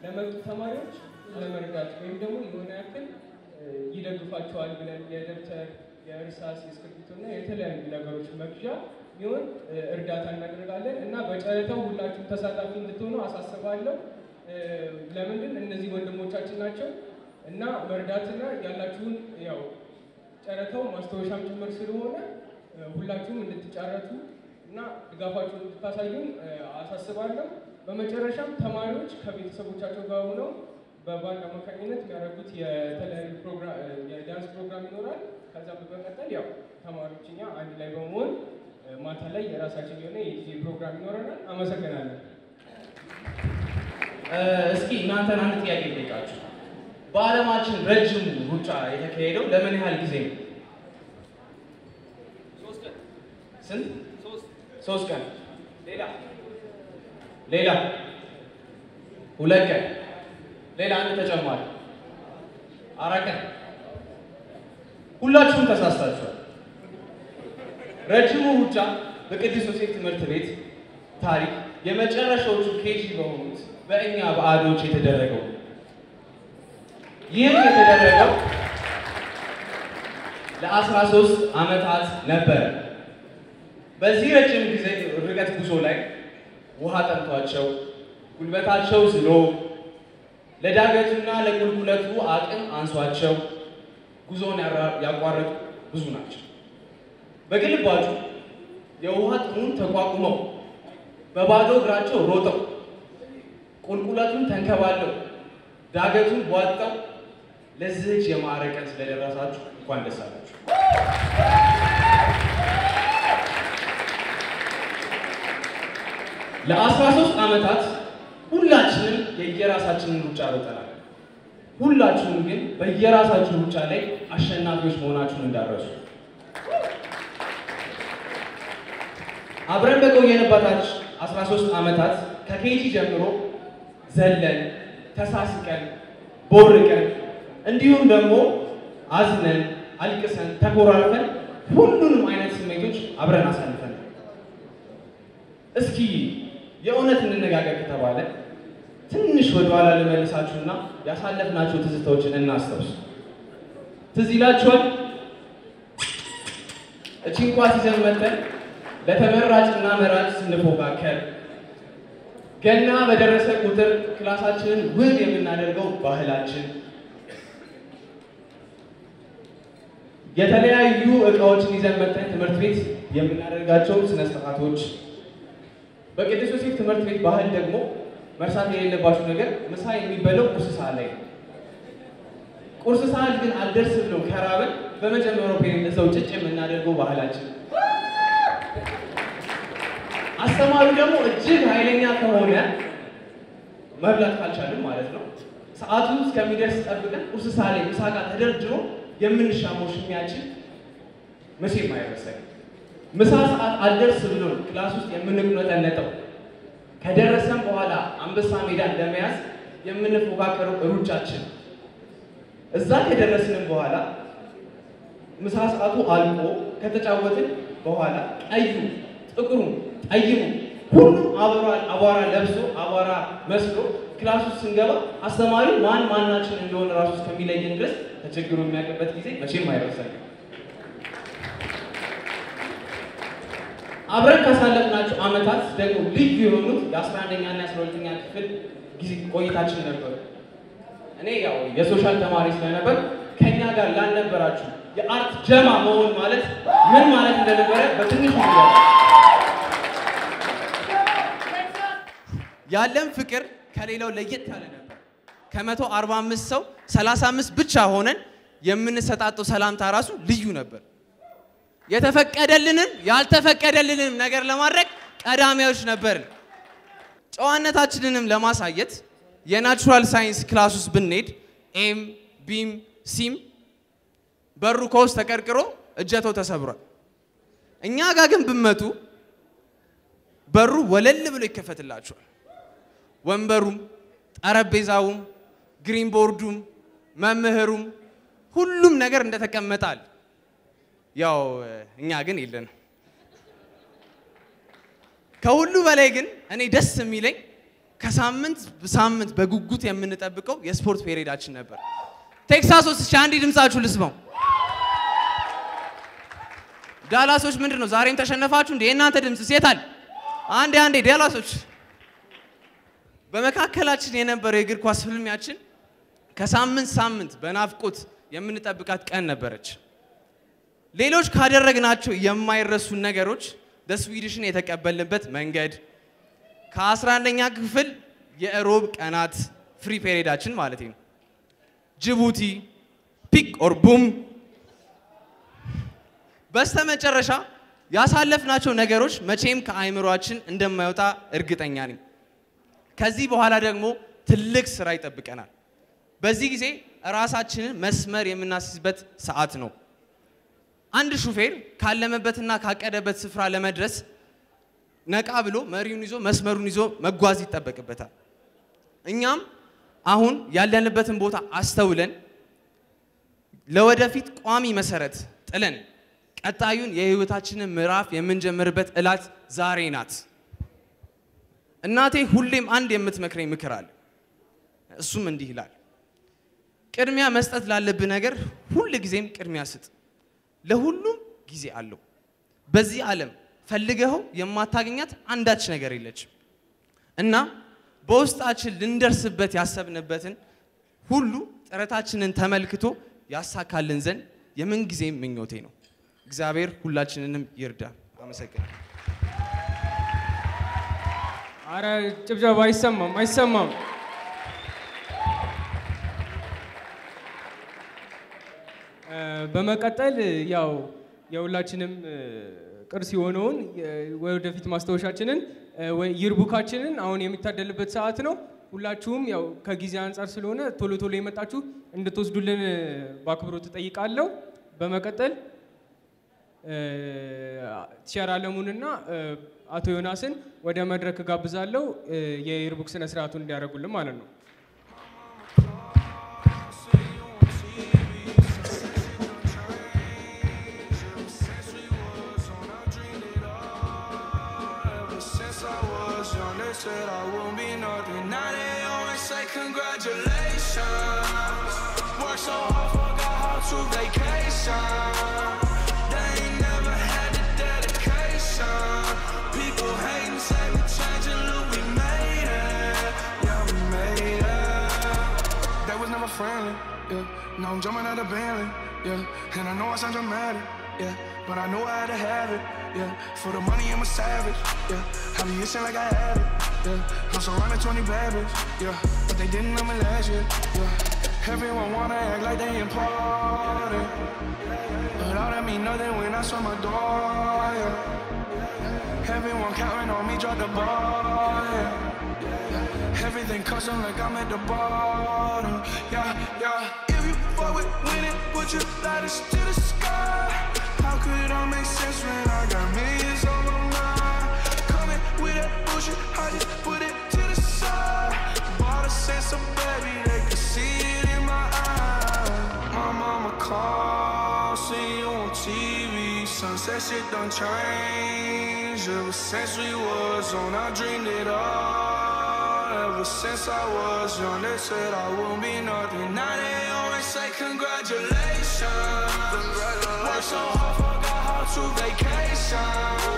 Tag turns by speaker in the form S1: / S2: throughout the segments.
S1: ለመጡ ተማሪዎች ለመርዳት ወይም ደግሞ የሆነ ያክል እ፣ ይደግፋቸዋል ብለን የደብተር፣ የእርሳስ፣ የእስክሪብቶ እና የተለያዩ ነገሮች መግዣ ቢሆን እ፣ እርዳታ እናደርጋለን እና በጨረታው ሁላችሁም ተሳታፊ እንድትሆኑ አሳስባለሁ። እ፣ ለምንድን እነዚህ ወንድሞቻችን ናቸው እና መርዳትና ያላችሁን ያው ጨረታው ማስታወሻም ጭምር ስለሆነ እ፣ ሁላችሁም እንድትጫረቱ እና ድጋፋችሁን እንድታሳዩን እ፣ አሳስባለሁ። በመጨረሻም ተማሪዎች ከቤተሰቦቻቸው ጋር ሆነው በባንድ አማካኝነት የሚያደርጉት የተለያዩ ፕሮግራም እ፣ የዳንስ ፕሮግራም ይኖራል። ከዛ በመቀጠል ያው ተማሪዎች እኛ አንድ ላይ በመሆን እ፣ ማታ ላይ የራሳችን የሆነ የዲጄ ፕሮግራም ይኖረናል። አመሰግናለሁ።
S2: እ፣ እስኪ እናንተን አንድ ጥያቄ ልጠይቃችሁ። በዓለማችን ረጅም ሩጫ የተካሄደው ለምን ያህል ጊዜ ነው? ስንት? ሶስት ቀን። ሌላ ሌላ ሁለት ቀን። ሌላ አንድ ተጨማሪ አራት ቀን። ሁላችሁም ተሳስታችኋል። ረጅሙ ሩጫ በቅዱስ ዮሴፍ ትምህርት ቤት ታሪክ የመጨረሻዎቹ ኬጂ በሆኑት በእኛ በአዶች የተደረገው ይህም የተደረገው ለአስራ ሶስት ዓመታት ነበረ። በዚህ ረጅም ጊዜ ርቀት ጉዞ ላይ ውሃ ጠምቷቸው ጉልበታቸው ዝሎ ለዳገቱና ለቁልቁለቱ አቅም አንሷቸው ጉዞውን ያራ- ያቋረጡ ብዙ ናቸው። በግልባጩ የውሃ ጥሙን ተቋቁመው በባዶ እግራቸው ሮጠው ቁልቁለቱን ተንከባለው ዳገቱን ቧጠው ለዚህች የማዕረግ ቀን ስለደረሳችሁ እንኳን ደስ አላችሁ። ለአስራ ሶስት ዓመታት ሁላችንም የየራሳችንን ሩጫ ሮጠናል። ሁላችሁም ግን በየራሳችሁ ሩጫ ላይ አሸናፊዎች መሆናችሁን እንዳረሱ አብረን በቆየንባታች 13 ዓመታት ከኬጂ ጀምሮ ዘለን፣ ተሳስቀን፣ ቦርቀን እንዲሁም ደግሞ አዝነን፣ አልቅሰን፣ ተኮራርፈን ሁሉንም አይነት ስሜቶች አብረን አሳልፈን እስኪ የእውነት እንነጋገር ከተባለ ትንሽ ወደኋላ ልመልሳችሁና ያሳለፍናቸው ትዝታዎችን እናስታውስ። ትዝ ይላችኋል? እቺን ኳስ ይዘን መተን ለተመራጭና መራጭ ስንፎካከር ገና በደረሰ ቁጥር ክላሳችንን ውብ የምናደርገው ባህላችን የተለያዩ እቃዎችን ይዘን መተን ትምህርት ቤት የምናደርጋቸው ስነ ስርዓቶች በቅዱስ ዮሴፍ ትምህርት ቤት ባህል ደግሞ መርሳት የሌለባችሁ ነገር ምሳ የሚበላው ቁርስ ሰዓት ላይ ነው። ቁርስ ሰዓት ግን አልደርስ ብሎ ከራበን በመጀመሪያው ፔሬድ እዛው ጭጭ የምናደርገው ባህላችን አስተማሪው ደግሞ እጅግ ኃይለኛ ከሆነ መብላት ካልቻልን ማለት ነው ሰዓቱ እስከሚደርስ ጠብቀን ቁርስ ሰዓት ላይ ምሳ ጋር ተደርድሮ የምንሻመው ሽሚያችን መቼም አይረሳኝ። ምሳ ሰዓት አልደርስ ብሎ ክላስ ውስጥ የምንቁነጠነጠው ከደረሰን በኋላ አንበሳ ሜዳ እንደመያዝ የምንፎካከረው ሩጫችን እዛ ከደረስንም በኋላ ምሳ ሰዓቱ አልቆ ከተጫወትን በኋላ ቀዩ፣ ጥቁሩ፣ ጠይሙ ሁሉም አቧራ አቧራ ለብሶ አቧራ መስሎ ክላስ ውስጥ ስንገባ አስተማሪ ማን ማናችን እንደሆነ ራሱ እስከሚለየን ድረስ ተቸግሮ የሚያውቅበት ጊዜ መቼም አይረሳኝም። አብረን ካሳለፍናቸው ዓመታት ደግሞ ልዩ የሆኑት የ11ኛ እና የ12ኛ ክፍል ጊዜ ቆይታችን ነበሩ። እኔ ያው የሶሻል ተማሪ ስለነበር ከኛ ጋር ላልነበራችሁ የአርት ጀማ መሆን ማለት ምን ማለት እንደነበረ በትንሹ ነገር
S3: ያለን ፍቅር ከሌላው ለየት ያለ ነበር። ከመቶ አርባ አምስት ሰው ሰላሳ አምስት ብቻ ሆነን የምንሰጣጠው ሰላምታ ራሱ ልዩ ነበር። የተፈቀደልንን ያልተፈቀደልንም ነገር ለማድረግ ቀዳሚዎች ነበርን። ጨዋነታችንንም ለማሳየት የናቹራል ሳይንስ ክላስ ውስጥ ብንሄድ ኤም፣ ቢም፣ ሲም በሩ ከውስጥ ተቀርቅሮ እጀተው ተሰብሯል። እኛ ጋር ግን ብመቱ በሩ ወለል ብሎ ይከፈትላችኋል። ወንበሩም፣ ጠረጴዛውም፣ ግሪን ቦርዱም፣ መምህሩም ሁሉም ነገር እንደተቀመጣል። ያው እኛ ግን የለንም። ከሁሉ በላይ ግን እኔ ደስ የሚለኝ ከሳምንት ሳምንት በጉጉት የምንጠብቀው የስፖርት ፔሬዳችን ነበር። ቴክሳሶች እስኪ አንዴ ድምጻችሁ ልስማው። ዳላሶች ምንድን ነው ዛሬም ተሸነፋችሁ እንዴ? የእናንተ ድምፅ ሴታል? አንዴ አንዴ ዳላሶች። በመካከላችን የነበረው የእግር ኳስ ፍልሚያችን ከሳምንት ሳምንት በናፍቆት የምንጠብቃት ቀን ነበረች። ሌሎች ካደረግናቸው የማይረሱን ነገሮች ደስዊድሽን የተቀበልንበት መንገድ ከ11ኛ ክፍል የእሮብ ቀናት ፍሪ ፔሪዳችን ማለት ነው። ጅቡቲ ፒክ ኦር ቡም። በስተመጨረሻ ያሳለፍናቸው ነገሮች መቼም ከአእምሯችን እንደማይወጣ እርግጠኛ ነኝ። ከዚህ በኋላ ደግሞ ትልቅ ስራ ይጠብቀናል። በዚህ ጊዜ ራሳችንን መስመር የምናስይዝበት ሰዓት ነው። አንድ ሹፌር ካለመበትና ካቀደበት ስፍራ ለመድረስ ነቃ ብሎ መሪውን ይዞ መስመሩን ይዞ መጓዝ ይጠበቅበታል። እኛም አሁን ያለንበትን ቦታ አስተውለን ለወደፊት ቋሚ መሰረት ጥለን ቀጣዩን የህይወታችንን ምዕራፍ የምንጀምርበት እላት ዛሬ ናት። እናቴ ሁሌም አንድ የምትመክረኝ ምክር አለ። እሱም እንዲህ ይላል፣ ቅድሚያ መስጠት ላለብህ ነገር ሁል ጊዜም ቅድሚያ ስጥ። ለሁሉም ጊዜ አለው። በዚህ ዓለም ፈልገኸው የማታገኛት አንዳች ነገር የለችም እና በውስጣችን ልንደርስበት ያሰብንበትን ሁሉ ጥረታችንን ተመልክቶ ያሳካልን ዘንድ የምንጊዜም ምኞቴ ነው። እግዚአብሔር ሁላችንንም ይርዳ። አመሰግናለሁ።
S1: አረ ጭብጨባ አይሰማም፣ አይሰማም። እ፣ በመቀጠል ያው የሁላችንም እ፣ ቅርስ የሆነውን የ- ወደፊት ማስታወሻችንን እ፣ ወይ ይርቡካችንን አሁን የሚታደልበት ሰዓት ነው። ሁላችሁም ያው ከጊዜ አንጻር ስለሆነ ቶሎ ቶሎ የመጣችሁ እንድትወስዱልን እ፣ በአክብሮት እጠይቃለሁ። በመቀጠል እ፣ ቲቸር አለሙንና እ፣ አቶ ዮናስን ወደ መድረክ ጋብዛለሁ እ፣ የይርቡክ ስነ ስርዓቱን እንዲያደርጉልን ማለት ነው።
S4: Ever since I was young, they said I won't be nothing. Now they always say congratulations. Work so hard, forgot how to vacation. They ain't never had the dedication. People hating, say we changing, look, we made it. Yeah, we made it. That was never friendly, yeah. Now I'm jumping out of Bentley, yeah. And I know I sound dramatic, yeah. But I know I had to have it, yeah. For the money, I'm a savage, yeah. I be itching like I had it, yeah. I'm surrounded 20 bad bitch, yeah. But they didn't know me last year, yeah. Everyone wanna act like they important. But all that mean nothing when I saw my door, yeah. Everyone counting on me, drop the ball, yeah. Everything custom like I'm at the bottom. Yeah, yeah. If you fuck with winning, put your lighters to the sky. How could I make sense when I got millions on my mind? Coming with that bullshit, I just put it to the side. Bought a sense of baby, they could see it in my eyes. My mama called, see you on TV. Sunset shit done changed. Ever since we was on, I dreamed it all. Ever since I was young, they said I won't be nothing. Now they always say congratulations. Work so hard, forgot how to vacation.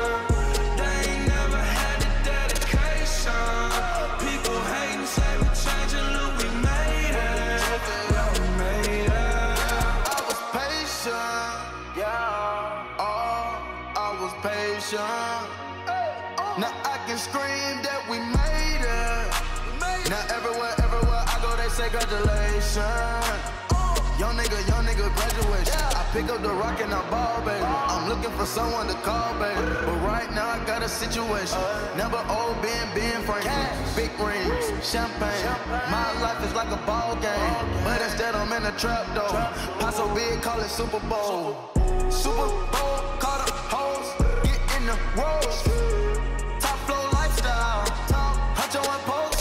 S4: They ain't never had the dedication. People hating, say we changing, look, we made it. Yeah, we made it.
S5: I was patient, yeah. Oh, I was patient. Now I can scream that we made it. Now everywhere, everywhere I go, they say congratulations. Young nigga, young nigga, graduation. I pick up the rock and I ball, baby. I'm looking for someone to call, baby. But right now I got a situation. Never old Ben, Ben Franklin. Big rings, champagne. My life is like a ball game. But instead I'm in a trap though. Pop so big, call it Super Bowl. Super Bowl, call the hoes. Get in the rolls. Top flow lifestyle. Huncho and post.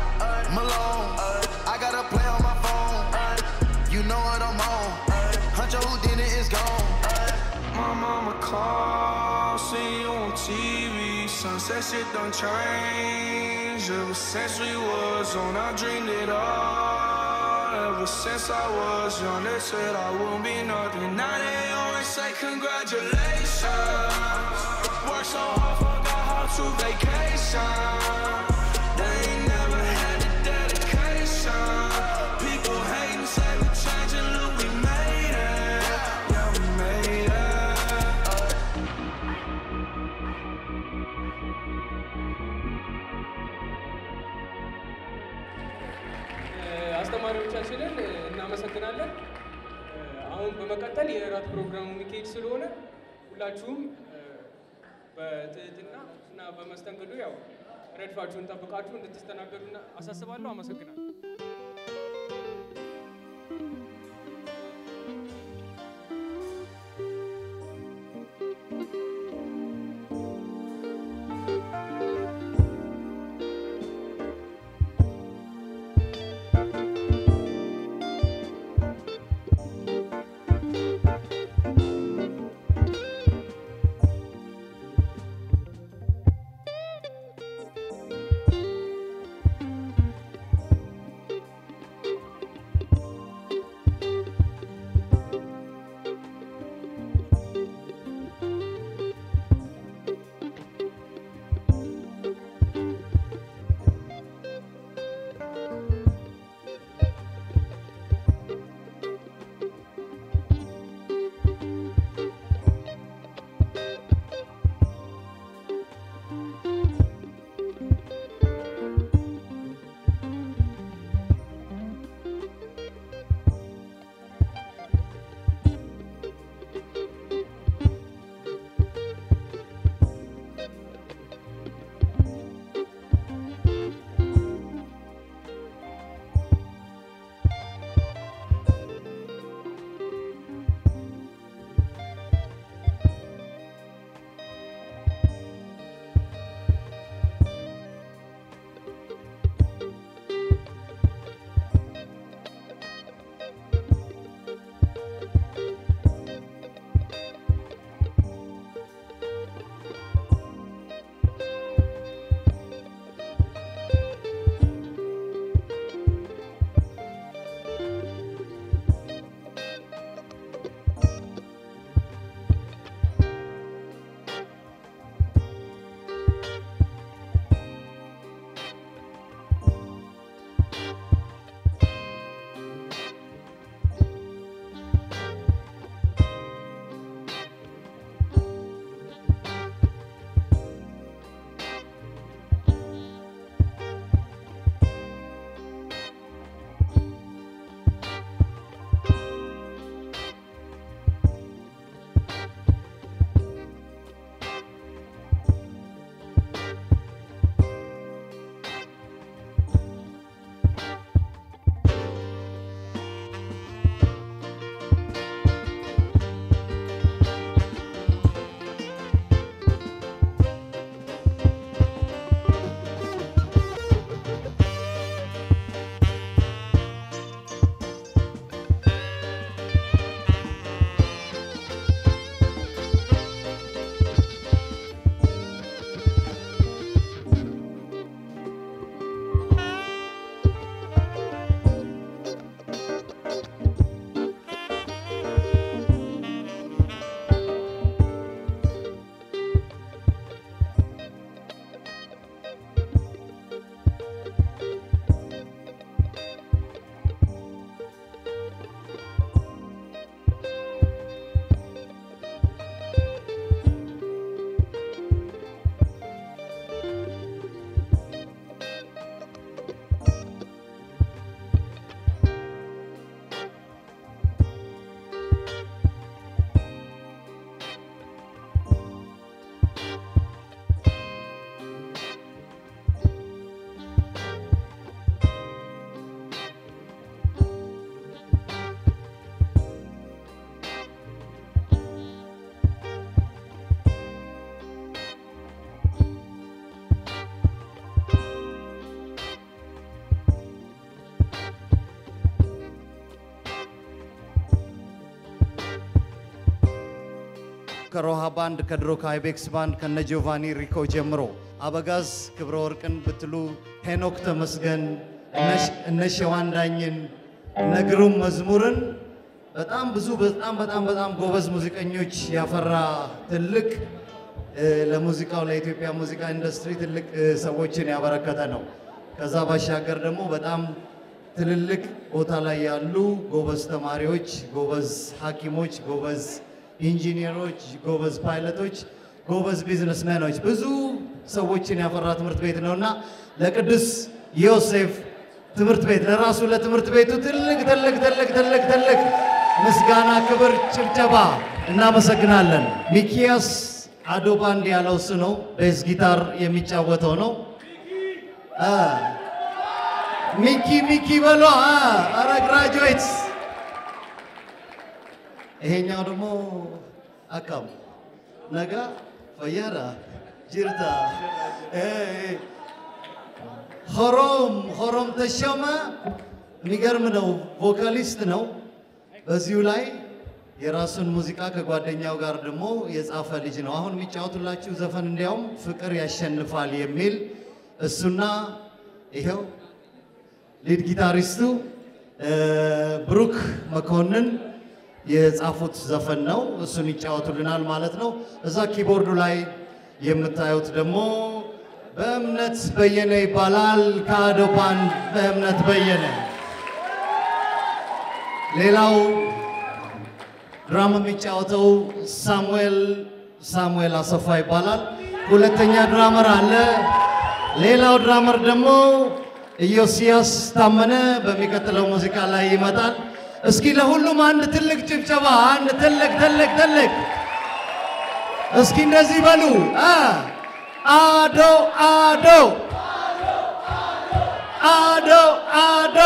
S5: Malone. I got a play on my phone. You know what I'm on. Huncho who did it is gone.
S4: My mama called, see you on TV. Sunset shit done changed. ever since we was on. I dreamed it all. Ever since I was young, they said I won't be nothing. Now they always say congratulations. Work so hard, forgot how to vacation. They ain't never had the dedication. People hating, say we changing, look, we made it. Yeah, we made it.
S1: አስተማሪዎቻችንን እናመሰግናለን። አሁን በመቀጠል የእራት ፕሮግራሙ የሚካሄድ ስለሆነ ሁላችሁም በትህትና እና በመስተንግዶ ያው ረድፋችሁን ጠብቃችሁ እንድትስተናገዱ አሳስባለሁ። አመሰግናለሁ።
S6: ከሮሃ ባንድ ከድሮ ከአይቤክስ ባንድ ከነ ጆቫኒ ሪኮ ጀምሮ አበጋዝ ክብረ ወርቅን ብትሉ ሄኖክ ተመስገን፣ እነ- እነ ሸዋንዳኝን፣ እነ ግሩም መዝሙርን በጣም ብዙ በጣም በጣም በጣም ጎበዝ ሙዚቀኞች ያፈራ ትልቅ እ፣ ለሙዚቃው ለኢትዮጵያ ሙዚቃ ኢንዱስትሪ ትልቅ እ፣ ሰዎችን ያበረከተ ነው። ከዛ ባሻገር ደግሞ በጣም ትልልቅ ቦታ ላይ ያሉ ጎበዝ ተማሪዎች፣ ጎበዝ ሐኪሞች፣ ጎበዝ ኢንጂኒየሮች፣ ጎበዝ ፓይለቶች፣ ጎበዝ ቢዝነስመኖች ብዙ ሰዎችን ያፈራ ትምህርት ቤት ነውና ለቅዱስ ዮሴፍ ትምህርት ቤት ለራሱ ለትምህርት ቤቱ ትልቅ ትልቅ ትልቅ ትልቅ ትልቅ ምስጋና፣ ክብር፣ ጭብጨባ እናመሰግናለን። ሚኪያስ አዶባንድ ያለው እሱ ነው። ቤዝ ጊታር የሚጫወተው ነው። አ፣ ሚኪ ሚኪ በሎ አ፣ ኧረ ግራጁዌትስ ይሄኛው ደግሞ አካም ነጋ ፈያዳ ጅርታ እ፣ ሆሮም ሆሮም ተሾመ የሚገርም ነው። ቮካሊስት ነው። በዚሁ ላይ የራሱን ሙዚቃ ከጓደኛው ጋር ደግሞ የጻፈ ልጅ ነው። አሁን የሚጫወቱላችሁ ዘፈን እንዲያውም ፍቅር ያሸንፋል የሚል እሱና ይኸው ሊድ ጊታሪስቱ እ፣ ብሩክ መኮንን የጻፉት ዘፈን ነው። እሱን ይጫወቱልናል ማለት ነው። እዛ ኪቦርዱ ላይ የምታዩት ደግሞ በእምነት በየነ ይባላል። ከአዶ ባንድ በእምነት በየነ። ሌላው ድራም የሚጫወተው ሳሙኤል ሳሙኤል አሰፋ ይባላል። ሁለተኛ ድራመር አለ። ሌላው ድራመር ደግሞ ኢዮስያስ ታመነ በሚቀጥለው ሙዚቃ ላይ ይመጣል። እስኪ ለሁሉም አንድ ትልቅ ጭብጨባ፣ አንድ ትልቅ ትልቅ ትልቅ እስኪ እንደዚህ በሉ አ አዶ አዶ አዶ አዶ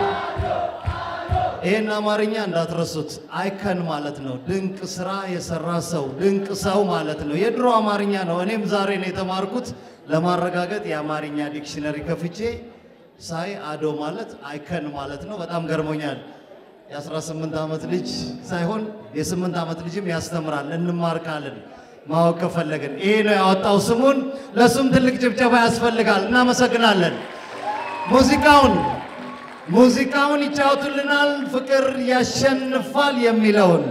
S6: ይህን አማርኛ እንዳትረሱት። አይከን ማለት ነው ድንቅ ስራ የሰራ ሰው፣ ድንቅ ሰው ማለት ነው። የድሮ አማርኛ ነው። እኔም ዛሬ ነው የተማርኩት። ለማረጋገጥ የአማርኛ ዲክሽነሪ ከፍቼ ሳይ አዶ ማለት አይከን ማለት ነው። በጣም ገርሞኛል። የ18 ዓመት ልጅ ሳይሆን የ8 ዓመት ልጅም ያስተምራል። እንማርካለን ማወቅ ከፈለግን። ይሄ ነው ያወጣው ስሙን። ለሱም ትልቅ ጭብጨባ ያስፈልጋል። እናመሰግናለን። ሙዚቃውን ሙዚቃውን ይጫወቱልናል። ፍቅር ያሸንፋል የሚለውን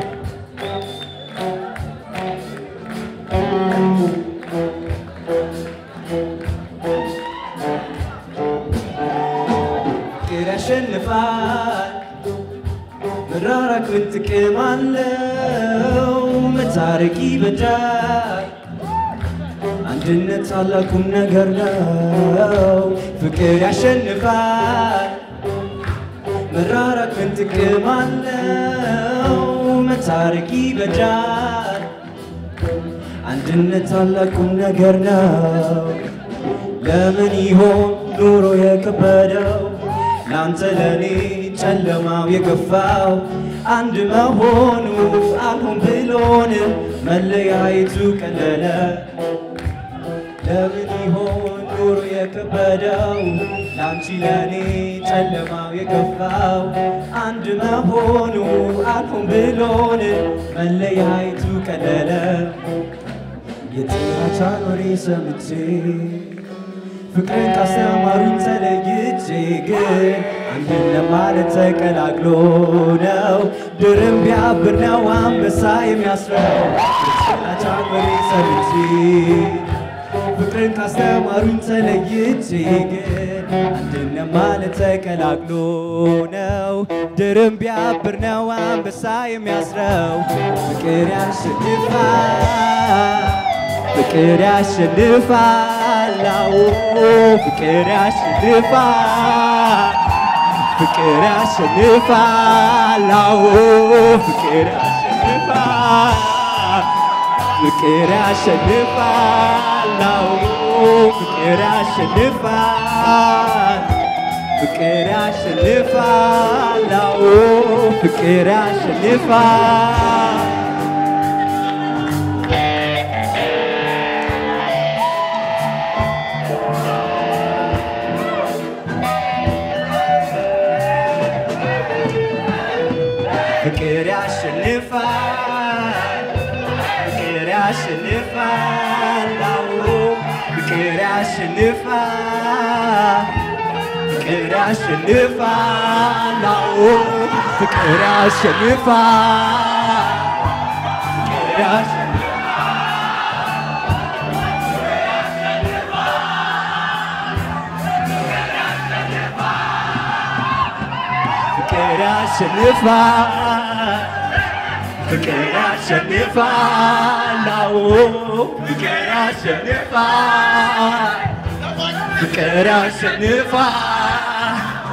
S7: ፍቅር ያሸንፋል መራራቅ ምን ጥቅም አለው? መታረቅ ይበጃል። አንድነት ታላቁም ነገር ነው። ፍቅር ያሸንፋል መራራቅ ምን ጥቅም አለው? መታረቅ ይበጃል። አንድነት ታላቁም ነገር ነው። ለምን ይሆን ኑሮ የከበደው ላንተ ለኔ ጨለማው የገፋው አንድ መሆኑ አልሆን ብሎን መለያየቱ ቀለለ ለምን ይሆን ኑሮ የከበደው ላንቺ ለኔ ጨለማው የገፋው አንድ መሆኑ አልሆን ብሎን መለያየቱ ቀለለ የጥላቻን ወሬ ሰምቼ ፍቅርን ካስተማሩኝ ተለይቼ ግን አንድን ለማለት ተቀላቅሎ ነው ድርም ቢያብር ነው አንበሳ የሚያስረው የጥላቻን ወሬ ሰምቼ ፍቅርን ካስተማሩኝ ተለይቼ ግን አንድን ለማለት ተቀላቅሎ ነው ድርም ቢያብር ነው አንበሳ የሚያስረው ፍቅር ያሸንፋል ፍቅር ያሸንፋል አዎ ፍቅር ያሸንፋል ፍቅር ያሸንፋል አዎ ፍቅር ያሸንፋል ፍቅር ያሸንፋል አዎ ፍቅር ያሸንፋል ፍቅር ያሸንፋል አዎ ፍቅር ያሸንፋል ፍቅር ያሸንፋል ፍቅር ያሸንፋል አዎ ፍቅር ያሸንፋል ፍቅር ያሸንፋል አዎ ፍቅር ያሸንፋል ፍቅር ያሸንፋል ፍቅር ያሸንፋል ፍቅር ያሸንፋል አዎ ፍቅር ያሸንፋል ፍቅር ያሸንፋል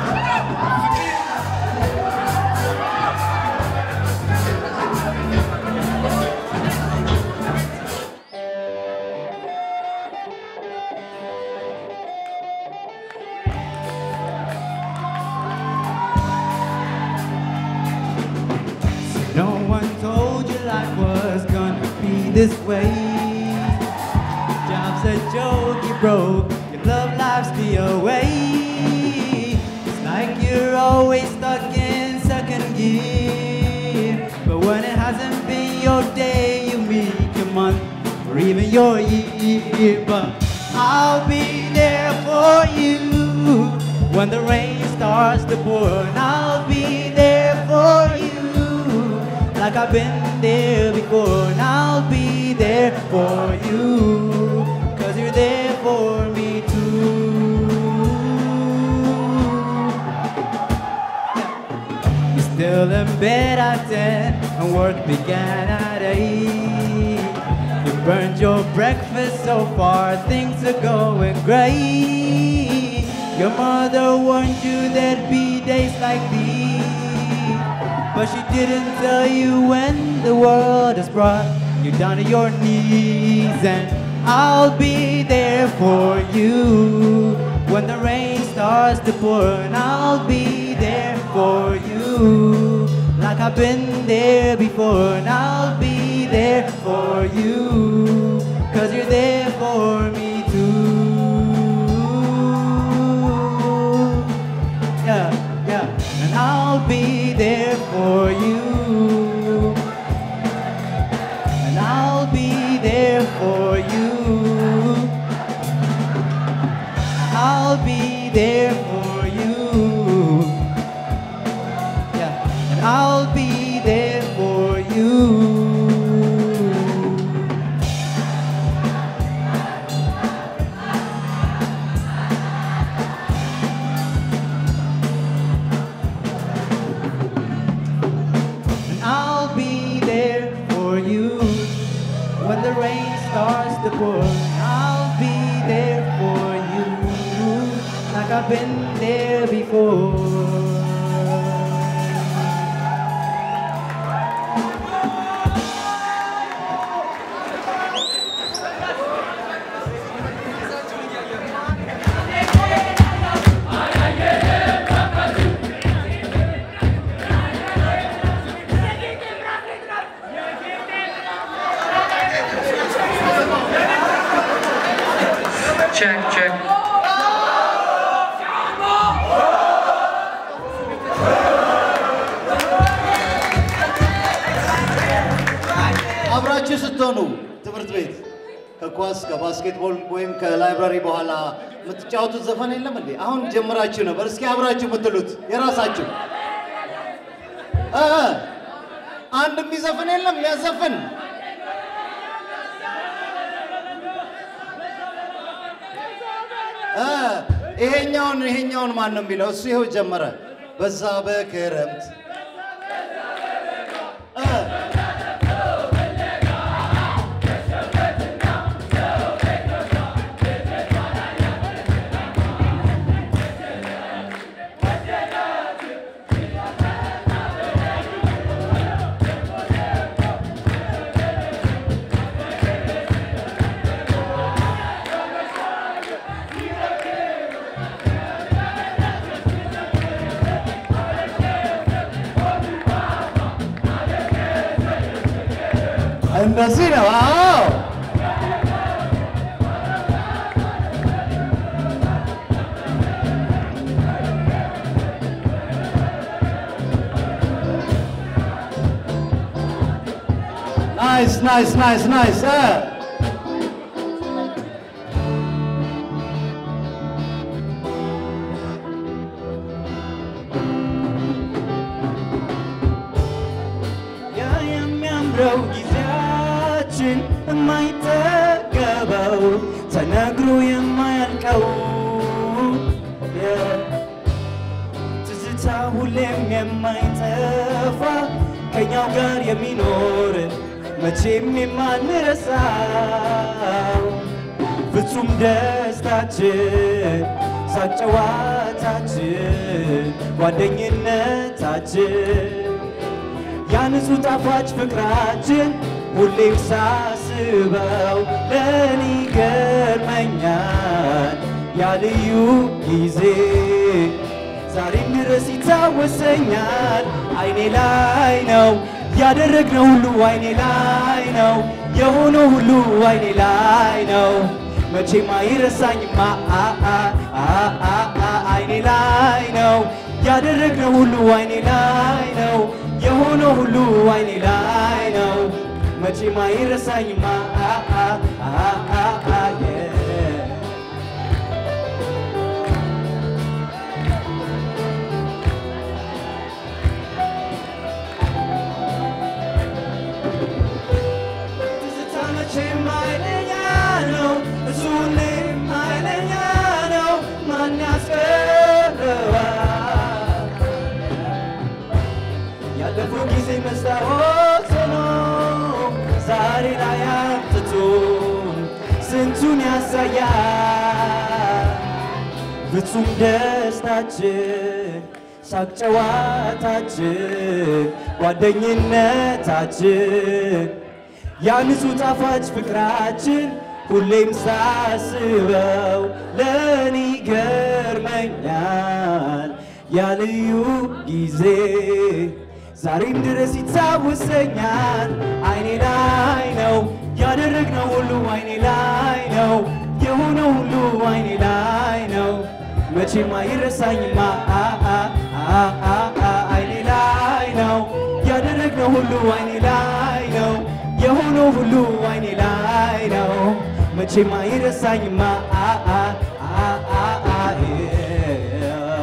S7: No one told you life was gonna be this way. Job's a joke, you broke, your love life's the away. It's like you're always stuck in second gear. But when it hasn't been your day, you meet your month or even your year. But I'll be there for you when the rain starts to pour. And I'll be there for you like I've been there before. And I'll be there for you, cause you're there for me too. You're still in bed at 10 and work began at 8. You burned your breakfast so far, things are going great. Your mother warned you there'd be days like these. But she didn't tell you when the world has brought you down to your knees. And I'll be there for you when the rain starts to pour. And I'll be there for you like I've been there before. And I'll be there for you cause you're there for me too. Yeah, yeah. And I'll be there for you. And I'll be there for you. I'll be there for you. Yeah. And I'll be there for you. And I'll be there for you when the rain starts to pour. I'll be there for you like I've been there before.
S8: Check, check.
S6: አብራችሁ ስትሆኑ ትምህርት ቤት ከኳስ ከባስኬትቦል ወይም ከላይብራሪ በኋላ የምትጫወቱት ዘፈን የለም እንዴ? አሁን ጀምራችሁ ነበር። እስኪ አብራችሁ የምትሉት የራሳችሁ እ እ አንድ የሚዘፍን የለም የሚያዘፍን እ ይሄኛውን ይሄኛውን ማን ነው የሚለው? እሱ ይኸው ጀመረ። በዛ በክረምት እ እንደዚህ ነው። አዎ ናይስ ናይስ ናይስ ናይስ እ
S7: የሚያምረው ጊዜያችን የማይጠገበው ተነግሮ የማያልቀው ትዝታ ሁሌም የማይጠፋ ከኛው ጋር የሚኖር መቼም የማንረሳው ፍጹም ደስታችን ሳቅ ጨዋታችን ጓደኝነታችን ያንጹህ ጣፋጭ ፍቅራችን ሁሌም ሳስበው ለኔ ይገርመኛል ያ ልዩ ጊዜ ዛሬም ድረስ ይታወሰኛል አይኔ ላይ ነው ያደረግነው ሁሉ አይኔ ላይ ነው የሆነው ሁሉ አይኔ ላይ ነው መቼም አይረሳኝማ አ- አ- አ- አ- አ- አይኔ ላይ ነው ያደረግነው ሁሉ አይኔ ላይ ነው የሆነው ሁሉ አይኔ ላይ ነው መቼም አይረሳኝማ አ- አ- አ- አ- አ- yeah. ትዝታ መቼም ኃይለኛ ነው፣ እሱ ሁሌም ኃይለኛ ነው። ማን ያስቀረዋል? ያለፈው ጊዜ መስታወት ሆኖ ዛሬ ላይ አምጥቶ ስንቱን ያሳያል። ፍጹም ደስታችን ሳቅ ጨዋታችን ጓደኝነታችን ያ ንጹህ ጣፋጭ ፍቅራችን ሁሌም ሳስበው ለኔ ይገርመኛል ያ ልዩ ጊዜ ዛሬም ድረስ ይታወሰኛል አይኔ ላይ ነው ያደረግነው ሁሉ አይኔ ላይ ነው የሆነው ሁሉ አይኔ ላይ ነው መቼም አይረሳኝማ አ- አ- አ- አ- አ- አይኔ ላይ ነው ያደረግነው ሁሉ አይኔ ላይ ነው የሆነው ሁሉ አይኔ ላይ ነው መቼም አይረሳኝማ አ- አ- አ- አ- አ- yeah.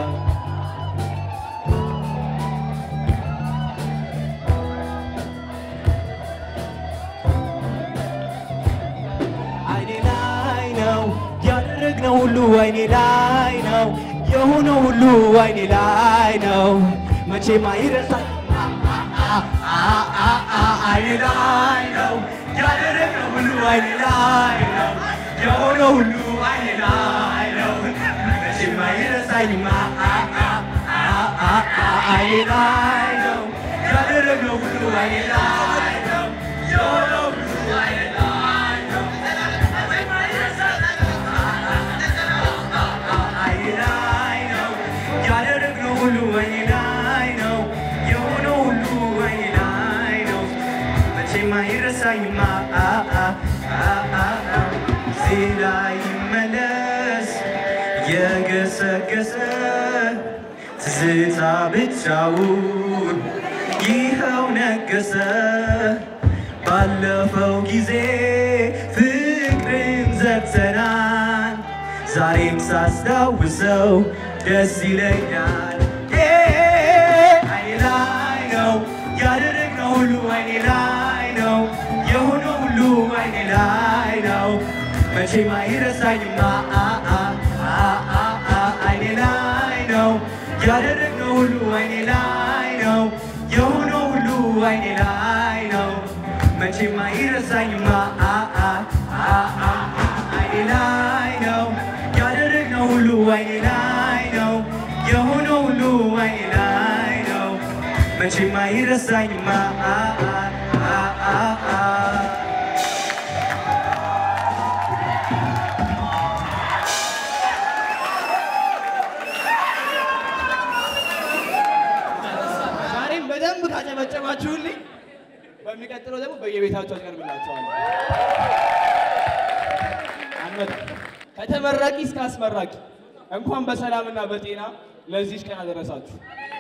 S7: አይኔ ላይ ነው ያደረግነው ሁሉ አይኔ ላይ ነው የሆነው ሁሉ አይኔ ላይ ነው መቼም አይረሳኝ አይኔ ላይ ነው ያደረግነው ሁሉ አይኔ ላይ ነው የሆነው ሁሉ አይኔ ላይ ነው መቼም አይረሳኝማ አይኔ ላይ ነው ያደረግነው ሁሉ አይኔ ላይ ነው የሆነው ሁሉ አይኔ ላይ ነው አይኔ ላይ ነው ያደረግነው ሁሉ አይኔ ላይ ነው የሆነው ሁሉ አይኔ ላይ ነው መቼም አይረሳኝማ አ- አ- አ- አ- አ- ዜና ይመለስ የገሰገሰ ትዝታ ብቻውን ይኸው ነገሰ ባለፈው ጊዜ ፍቅርን ዘግተናል ዛሬም ሳስታውሰው ደስ ይለኛል አይኔ ላይ ነው ያደረግነው ሁሉ አይኔ ላይ ነው የሆነው ሁሉ አይኔ ላይ ነው መቼም አይረሳኝማ አ- አ- አ- አ- አ- አይኔ ላይ ነው ያደረግነው ሁሉ አይኔ ላይ ነው የሆነው ሁሉ አይኔ ላይ ነው መቼም አይረሳኝማ አ- አ- አ- አ- አይኔ ላይ ነው ያደረግነው ሁሉ አይኔ ላይ ነው የሆነው ሁሉ አይኔ ላይ ነው መቼም አይረሳኝማ አ- አ- አ- አ- አ-
S2: ዛሬም በደንብ ካጨበጨባችሁልኝ በሚቀጥለው ደግሞ በየቤታቸው አቀርብላቸዋለሁ። አንመጣም። ከተመራቂ እስከ አስመራቂ እንኳን በሰላምና በጤና ለዚህች ቀን አደረሳችሁ።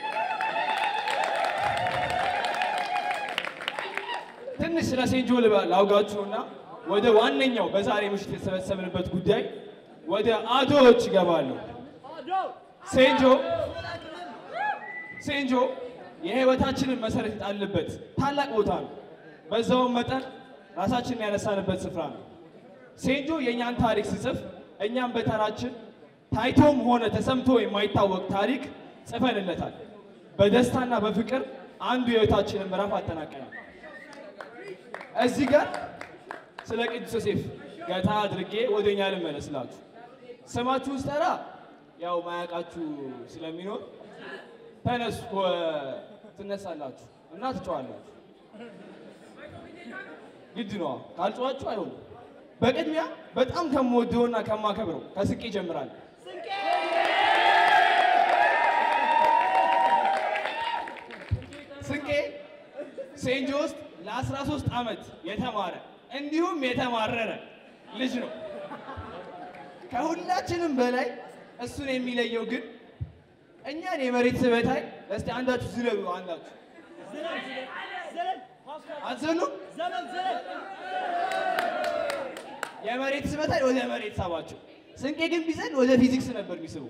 S2: ትንሽ ስለ ሴንጆ ልባ- ላውጋችሁና ወደ ዋነኛው በዛሬ ምሽት የተሰበሰብንበት ጉዳይ ወደ አዶዎች ይገባሉ። ሴንጆ ሴንጆ የህይወታችንን መሰረት የጣልንበት ታላቅ ቦታ ነው።
S9: በዛውም መጠን ራሳችንን ያነሳንበት ስፍራ ነው። ሴንጆ የእኛን ታሪክ ሲጽፍ እኛም በተራችን ታይቶም ሆነ ተሰምቶ የማይታወቅ ታሪክ ጽፈንለታል። በደስታና በፍቅር አንዱ የህይወታችንን ምዕራፍ አጠናቀናል። እዚህ ጋር ስለ ቅዱስ ዮሴፍ ገታ አድርጌ ወደ እኛ ልመለስላችሁ። ስማችሁን ስጠራ ያው ማያውቃችሁ ስለሚኖር ተነሱ ትነሳላችሁ እና ትጨዋላችሁ። ግድ ነዋ፣ ካልጨዋችሁ አይሆንም። በቅድሚያ በጣም ከምወደውና ከማከብረው ከስቄ ይጀምራል። ስንቄ ሴንጆ ውስጥ ለ13 ዓመት የተማረ እንዲሁም የተማረረ ልጅ ነው። ከሁላችንም በላይ እሱን የሚለየው ግን እኛን የመሬት ስበታይ እስቲ አንዳችሁ ዝለሉ። አንዳችሁ አትዘሉም? የመሬት ስበታይ ወደ መሬት ሳባቸው። ስንቄ ግን ቢዘል ወደ ፊዚክስ ነበር የሚስቡ።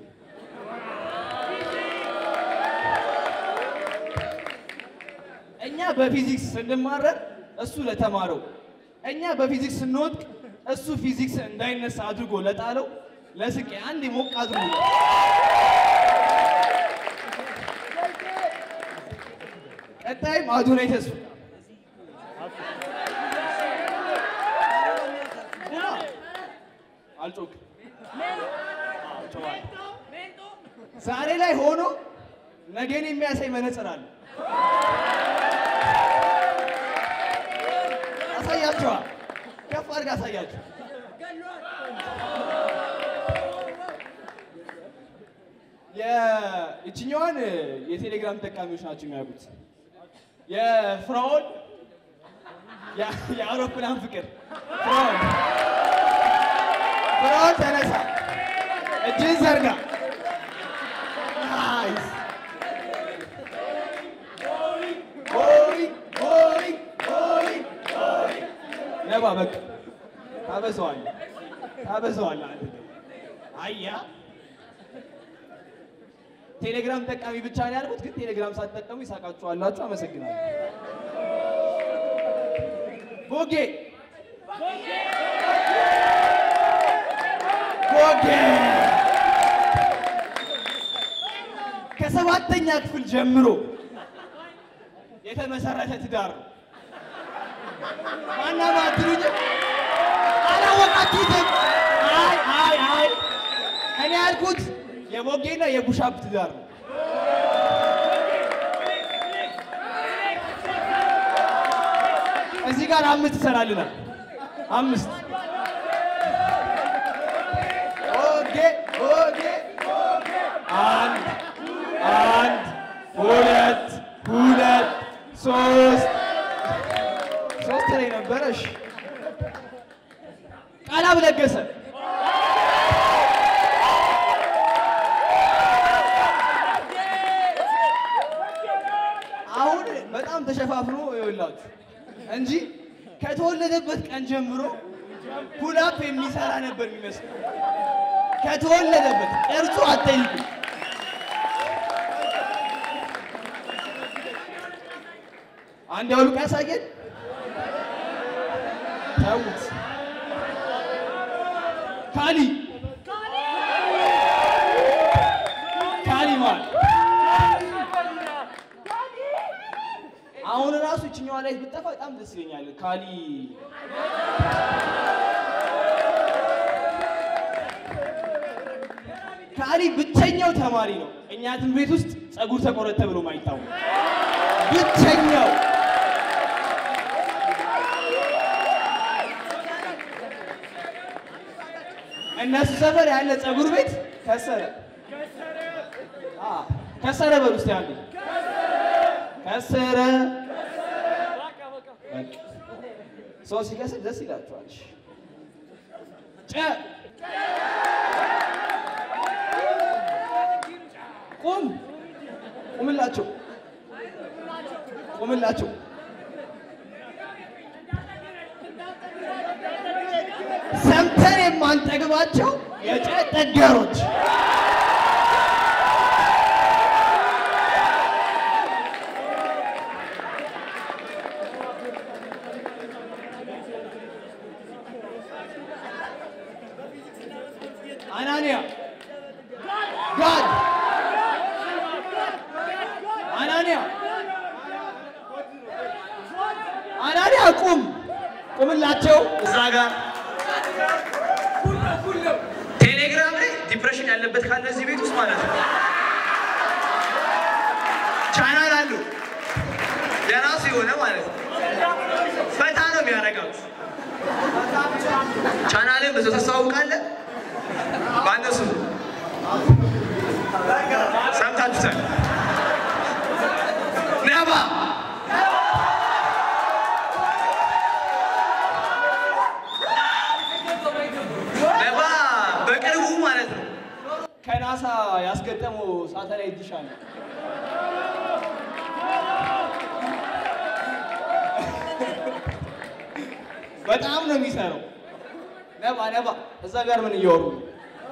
S9: እኛ በፊዚክስ ስንማረር እሱ ለተማረው፣ እኛ በፊዚክስ ስንወድቅ እሱ ፊዚክስ እንዳይነሳ አድርጎ ለጣለው ለስቄ አንድ ሞቅ አድርጎ ቀጣይም አዶናይ ተስፋ አልጮክም። ዛሬ ላይ ሆኖ ነገን የሚያሳይ መነጽር አለ። አሳያችኋል። ከፍ አድርጋ አሳያችሁ። የእችኛዋን የቴሌግራም ተጠቃሚዎች ናቸው የሚያውቁት። የፍራኦል የአውሮፕላን ፍቅር ፍራኦል ፍራኦል ተነሳ፣ እጅን ዘርጋ። ናይስ ሆይ ሆይ ሆይ ሆይ ነባ በቃ ታበዛዋለህ ታበዛዋለህ። አንተ ደግሞ አያ ቴሌግራም ጠቃሚ ብቻ ነው ያልኩት፣ ግን ቴሌግራም ሳትጠቀሙ ይሳቃችኋላችሁ። አመሰግናለሁ። ቦጌ ቦጌ ከሰባተኛ ክፍል ጀምሮ የተመሰረተ ትዳር ነው። ማናማ አትሉኝም? አላወቃችሁትም? አይ አይ አይ እኔ ያልኩት የቦጌና የቡሻፕ ትዳር ነው። እዚህ ጋር አምስት ይሰራልናል። አምስት ኦኬ ኦኬ አንድ አንድ ሁለት ሁለት ሶስት ሶስት ላይ ነበረሽ። ቃላብ ለገሰ አሁን በጣም ተሸፋፍኖ ይኸውላችሁ እንጂ ከተወለደበት ቀን ጀምሮ ፑላፕ የሚሰራ ነበር የሚመስለው። ከተወለደበት ቅርጹ አትጠይቁ። አንድ ያውልቅ ያሳየን። ተውት። ካሊ ካሊ ማለት አሁን ራሱ ይችኛዋ ላይ ብጠፋ በጣም ደስ ይለኛል። ካሊ ካሊ ብቸኛው ተማሪ ነው እኛ ትምህርት ቤት ውስጥ ጸጉር ተቆረጠ ብሎ ማይታወቅ ብቸኛው። እነሱ ሰፈር ያለ ጸጉር ቤት ከሰረ አ ከሰረ በሉ እስቲ አንዴ ከሰረ። ሰው ሲከስር ደስ ይላችኋል። ጨ ቁም ቁምላቸው ቁምላቸው ሰምተን የማንጠግባቸው የጨ ጠገሮች
S10: ቁምላቸው እዛ ጋር ቴሌግራም ላይ ዲፕሬሽን ያለበት ካለ እዚህ ቤት ውስጥ ማለት ነው ቻናል አሉ የራሱ የሆነ ማለት ነው ፈታ ነው የሚያደርጋችሁ ቻናልን ብዙ ታስተዋውቃለህ በአነሱ ሰምታችሁታል ነባ ነባ በቅርቡ ማለት ነው
S9: ከናሳ ያስገጠመው ሳተላይት ዲሽ አለ። በጣም ነው የሚሰራው። ነባ ነባ እዛ ጋር ምን እያወሩ ነው?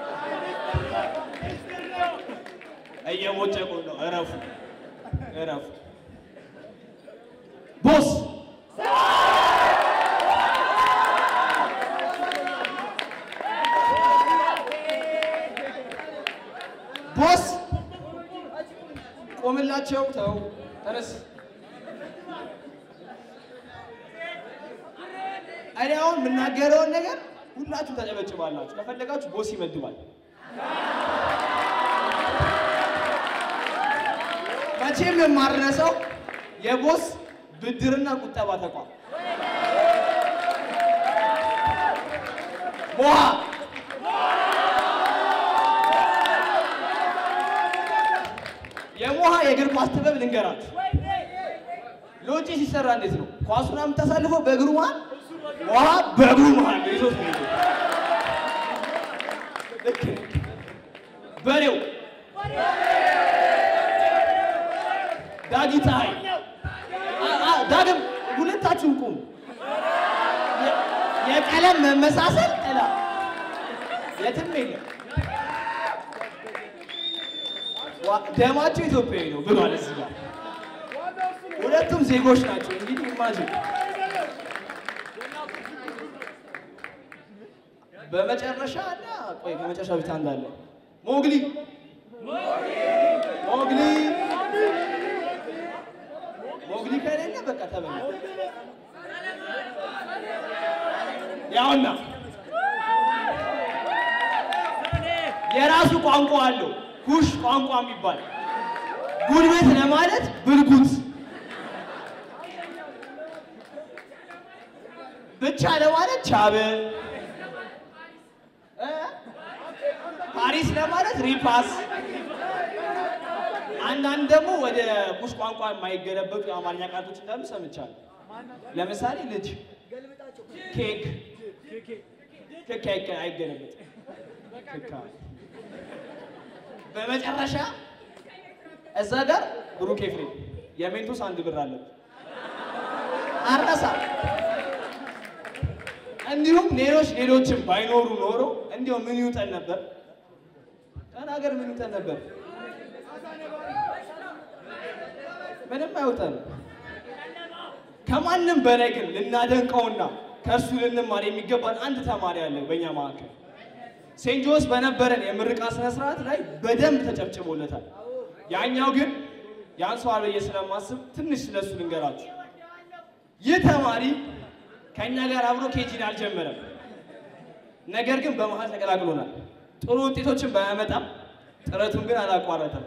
S9: እየቦጨቁ ነው። እረፉ እረፉ። ቦስ ቦስ ቆምላቸው። ተው ተነስ። እኔ አሁን የምናገረውን ነገር ሁላችሁ ተጨበጭባላችሁ። ከፈለጋችሁ ቦስ ይመድባል። መቼም የማረሰው የቦስ ብድርና ቁጠባ ተቋም ሞሃ የሞሃ የእግር ኳስ ጥበብ ልንገራችሁ። ሎጪ ሲሰራ እንዴት ነው? ኳሱን የምታሳልፈው በእግሩ መሃል፣ ሞሃ በእግሩ መሃል ነው ይዞት ነው የሚሄደው። ልክ ነው። በሬው ዳጊ ፀሐይ አ- አ- ዳግም ሁለታችሁም ቁሙ። የ- የቀለም መመሳሰል ጥላ የትም የለም። ዋ- ደማቸው ኢትዮጵያዊ ነው ብሏል እዚህ ጋር። ሁለቱም ዜጎች ናቸው። እንግዲህ ኢማጂን በመጨረሻ እና ቆይ ከመጨረሻ ብቻ እንዳለ ሞግሊ ሞግሊ ሞግሊ ከሌለ በቃ ተበላ። ያውና የራሱ ቋንቋ አለው። ኩሽ ቋንቋ የሚባል ጉልበት ለማለት ብልጉት ብቻ ለማለት ቻበ እ? ፓሪስ ለማለት ሪፓስ አንዳንድ ደግሞ ወደ ኩሽ ቋንቋ የማይገለበጡ የአማርኛ ቃሎች እንዳሉ ሰምቻለሁ። ለምሳሌ ልጅ፣ ኬክ ኬክ አይገ- አይገለበጥም። ክክ አለ። በመጨረሻ እዛ ጋር ብሩክ ኤፍሬም የሜንቶስ አንድ ብር አለበት አረሳ። እንዲሁም ሌሎች ሌሎችም ባይኖሩ ኖሮ እንዲሁ ምን ይውጠን ነበር? ተናገር፣ ምን ይውጠን ነበር? ምንም አይውጠን። ከማንም በላይ ግን ልናደንቀውና ከእርሱ ልንማር የሚገባን አንድ ተማሪ አለ በእኛ መካከል። ሴንት ጆስ በነበረን የምርቃ ስነ ስርዓት ላይ በደንብ ተጨብጭቦለታል። ያኛው ግን ያንሰዋል ብዬ ስለማስብ ትንሽ ስለሱ ልንገራችሁ። ይህ ተማሪ ከእኛ ጋር አብሮ ኬጂን አልጀመረም። ነገር ግን በመሀል ተቀላቅሎናል። ጥሩ ውጤቶችን ባያመጣም ጥረቱን ግን አላቋረጠም።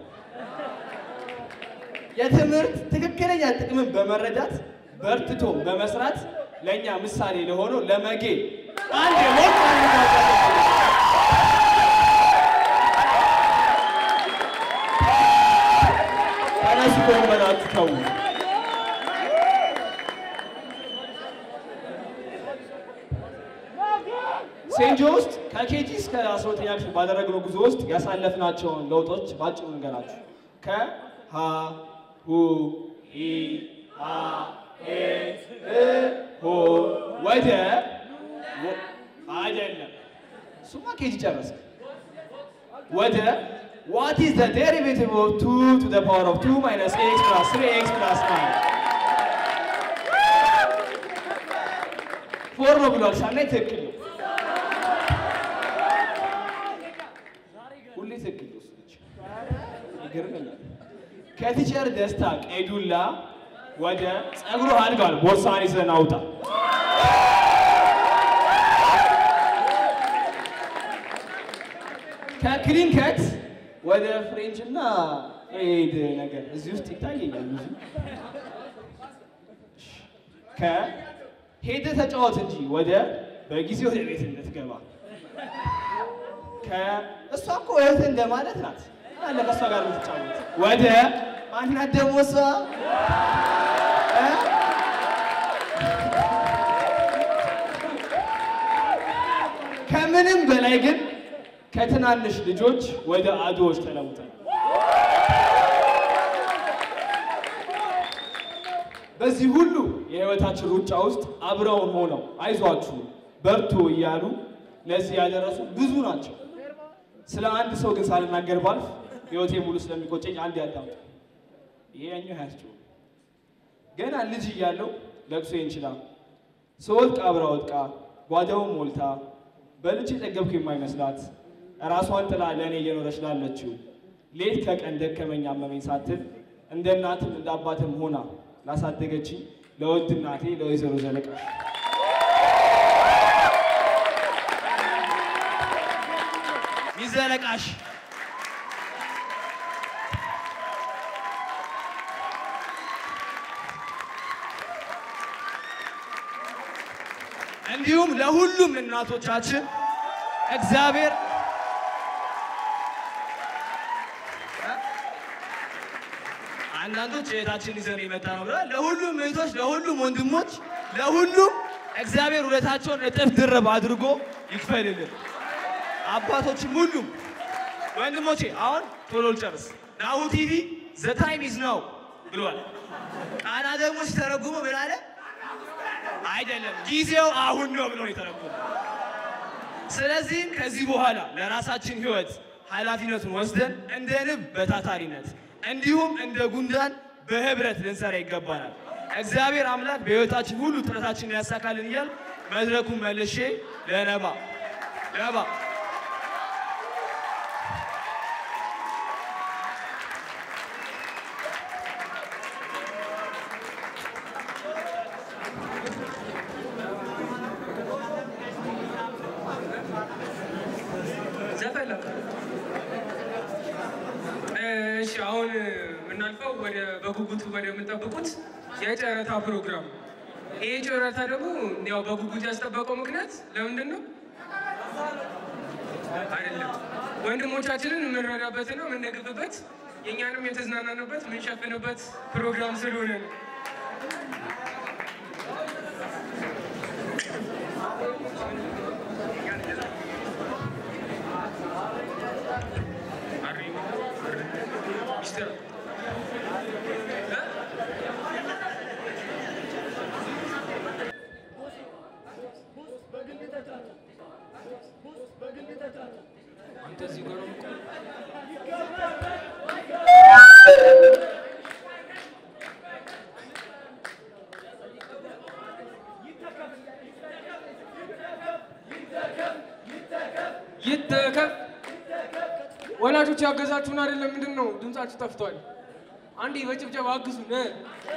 S9: የትምህርት ትክክለኛ ጥቅምን በመረዳት በርትቶ በመስራት ለእኛ ምሳሌ ለሆነው ለመጌ አንድ ሞቅ ተነሱ ከወንበራችሁ ተዉ። ሴንጆ ውስጥ ከኬጂ እስከ አስራ ሁለተኛ ክፍል ባደረግነው ጉዞ ውስጥ ያሳለፍናቸውን ለውጦች ባጭሩ እንገራችሁ። ከሀ ሁ ሂ ሀ ሄ እ ሆ ወደ ወ- አይደለም፣ እሱማ ኬጂ ጨረስክ። ወደ ዋት ኢዝ ዘ ዴሪቬቲቭ ኦፍ ቱ ቱ ዘ ፓወር ኦፍ ቱ ማይነስ ኤክስ ፕላስ ትሪ ኤክስ ፕላስ ናይን ፎር ነው ብሏል። ሳናይ ትክክል ነው። ሁሌ ትክክል ነው። እሱ ልጅ ይገርመኛል። ከቲቸር ደስታ ቀይዱላ ወደ ጸጉሩ አድጓል። ቦርሳን ይዘን አውጣ። ከክሊን ከት ወደ ፍሬንች እና ኤድ ነገር እዚህ ውስጥ ይታየኛል ብዙ ከሄደ ተጫወት እንጂ ወደ በጊዜ ወደ ቤት እንድትገባ ከእሷ እኮ እህት እንደማለት ናት አለ ከእሷ ጋር የምትጫወት ወደ ማናት ደግሞ እሷ እ? ከምንም በላይ ግን ከትናንሽ ልጆች ወደ አዶዎች ተለውጠናል። በዚህ ሁሉ የህይወታችን ሩጫ ውስጥ አብረውን ሆነው አይዟችሁ በርቱ እያሉ ለዚህ ያደረሱ ብዙ ናቸው። ስለ አንድ ሰው ግን ሳልናገር ባልፍ ህይወቴ ሙሉ ስለሚቆጨኝ አንድ ያዳምጡ። ይሄኛው ያስችው ገና ልጅ እያለው ለቅሶ ይንችላል ስወድቅ አብራ ወድቃ ጓዳውን ሞልታ በልጅ የጠገብኩ የማይመስላት ራሷን ጥላ ለእኔ እየኖረች ላለችው ሌት ከቀን ደከመኝ አመመኝ ሳትል እንደ እናትም እንደ አባትም ሆና ላሳደገችኝ ለውድ እናቴ ለወይዘሮ ዘለቃሽ ሚዘለቃሽ እንዲሁም ለሁሉም እናቶቻችን እግዚአብሔር አንዳንዶች እህታችን ይዘን የመጣ ነው ብለዋል። ለሁሉም እህቶች፣ ለሁሉም ወንድሞች፣ ለሁሉም እግዚአብሔር ውለታቸውን እጥፍ ድርብ አድርጎ ይክፈልልን። አባቶችም ሁሉም ወንድሞቼ፣ አሁን ቶሎ ልጨርስ። ናሁ ቲቪ ዘ ታይም ኢዝ ናው ብሏል። ቃና ደግሞ ሲተረጉመው ምን አለ? አይደለም ጊዜው አሁን ነው ብሎ ነው የተረጎመው። ስለዚህም ከዚህ በኋላ ለራሳችን ህይወት ኃላፊነቱን ወስደን እንደ ንብ በታታሪነት እንዲሁም እንደ ጉንዳን በህብረት ልንሰራ ይገባናል። እግዚአብሔር አምላክ በህይወታችን ሁሉ ጥረታችንን ያሳካልን እያል መድረኩን መልሼ ለነባ ነባ
S1: ዘፈን ለካ። እሺ አሁን የምናልፈው ወደ በጉጉት ወደ የምንጠብቁት የጨረታ ፕሮግራም። ይሄ ጨረታ ደግሞ ያው በጉጉት ያስጠበቀው ምክንያት ለምንድን ነው? አይደለም ወንድሞቻችንን የምንረዳበትና የምንደግፍበት የእኛንም የተዝናናንበት የምንሸፍንበት ፕሮግራም ስለሆነ ነው። ሚስተር አንተ እዚህ ጋር ነው የምቆመው? ይተከፍ ወላጆች ያገዛችሁን አይደለም። ምንድን ነው ድምጻችሁ ጠፍቷል? አንዴ በጭብጨባ አግዙን። እ?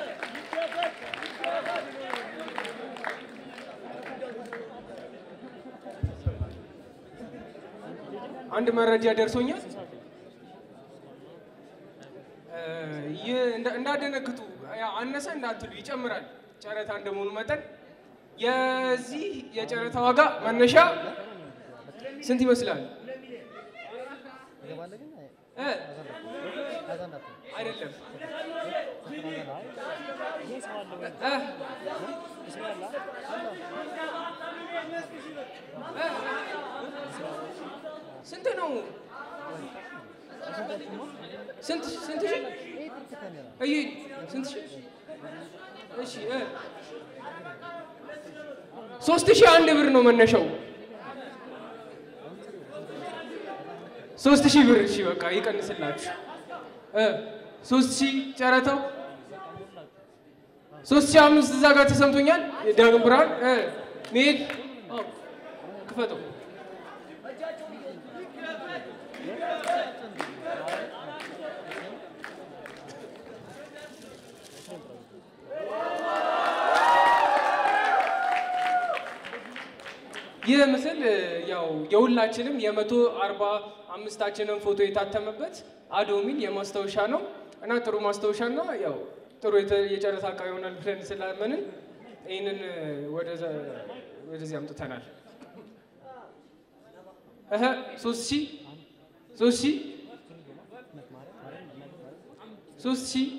S1: አንድ መረጃ ደርሶኛል። እ፣ ይህ እንዳ- እንዳደነግጡ ያው አነሰ እንዳትሉ ይጨምራል። ጨረታ እንደመሆኑ መጠን የዚህ የጨረታ ዋጋ መነሻ ስንት ይመስላል? እ? አይደለም እ? እ? ስንት ነው? ስንት ስንት ሺህ? እይ ስንት ሺህ? እሺ እ? ሶስት ሺህ አንድ ብር ነው መነሻው። ሶስት ሺህ ብር እሺ፣ በቃ ይቀንስላችሁ። እ ሶስት ሺህ ጨረታው ሶስት ሺህ አምስት እዛ ጋር ተሰምቶኛል። ዳግም ብርሃን እ መሄድ አዎ፣ ክፈተው ይህ ምስል እ፣ ያው የሁላችንም የመቶ አርባ አምስታችንን ፎቶ የታተመበት አዶሚን የማስታወሻ ነው እና ጥሩ ማስታወሻ እና ያው ጥሩ የተ- የጨረታ እቃ ይሆናል ብለን ስላመንን ይህንን እ፣ ወደዛ- ወደዚህ አምጥተናል። እህ ሶስት ሺህ ሶስት ሺህ ሶስት ሺህ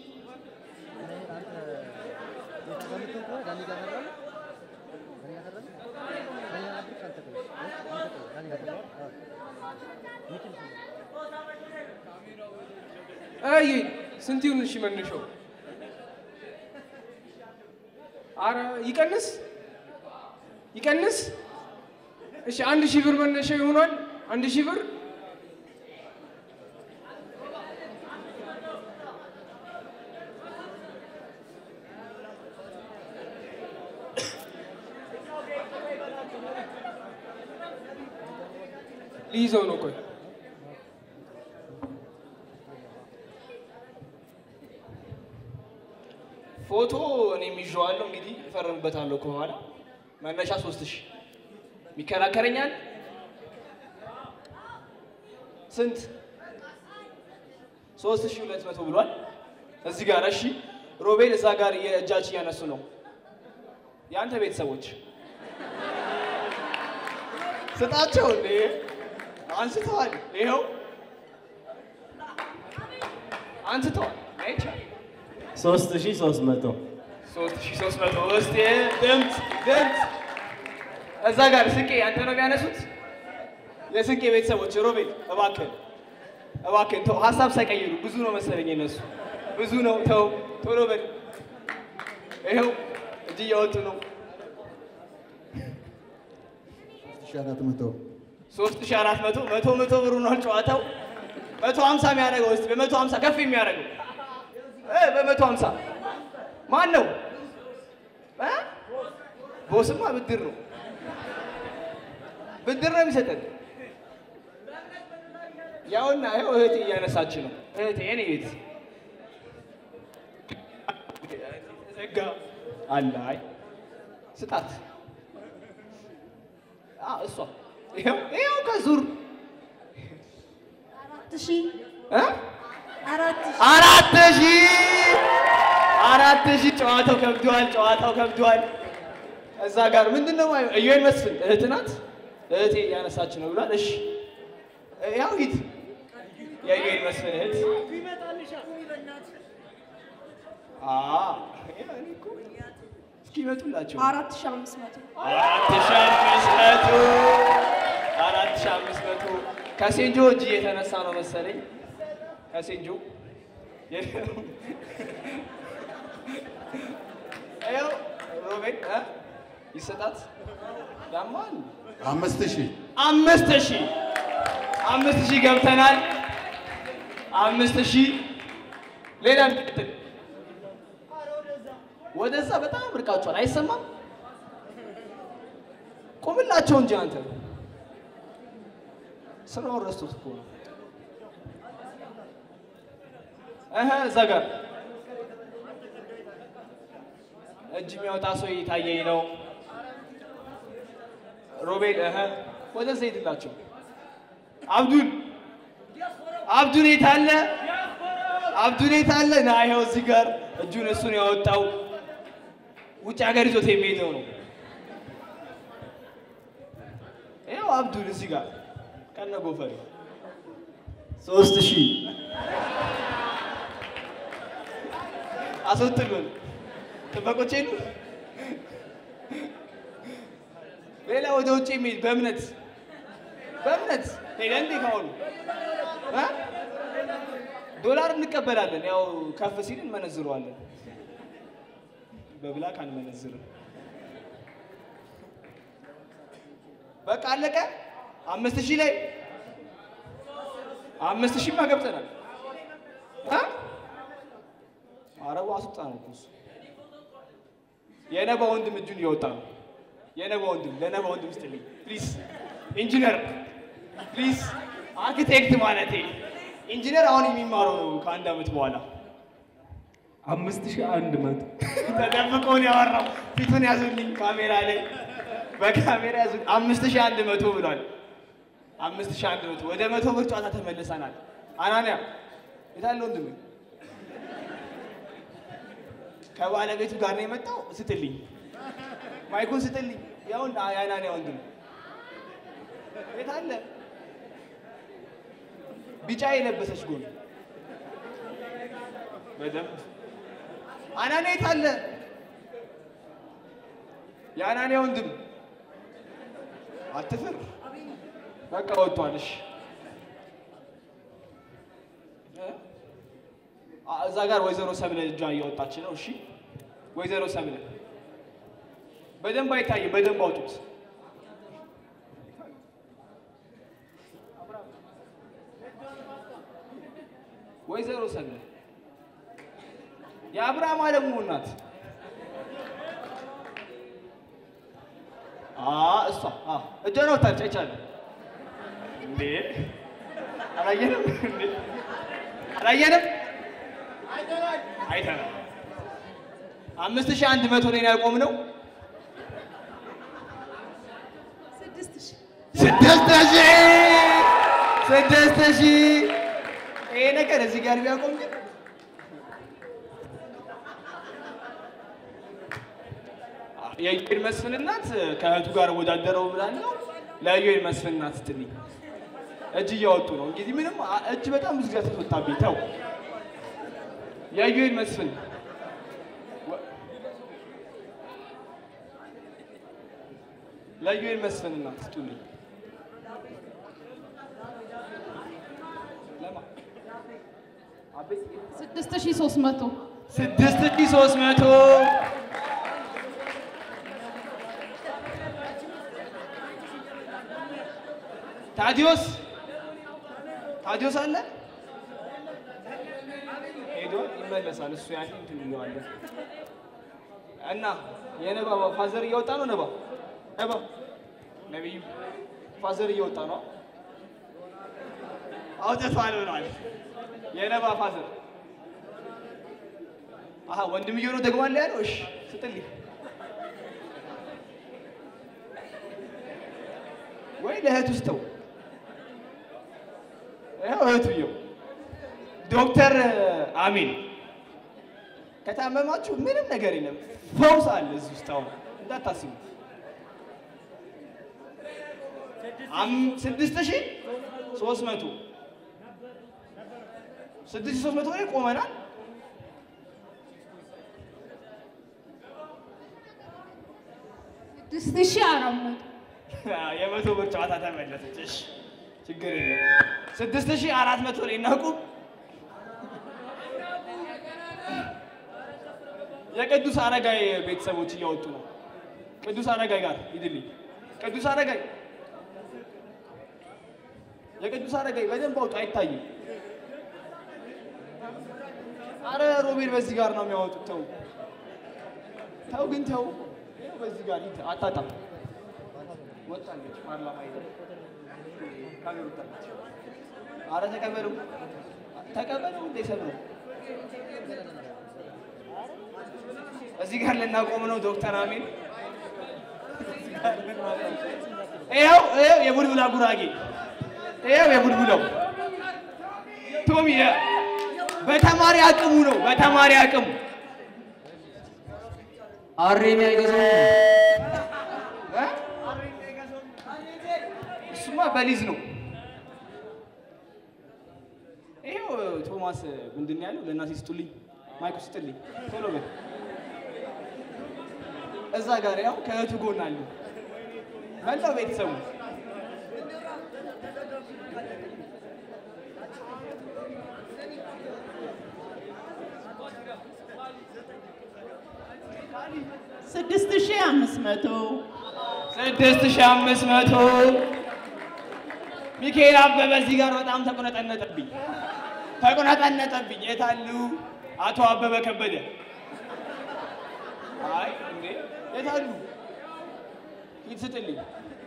S1: አይ ስንት ይሁን? እሺ መነሻው አረ ይቀንስ ይቀንስ። እሺ አንድ ሺህ ብር መነሻ ይሆናል። አንድ ሺህ ብር ሊይዘው ነው። ቆይ
S9: ፎቶ እኔም ይዤዋለሁ እንግዲህ እፈርምበታለሁ ከኋላ መነሻ ሶስት ሺህ ይከራከረኛል ስንት ሶስት ሺህ ሁለት መቶ ብሏል እዚህ ጋር እሺ ሮቤል እዛ ጋር የእጃች እያነሱ ነው የአንተ ቤተሰቦች ስጣቸው እንዴ አንስተዋል ይኸው አንስተዋል አይቻልም
S11: ሶስት ሺህ ሶስት መቶ
S9: ሶስት ሺህ ሶስት መቶ እስቲ ድምፅ ድምፅ እዛ ጋር ስንቄ አንተ ነው የሚያነሱት የስንቄ ቤተሰቦች ሮቤል እባክህን እባክህን ተው ሀሳብ ሳይቀይሩ ብዙ ነው መሰለኝ የነሱ ብዙ ነው ተው ቶሎ በል ይኸው እጅ እያወጡ ነው
S12: ሺህ አራት መቶ
S9: ሶስት ሺህ አራት መቶ መቶ መቶ ብር ሆኗል ጨዋታው መቶ ሀምሳ የሚያደርገው እስቲ በመቶ ሀምሳ ከፍ የሚያደርገው እ በመቶ ሀምሳ ማን ነው እ? ቦስማ ብድር ነው ብድር ነው የሚሰጠን ያውና ይኸው እህቴ እያነሳች ነው እህቴ የኔ ቤት ዘጋ አለ አይ ስጣት አ እሷ ይኸው ይኸው ከዙር
S13: አራት ሺህ
S9: እ?
S13: አራት ሺህ
S9: አራት ሺህ አራት ሺህ ጨዋታው ከብዷል፣ ጨዋታው ከብዷል። እዛ ጋር ምንድን ነው ማየው? እዮን መስፍን እህት ናት። እህቴ እያነሳች ነው ብሏል። እሺ ያው ሂድ የእዮን መስፍን እህት አ እኔ እኮ እስኪ ይመጡላቸው
S13: አራት ሺህ አምስት መቶ
S9: አራት ሺህ አምስት መቶ አራት ሺህ አምስት መቶ ከሴንጆ እጅ እየተነሳ ነው መሰለኝ ከሴንጆ ይኸው ሮቤል እ? ይሰጣት ያማል
S12: አምስት ሺህ
S9: አምስት ሺህ አምስት ሺህ ገብተናል አምስት ሺህ ሌላ እንቀጥል ወደዛ በጣም ርቃችኋል አይሰማም ቁምላቸው እንጂ አንተ ስራውን ረስቶት እኮ ነው እህ እዛ ጋር እጅ የሚያወጣ ሰው እየታየኝ ነው። ሮቤል እህ ወደዛ ሂድላቸው። አብዱል አብዱል የት አለ? አብዱል የት አለ? ና ይኸው እዚህ ጋር እጁን እሱን ያወጣው ውጭ ሀገር ይዞት የሚሄደው ነው። ይኸው አብዱል እዚህ ጋር ከነ ጎፈሬ
S11: ሶስት ሺህ
S9: አስወጥሉን ጥበቆች የሉ። ሌላ ወደ ውጭ የሚሄድ በእምነት በእምነት ሄደ እንዴ ካሁኑ እ? ዶላር እንቀበላለን። ያው ከፍ ሲል እንመነዝረዋለን። በብላክ አንመነዝርም። በቃ አለቀ። አምስት ሺህ ላይ አምስት ሺህማ ገብተናል። እ? አረቡ አስወጣ ነው እኮ እሱ። የነባ ወንድም እጁን እያወጣ ነው። የነባ ወንድም ለነባ ወንድም ስጥልኝ ፕሊዝ። ኢንጂነር ፕሊዝ፣ አርኪቴክት ማለቴ ኢንጂነር አሁን የሚማረው ነው ከአንድ ዓመት በኋላ
S11: አምስት ሺህ አንድ መቶ
S9: ተደብቆ ነው ያወራው። ፊቱን ያዙልኝ ካሜራ ላይ በካሜራ ያዙት። አምስት ሺህ አንድ መቶ ብሏል። አምስት ሺህ አንድ መቶ ወደ መቶ ብር ጨዋታ ተመልሰናል። አናንያ የታለ ወንድም? ከባለቤቱ ጋር ነው የመጣው። ስትልኝ ማይኩን ስትልኝ። ያውን የአናንያ ወንድም የታለ? ቢጫ የለበሰች ጎን በደንብ አናንያ የታለ? የአናንያ ወንድም አትፍር። በቃ ወጥቷል። እሺ አ- እዛ ጋር ወይዘሮ ሰብለ እጇ እያወጣች ነው። እሺ ወይዘሮ ሰብለ በደንብ አይታይም። በደንብ አውጡት። ወይዘሮ ሰብለ የአብርሃም አለሙ ናት። አ እሷ አ እጇን አውጥታለች። አይቻለሁ እንዴ አላየንም እንዴ አላየንም አይተናል። አምስት ሺህ አንድ መቶ ላይ ነው ያቆምነው።
S13: ስድስት ሺህ
S9: ስድስት ሺህ ስድስት ሺህ ይሄ ነገር እዚህ ጋር ቢያቆም ግን የዩኤል መስፍን እናት ከእህቱ ጋር ወዳደረው ብላለሁ። ለዩኤል መስፍን እናት ስትልኝ እጅ እያወጡ ነው። እንግዲህ ምንም አ- እጅ በጣም ብዙ ጊዜ ተወጣብኝ። ተው የዩኤል መስፍን ወ- ለዩኤል መስፍን እናት ስጡልኝ። ለማ አቤት
S13: ስድስት ሺህ ሦስት መቶ
S9: ስድስት ሺህ ሦስት መቶ ታዲዮስ ታዲዮስ አለ ሄዶ ይመለሳል። እሱ ያለ እንትን እንለዋለን እና የነባ ፋዘር እየወጣ ነው። ነባ ነባ ነቢዩ ፋዘር እየወጣ ነው። አውጥቷል ብለዋል። የነባ ፋዘር አሀ ወንድምየው ነው ደግሞ አለ ያለው። እሺ ስጥልኝ ወይ ለእህቱ ስጠው። ይኸው እህቱየው ዶክተር አሚን ከታመማችሁ ምንም ነገር የለም፣ ፈውስ አለ እዚህ ውስጥ። አሁን እንዳታስቡ። አም- ስድስት ሺህ ሦስት መቶ ስድስት ሺህ ሦስት መቶ ላይ ቆመናል።
S13: ስድስት ሺህ አራት መቶ
S9: የመቶ ብር ጨዋታ ተመለሰች። እሺ ችግር የለም። ስድስት ሺህ አራት መቶ ላይ እናቁም። የቅዱስ አረጋይ ቤተሰቦች እያወጡ ነው። ቅዱስ አረጋይ ጋር ሂድልኝ። ቅዱስ አረጋይ የቅዱስ አረጋይ በደንብ አውጡ፣ አይታይም። አረ ሮቤል በዚህ ጋር ነው የሚያወጡት። ተው ተው፣ ግን ተው። ይኸው በዚህ ጋር ሂድ፣ አታጣም። ወጣለች ፓርላማ ሄደ ካሜራ ወጣለች። አረ ተቀበሉ ተቀበሉ እንደ ሰብረው እዚህ ጋር ልናቆም ነው ዶክተር አሚን ይኸው ይኸው የቡልቡላ ጉራጌ ይኸው የቡልቡላው ቶሚ የ- በተማሪ አቅሙ ነው በተማሪ አቅሙ
S10: አሬን አይገዛም።
S9: እ? እሱማ በሊዝ ነው። ይኸው ቶማስ ምንድን ነው ያለው? ለእናቴ ስጡልኝ፣ ማይኩ ስጥልኝ፣ ቶሎ በል። እዛ ጋር ያው ከእህቱ ጎን አሉ መላው ቤተሰቡ።
S14: ስድስት ሺህ አምስት መቶ
S9: ስድስት ሺህ አምስት መቶ ሚካኤል አበበ እዚህ ጋር በጣም ተቆነጠነጠብኝ ተቆነጠነጠብኝ። የታሉ አቶ አበበ ከበደ? አይ እንዴ የታሉ? ሂድ ስጥልኝ።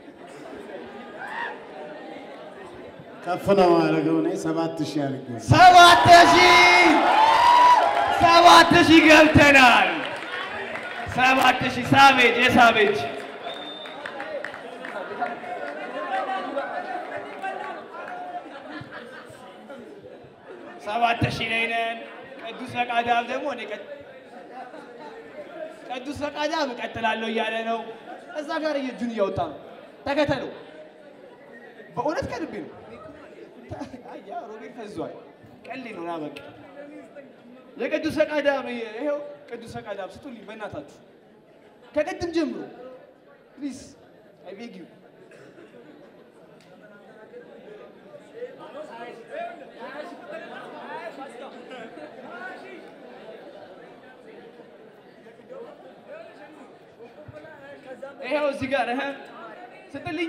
S12: ከፍ ነው ማድረገው እኔ ሰባት ሺህ አድርጌው
S9: ሰባት ሺህ ሰባት ሺህ ገብተናል። ሰባት ሺህ ሳቤጅ የሳቤጅ ሰባት ሺህ ላይ ነን። ቅዱስ ፈቃዳም ደግሞ እኔ ቀጥ- ቅዱስ ፈቃዳም እቀጥላለሁ እያለ ነው። እዛ ጋር እጁን እያወጣ ነው። ተከተለው። በእውነት ከልቤ ነው። አያ ሮቤል ፈዟል። ቀልድ ነው ና በቃ የቅዱስ ፈቃዳም ይኸው ቅዱስ ፈቃዳም ስጡልኝ በእናታችሁ ከቅድም ጀምሮ ፕሊዝ አይ ቤግ ዩ ይኸው እዚህ ጋር እህ ስጥልኝ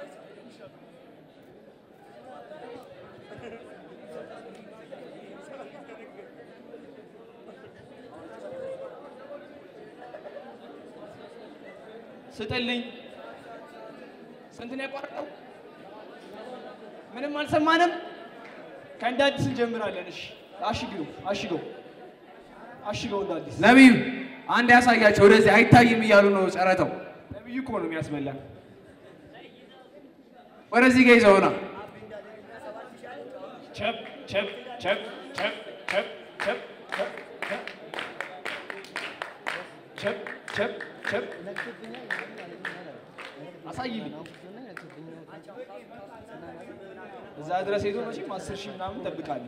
S9: ስጥልኝ። ስንት ነው ያቋረጠው? ምንም አልሰማንም። ከእንደ አዲስ እንጀምራለን። እሺ አሽገው አሽገው አሽገው እንደ አዲስ
S3: ነቢዩ አንድ ያሳያቸው። ወደዚህ አይታይም እያሉ ነው ጨረተው።
S9: ነብዩ እኮ ነው የሚያስበላን።
S3: ወደዚህ ጋ ይዘውና
S9: ቸፕ ቸፕ ቸፕ ቸፕ ቸፕ ቸፕ ቸፕ ቸፕ ቸፕ ቸፕ አሳይልኝ። እዛ ድረስ ሄዶ መቼም አስር ሺህ ምናምን እጠብቃለሁ።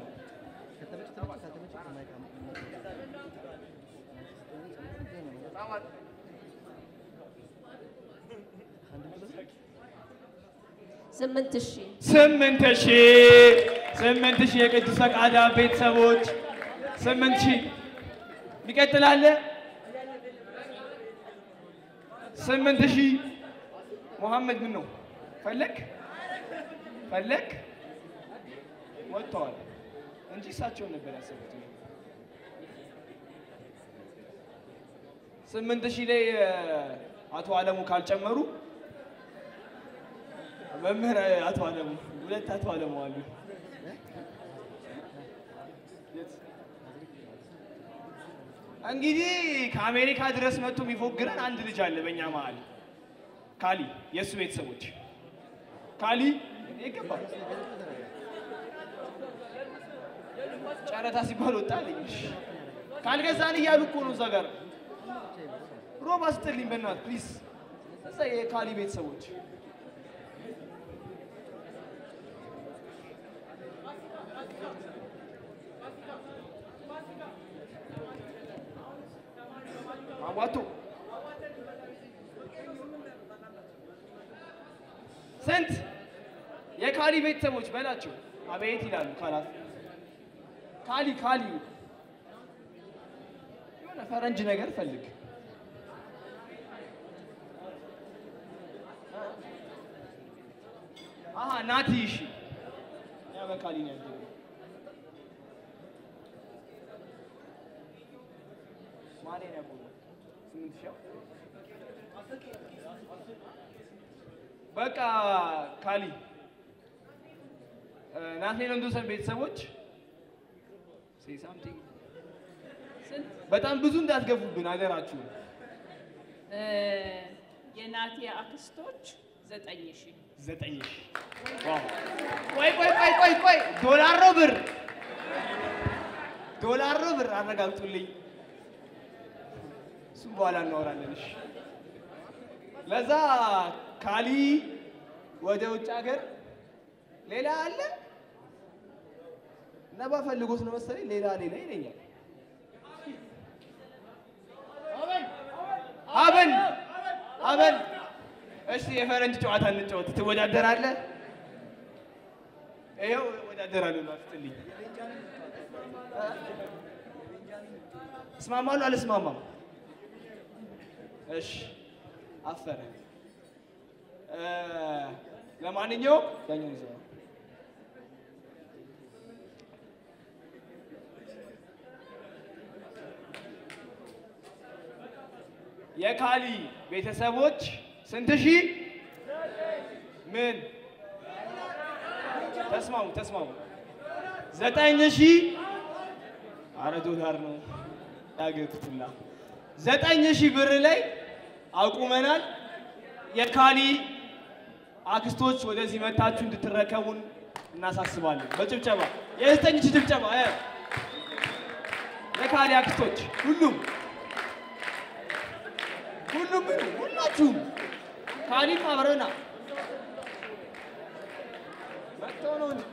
S15: ስምንት ሺህ
S9: ስምንት ሺህ ስምንት ሺህ የቅዱስ ፈቃዳ ቤተሰቦች ስምንት ሺህ ይቀጥላል። ስምንት ሺህ ሙሐመድ ምን ነው ፈለግ ፈለግ ወጥተዋል እንጂ እሳቸውን ነበር ያሰቡት። ስምንት ሺህ ላይ እ፣ አቶ አለሙ ካልጨመሩ መምህር አቶ አለሙ ሁለት አቶ አለሙ አሉ። እንግዲህ ከአሜሪካ ድረስ መጥቶ የሚፎግረን አንድ ልጅ አለ በእኛ መሀል ካሊ፣ የእሱ ቤተሰቦች ካሊ ይገባል። ጨረታ ሲባል ወጣ አለኝ። እሺ። ካልገዛን እያሉ እኮ ነው እዛ ጋር ሮባ ስጥልኝ በእናትህ ፕሊዝ። እዛ የካሊ ቤተሰቦች አዋጡ ስንት የካሊ ቤተሰቦች በላቸው። አቤት ይላሉ ካላት ካሊ ካሊ የሆነ ፈረንጅ ነገር ፈልግ። አሀ ናቲ እሺ፣ ያ በካሊ ነው ያደገው። ማንን ያቆመው? ስምንት ሺህ በቃ ካሊ ናትናኤል ወንዶሰን ቤተሰቦች ሴይ ሳምቲንግ በጣም ብዙ እንዳትገፉብን አደራችሁ።
S14: እ፣ የናቲ አክስቶች ዘጠኝ ሺህ
S9: ዘጠኝ ሺህ ዋው! ቆይ ቆይ ቆይ ቆይ ቆይ ዶላር ነው ብር? ዶላር ነው ብር? አረጋግጡልኝ። እሱም በኋላ እናወራለን። እሺ። ለዛ ካሊ ወደ ውጭ ሀገር ሌላ አለ ነባ ፈልጎት ነው መሰለኝ ሌላ ሌላ ይለኛል። አበን አበን እሺ የፈረንጅ ጨዋታ እንጫወት። ትወዳደራለህ? ይኸው እወዳደራለሁ ነው አትጥልኝ። እስማማሉ አልስማማም? እሺ አፈረ። እ፣ ለማንኛውም ያኛውን ይዘው የካሊ ቤተሰቦች ስንት ሺህ ምን ተስማሙ ተስማሙ ዘጠኝ ሺህ አረ ዶላር ነው ያገቱላ ዘጠኝ ሺህ ብር ላይ አቁመናል። የካሊ አክስቶች ወደዚህ መታችሁ እንድትረከቡን እናሳስባለን። በጭብጨባ የዘጠኝ ሺህ ጭብጨባ እ የካሊ አክስቶች ሁሉም ሁሉም ምን ሁላችሁም ካሊም አብረና መጥተው ነው እንጂ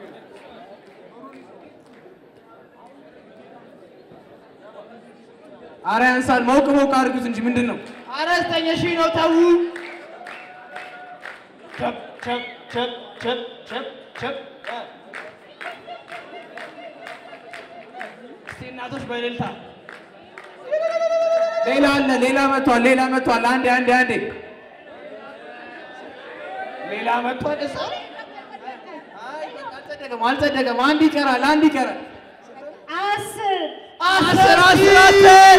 S3: አረ ያንሳል። ሞቅ ሞቅ አድርጉት እንጂ ምንድን ነው?
S9: አረ ዘጠኝ ሺህ ነው ተዉ። ቸፕ ቸፕ ቸፕ ቸፕ ቸፕ ቸፕ እ እስቲ እናቶች በእልልታ
S3: ሌላ አለ፣ ሌላ መጥቷል፣ ሌላ መጥቷል። አንዴ አንዴ አንዴ
S9: ሌላ መጥቷል። እዛ
S3: አልጸደቀም፣ አልጸደቀም። አንድ ይቀራል፣ አንድ ይቀራል።
S13: አስር
S9: አስር አስር አስር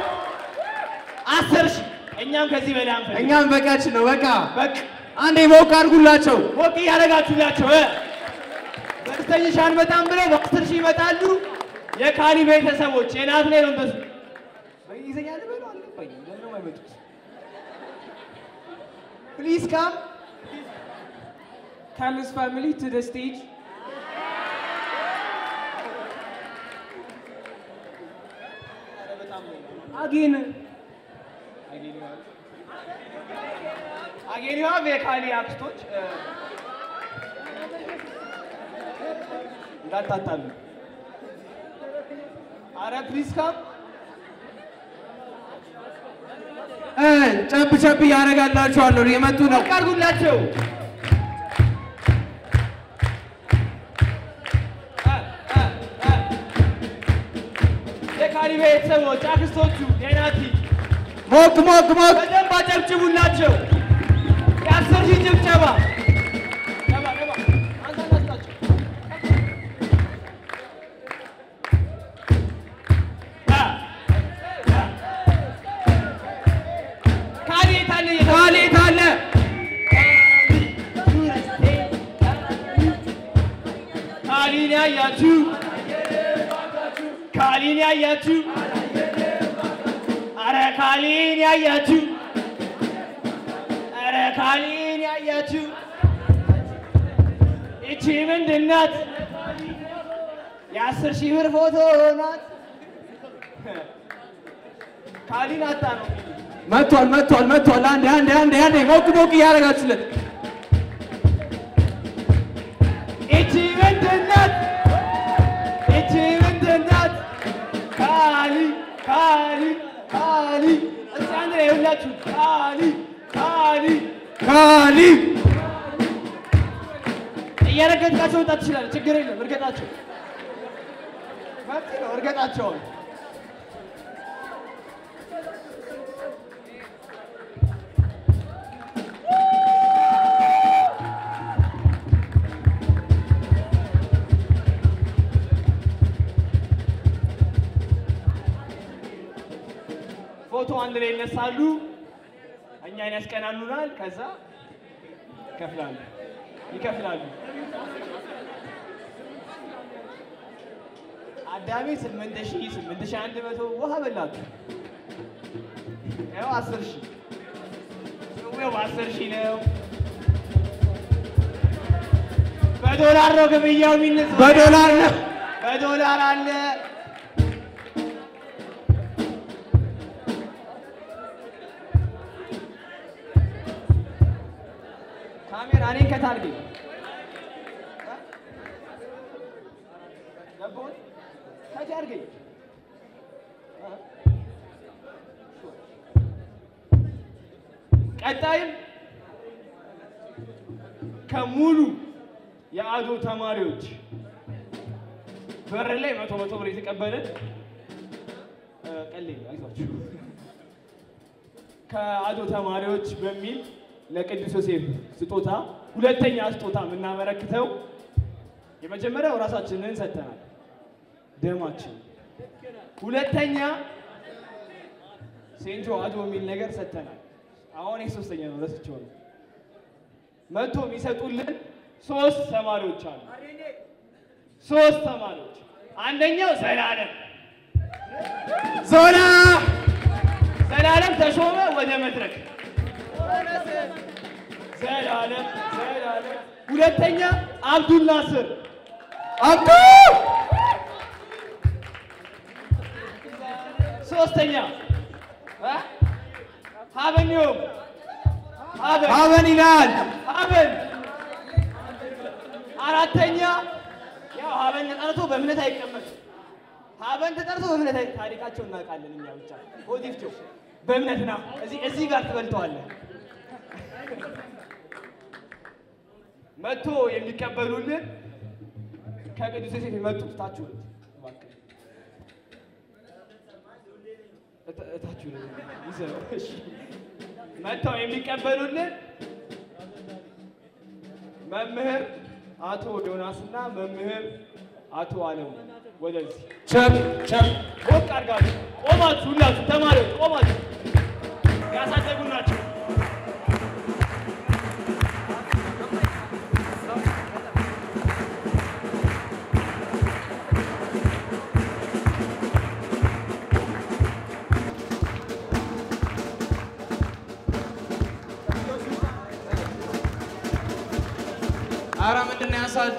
S9: አስር ሺህ እኛም ከዚህ በላይ አንፈልግም።
S3: እኛም በቃችን ነው። በቃ
S9: በቃ
S3: አንዴ ሞቅ አድርጉላቸው።
S9: ሞቅ እያደረጋችሁላቸው እ በዘጠኝ ሺህ አንመጣም ብለው በአስር ሺህ ይመጣሉ። የካሊ ቤተሰቦች የናት ላይ ነው እንደሱ በእንግሊዝኛ ልበሉ አልገባኝም። ለምን ነው የማይመጡት? ፕሊዝ ካም
S1: Carlos family to the stage.
S9: አጌን አጌን ዩ ሃቭ የካሊ አክስቶች እ፣ እንዳታጣሉ። አረ ፕሊዝ ካም
S3: እ ጨብ ጨብ እያደረጋላችኋለሁ። የመጡ ነው።
S9: አድርጉላቸው። የካሊ ቤተሰቦች አክስቶቹ የናቲ
S3: ሞቅ ሞቅ ሞቅ
S9: በደንብ አጨብጭቡላቸው። የአስር ሺህ ጭብጨባ ደባ ደባ አንተ አናስጣቸው። አ፣ አ። ካሊ የት አለ?
S3: ካሊ የት አለ?
S9: ካሊን ያያችሁ ካሊን ያያችሁ አረ ካሊን ያያችሁ አረ ካሊን ያያችሁ ይቺ ምንድን ናት? የአስር ሺህ ብር ፎቶ ናት። ካሊን አጣ ነው።
S3: መጥቷል፣ መጥቷል፣ መጥቷል። አንዴ አንዴ አንዴ አንዴ ሞቅ ሞቅ እያደረጋችሁለት
S9: ይቺ ምንድን ናት? ይቺ ምንድን ናት? ካሊ ካሊ ካሊ እስቲ አንድ ላይ ሁላችሁ ካሊ ካሊ
S3: ካሊ
S9: እየረገጥካቸው መውጣት ትችላለህ። ችግር የለም። እርገጣቸው መብት ነው። እርገጣቸውን ፎቶ አንድ ላይ ይነሳሉ። እኛን ያስቀናኑናል። ከዛ ይከፍላሉ ይከፍላሉ። አዳሜ ስምንት ሺህ ስምንት ሺህ አንድ መቶ ውሃ በላችሁ። ያው አስር ሺህ ያው አስር ሺህ ነው። በዶላር ነው ግብያው የሚነሳ
S3: በዶላር ነው።
S9: በዶላር አለ። ካሜራ እኔን ከታርገኝ ገባሁኝ ከዚህ አድርገኝ ቀጣይም ከሙሉ የአዶ ተማሪዎች በር ላይ መቶ መቶ ብር የተቀበልን እ፣ ቀሌ አይዟችሁ ከአዶ ተማሪዎች በሚል ለቅዱስ ዮሴፍ ስጦታ ሁለተኛ ስጦታ የምናበረክተው የመጀመሪያው ራሳችንን ሰጥተናል፣ ደማችን። ሁለተኛ ሴንጆ አዶ የሚል ነገር ሰጥተናል። አሁን ይህ ሶስተኛ ነው፣ ረስቼው ነው። መቶ የሚሰጡልን ሶስት ተማሪዎች አሉ። ሶስት ተማሪዎች አንደኛው ዘላለም
S3: ዞና
S9: ዘላለም ተሾመ ወደ መድረክ ዘላለም ዘላለም ሁለተኛ አብዱል ናስር
S2: አብዱ
S9: ሶስተኛ እ? ሀበኒዮም ሀበን
S2: ሀበን ይላል።
S9: ሀበን አራተኛ ያው ሀበን ተጠርቶ በእምነት አይቀመጥም። ሀበን ተጠርቶ በእምነት አይ ታሪካቸው እናውቃለን እኛ ብቻ ሆዲፍቶ በእምነት ና እዚህ እዚህ ጋር ትበልተዋለህ። መጥቶ የሚቀበሉልን ከቅዱስ ዮሴፍ የመጡት ታችሁ እባክህ እታ- እታችሁ ነው ይዘው እሺ መጥተው የሚቀበሉልን መምህር አቶ ዮናስ እና መምህር አቶ አለሙ ወደዚህ ቸብ ቸብ ሞቅ አድርጋችሁ ቆማችሁ ሁላችሁ ተማሪዎች ቆማችሁ ያሳደጉ ናቸው።
S3: አረ ምንድን ነው ያሳድ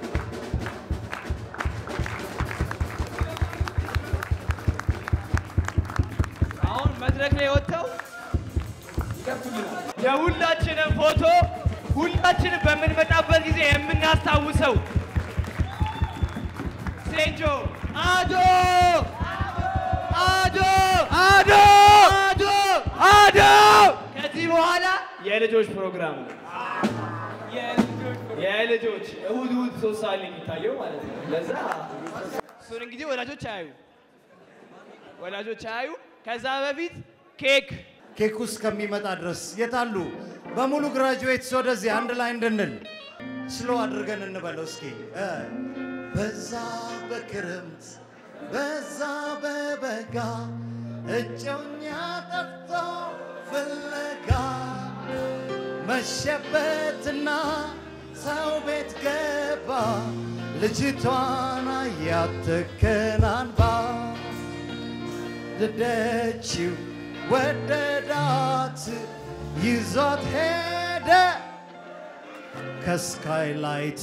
S9: አሁን መድረክ ላይ ወጥተው ይከፍቱልናል። የሁላችንም ፎቶ ሁላችንም በምንመጣበት ጊዜ የምናስታውሰው ሴንጆ አዶ አዶ አዶ አዶ አዶ ከዚህ በኋላ የልጆች ፕሮግራም ነው። የልጆች እሁድ እሁድ ሶስት ሰዓት ላይ የሚታየው ማለት ነው። ለዛ እሱን እንግዲህ ወላጆች አያዩ ወላጆች አያዩ። ከዛ በፊት ኬክ
S6: ኬክ ውስጥ ከሚመጣ ድረስ የታሉ በሙሉ ግራጁዌትስ ወደዚህ አንድ ላይ እንድንል ስሎ አድርገን እንበለው እስኪ እ በዛ በክረምት በዛ በበጋ እጮኛ ጠፍቶ ፍለጋ መሸበትና ሰው ቤት ገባ ልጅቷን አያተከናንባ ደደችው ወደዳት ይዟት ሄደ ከስካይላይት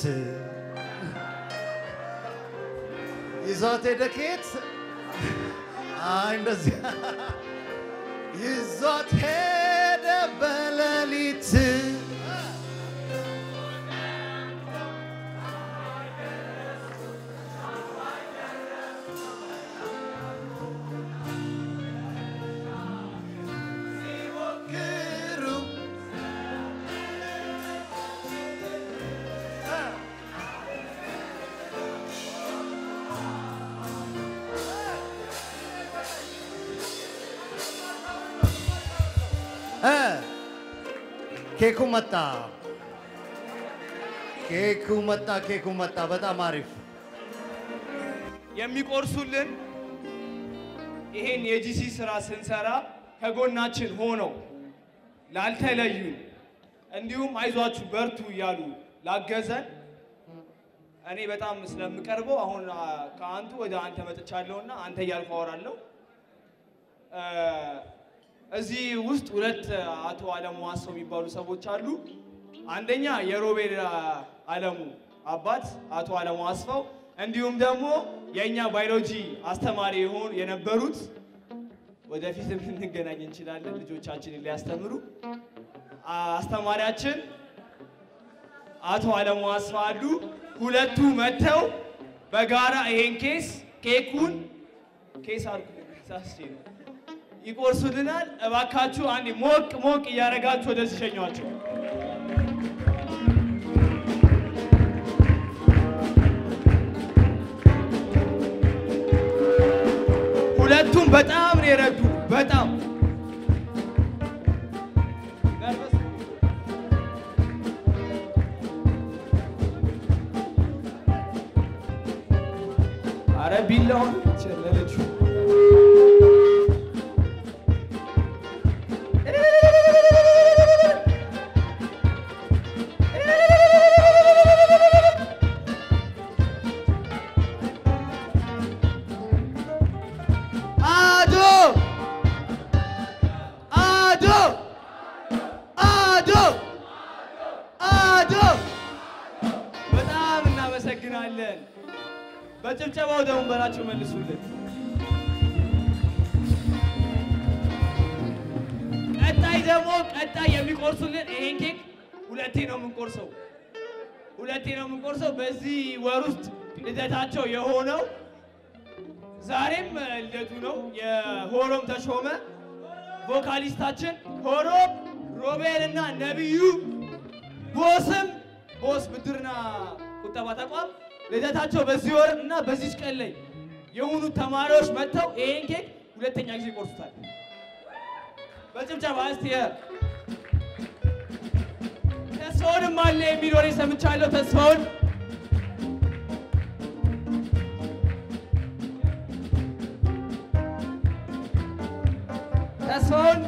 S6: ይዟት ሄደ ኬት አይ እንደዚህ ይዟት ሄደ በሌሊት ሲሞክሩ እ ኬኩ መጣ ኬኩ መጣ ኬኩ መጣ በጣም አሪፍ
S9: የሚቆርሱልን ይሄን የጂሲ ስራ ስንሰራ ከጎናችን ሆነው ላልተለዩን እንዲሁም አይዟችሁ በርቱ እያሉ ላገዘን እኔ በጣም ስለምቀርበው አሁን አ፣ ከአንቱ ወደ አንተ መጥቻለሁና አንተ እያልኩ አወራለሁ። እ፣ እዚህ ውስጥ ሁለት አቶ አለሙ ዋሰው የሚባሉ ሰዎች አሉ። አንደኛ የሮቤል አ፣ አለሙ አባት አቶ አለሙ አስፋው እንዲሁም ደግሞ የእኛ ባዮሎጂ አስተማሪ የሆኑ የነበሩት ወደፊትም ልንገናኝ እንችላለን ልጆቻችንን ሊያስተምሩ አ- አስተማሪያችን አቶ አለሙ አስፋ አሉ። ሁለቱ መጥተው በጋራ ይሄን ኬስ ኬኩን ኬስ አልኩ ሳስቼ ነው ይቆርሱልናል። እባካችሁ አንዴ ሞቅ ሞቅ እያደረጋችሁ ወደዚህ ሸኟቸው። ሁለቱም በጣም ነው የረዱ። በጣም አረ ቢላውን ቸለለችው። አዶ አዶ አዶ አዶ እናመሰግናለን። በጭብጨባው ደግሞ በላቸው መልሱልን። ቀጣይ ደግሞ ቀጣይ የሚቆርሱልን ይሄን ኬክ ሁለቴ ነው የምንቆርሰው፣ ሁለቴ ነው የምንቆርሰው። በዚህ ወር ውስጥ ልደታቸው የሆነው ዛሬም ልደቱ ነው የሆሮም ተሾመ ቮካሊስታችን ሆሮም ሮቤል እና ነቢዩ ቦስም ቦስ ብድርና ቁጠባ ተቋም ልደታቸው በዚህ ወር እና በዚች ቀን ላይ የሆኑ ተማሪዎች መጥተው ይሄን ኬክ ሁለተኛ ጊዜ ይቆርሱታል። በጭብጨባ እስቲ ተስፋውንም አለ የሚል ወሬ ሰምቻለሁ። ተስፋውን ተስፋውን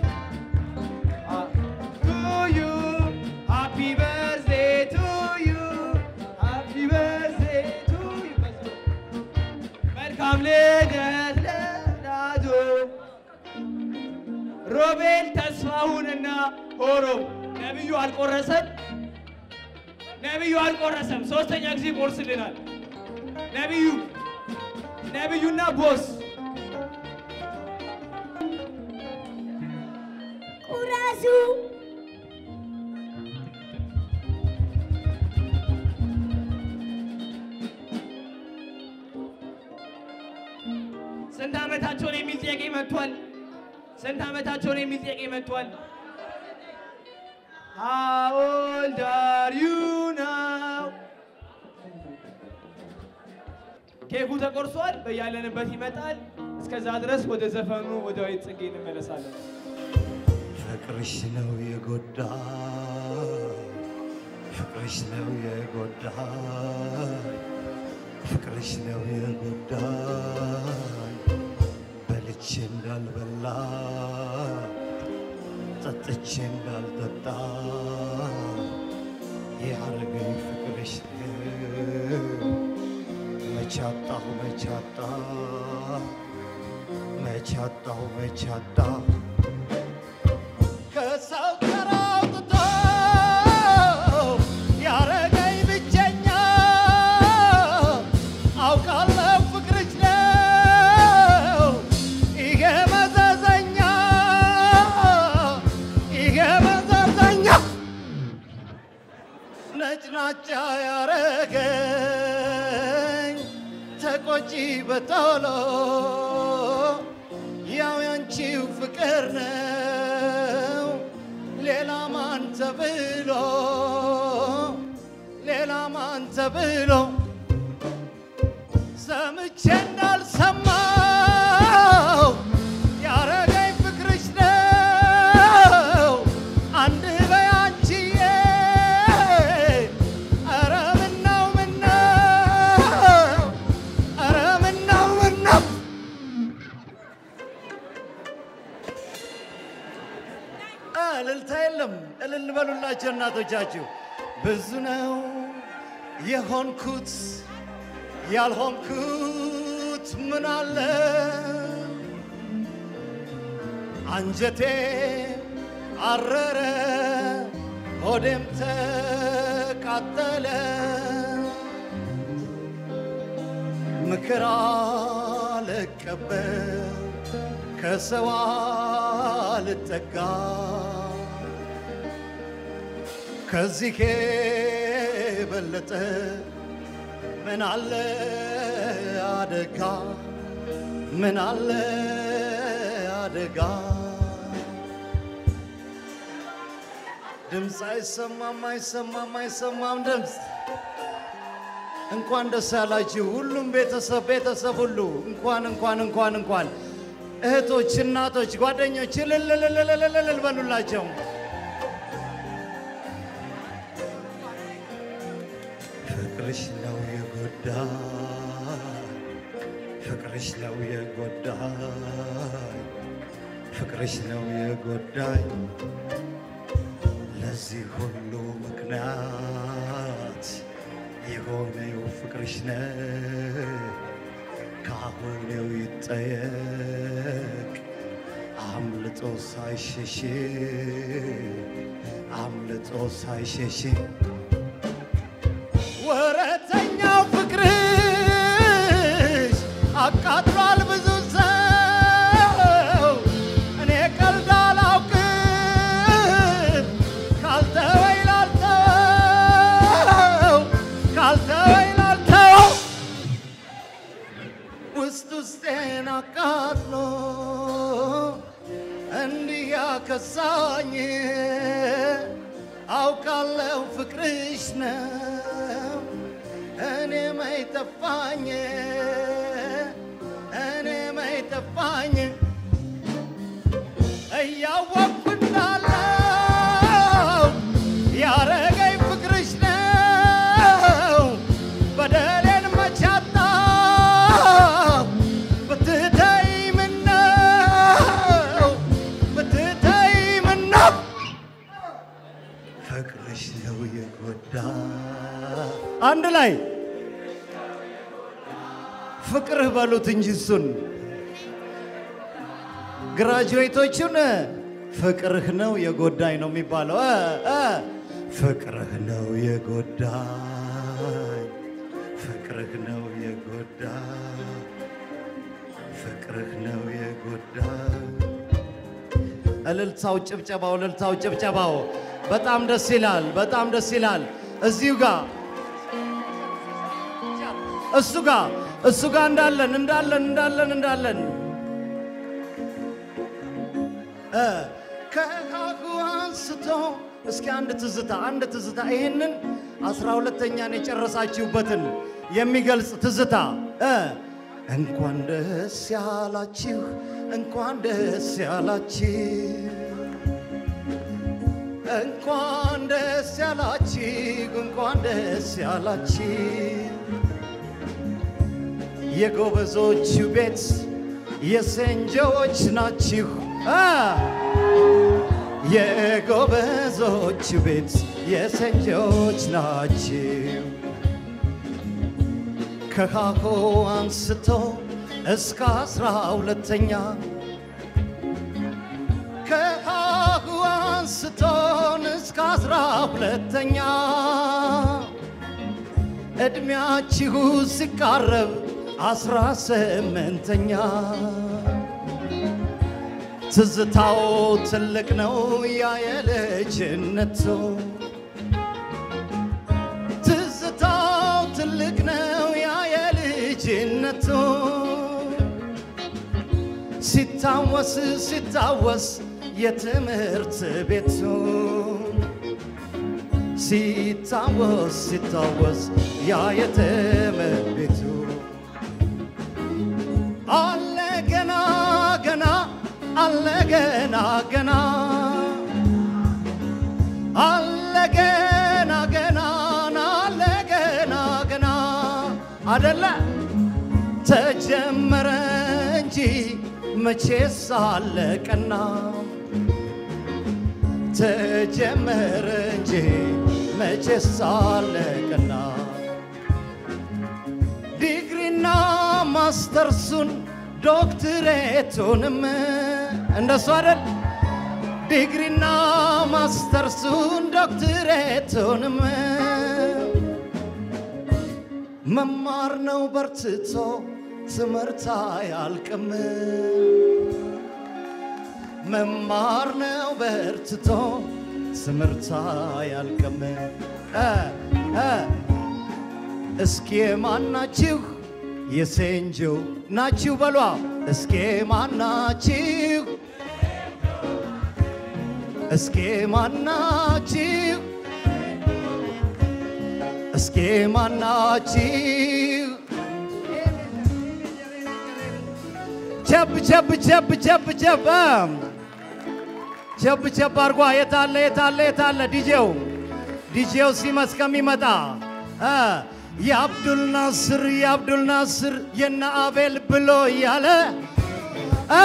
S9: ቱ ዩ ሃፒ በርዝዴይ ቱ ዩ ሃፒ በርዝዴይ ቱ ዩ መልካም ልደት ለዳዶ ሮቤል ተስፋሁንና ሆሮም ነቢዩ አልቆረሰም። ነቢዩ አልቆረሰም። ሶስተኛ ጊዜ ይቆርስልናል። ነቢዩ ነቢዩና ቦስ
S13: ቁረሱ
S9: ስንት ዓመታቸውን የሚል ጥያቄ መጥቷል። ስንት ዓመታቸውን የሚል ጥያቄ መጥቷል። How old are you now? ኬኩ ተቆርሷል። በያለንበት ይመጣል። እስከዛ ድረስ ወደ ዘፈኑ ወደ ወይት ጽጌ እንመለሳለን።
S6: ፍቅርሽ ነው የጎዳ ፍቅርሽ ነው የጎዳ ፍቅርሽ ነው የጎዳ በልቼ እንዳልበላ ጠጥቼ እንዳልጠጣ ያረገኝ ፍቅርሽ ነው መቻጣሁ መቻጣ መቻጣሁ መቻጣ ከሰው ጋር አውጥቶ ያረገኝ ብቸኛ አውቃለሁ ፍቅርሽ ነው ይሄ መዘዘኛ ይሄ መዘዘኛ ነጭናጫ ያረገኝ ተቆጪ በቶሎ ያው ያንቺው ፍቅር ነው ሌላ ማን ተብሎ ሌላ ማን ተብሎ ሰምቼ እንዳልሰማው ያረገኝ ፍቅርሽ ነው አንድ በያንቺዬ ኧረ ምነው ምነው ኧረ ምነው ምነው እልልታ የለም። እልል በሉላቸው እናቶቻችሁ። ብዙ ነው የሆንኩት ያልሆንኩት ምን አለ አንጀቴ አረረ ሆዴም ተቃጠለ ምክር አልቀበል ከሰው አልጠጋ ከዚህ የበለጠ ምን አለ አደጋ ምን አለ አደጋ ድምፅ አይሰማም አይሰማም አይሰማም ድምፅ እንኳን ደስ ያላችሁ ሁሉም ቤተሰብ ቤተሰብ ሁሉ እንኳን እንኳን እንኳን እንኳን እህቶች፣ እናቶች፣ ጓደኞች እልልልልልልል በሉላቸው። ፍቅርሽ ነው የጎዳኝ፣ ፍቅርሽ ነው የጎዳኝ፣ ፍቅርሽ ነው የጎዳኝ። ለዚህ ሁሉ ምክንያት የሆነው ፍቅርሽ ነው። ካሁኔው ይጠየቅ አምልጦ ሳይሸሽ አምልጦ ሳይሸሽ ወረተኛው ፍቅር ጠፋኝ አውቃለሁ ፍቅርሽ ነው እኔ መች ጠፋኝ እኔ መች ጠፋኝ እያወቅኩ እንዳለው ያረገኝ ፍቅርሽ ነው በደሌን መቻጣው ብትተይ ምነው ብትተይ ምነው ፍቅርሽ ነው የጎዳ አንድ ላይ ፍቅርህ በሉት እንጂ እሱን ግራጁዌቶቹን ፍቅርህ ነው የጎዳኝ ነው የሚባለው። እ እ ፍቅርህ ነው የጎዳኝ፣ ፍቅርህ ነው የጎዳኝ፣ ፍቅርህ ነው የጎዳኝ። እልልታው፣ ጭብጨባው፣ እልልታው፣ ጭብጨባው በጣም ደስ ይላል፣ በጣም ደስ ይላል። እዚሁ ጋር እሱ ጋር እሱ ጋር እንዳለን እንዳለን እንዳለን እንዳለን እ ከካኩ አንስቶ እስኪ አንድ ትዝታ አንድ ትዝታ ይህንን አስራ ሁለተኛን የጨረሳችሁበትን የሚገልጽ ትዝታ እ እንኳን ደስ ያላችሁ እንኳን ደስ ያላችሁ እንኳን ደስ ያላችሁ እንኳን ደስ ያላችሁ የጎበዞቹ ቤት የሰንጆዎች ናችሁ አ የጎበዞቹ ቤት የሰንጆች ናችሁ ከካኮ አንስቶ እስከ አስራ ሁለተኛ ከካኮ አንስቶን እስከ አስራ ሁለተኛ ዕድሜያችሁ ሲቃረብ አስራ ስምንተኛ ትዝታው ትልቅ ነው ያ የልጅነቱ ትዝታው ትልቅ ነው ያ የልጅነቱ ሲታወስ ሲታወስ የትምህርት ቤቱ ሲታወስ ሲታወስ ያ የትምህርት ቤቱ አለ ገና ገና አለ ገና ገና አለ ገና ገና አለ ገና ገና አደለ ተጀመረ እንጂ መቼስ አለቀና ተጀመረ እንጂ መቼስ አለቀና ዲግሪና ማስተርሱን ዶክትሬቱንም እንደሱ አይደል ዲግሪና ማስተርሱን ዶክትሬቱንም መማር ነው በርትቶ ትምህርት አያልቅም መማር ነው በርትቶ ትምህርት አያልቅም እ እ እስኪ ማናችሁ የሴንጆ ናችሁ በሏ እስኪ ማናችሁ እስኪ ማናችሁ እስኪ ማናችሁ ቸብ ቸብ ቸብ ቸብ ቸብ ቸብ ቸብ አርጓ የታለ የታለ የታለ ዲጄው ዲጄው ሲመስ ከሚመጣ እ የአብዱል ናስር የአብዱል ናስር የነ አቤል ብሎ እያለ እ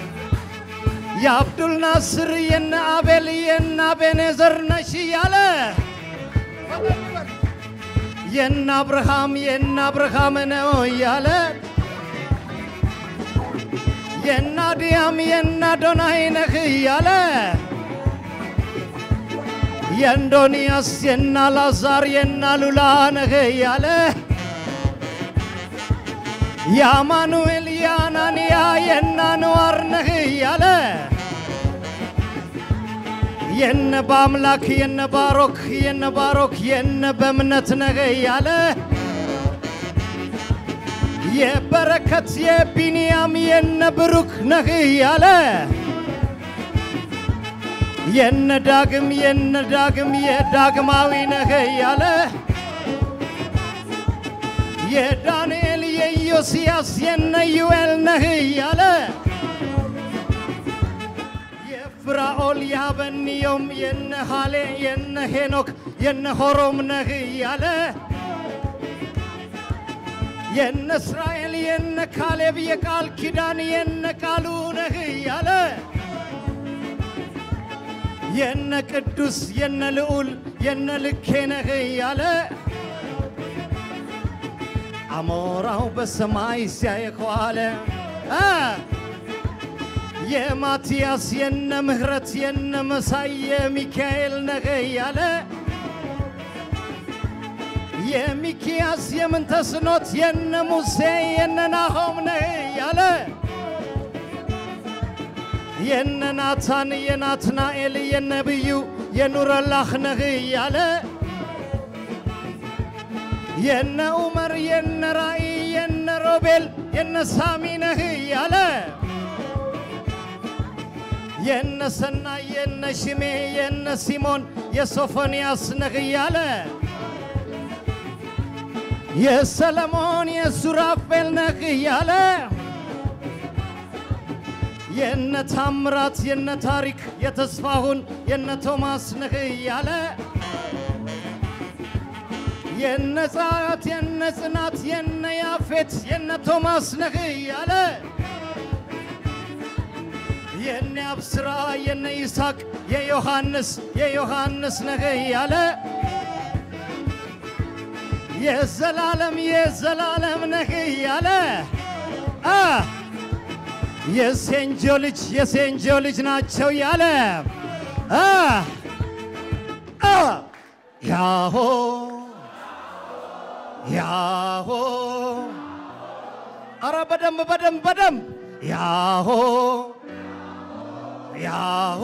S6: የአብዱል ናስር የነ አቤል የነ አቤኔዘር ነሽ እያለ የነ አብርሃም የነ አብርሃም ነው እያለ የነ አድያም የነ አዶናይ ነህ እያለ የእንዶንያስ የነ አልዓዛር የነ ሉላ ነህ እያለ የአማኑኤል የአናንያ የነ አንዋር ነህ እያለ የነ በአምላክ የነ ባሮክ የነ ባሮክ የነ በእምነት ነህ እያለ የበረከት የቢንያም የነ ብሩክ ነህ እያለ የነ ዳግም የነ ዳግም የዳግማዊ ነህ ያለ የዳንኤል የኢዮስያስ የነ ዩኤል ነህ ያለ የፍራኦል ያበንዮም የነ ሃሌ የነ ሄኖክ የነ ሆሮም ነህ ያለ የነ እስራኤል የነ ካሌብ የቃል ኪዳን የነ ቃሉ ነህ ያለ የነ ቅዱስ የነ ልዑል የነ ልኬ ነህ ያለ አሞራው በሰማይ ሲያይ ከዋለ አ የማቲያስ የነ ምህረት የነ መሳይ የሚካኤል ነህ ያለ የሚኪያስ የምንተስኖት የነ ሙሴ የነ ናሆም ነህ ያለ የነ ናታን የናትናኤል የነብዩ የኑረላህ ነህ ያለ የነ ዑመር የነ ራእይ የነ ሮቤል የነ ሳሚ ነህ ያለ የነ ሰናይ የነ ሽሜ የነ ሲሞን የሶፎንያስ ነህ ያለ የሰለሞን የሱራፌል ነህ ያለ የነ ታምራት የነ ታሪክ የተስፋሁን የነ ቶማስ ነህ ያለ የነ ጸአት የነ ጽናት የነ ያፌት የነ ቶማስ ነህ ያለ የነ አብስራ የነ ይስሐቅ የዮሐንስ የዮሐንስ ነህ ያለ የዘላለም የዘላለም ነህ ያለ አ የሴንጆ ልጅ የሴንጆ ልጅ ናቸው ያለ አ አ ያሆ ያሆ አረ በደንብ በደንብ በደንብ ያሆ ያሆ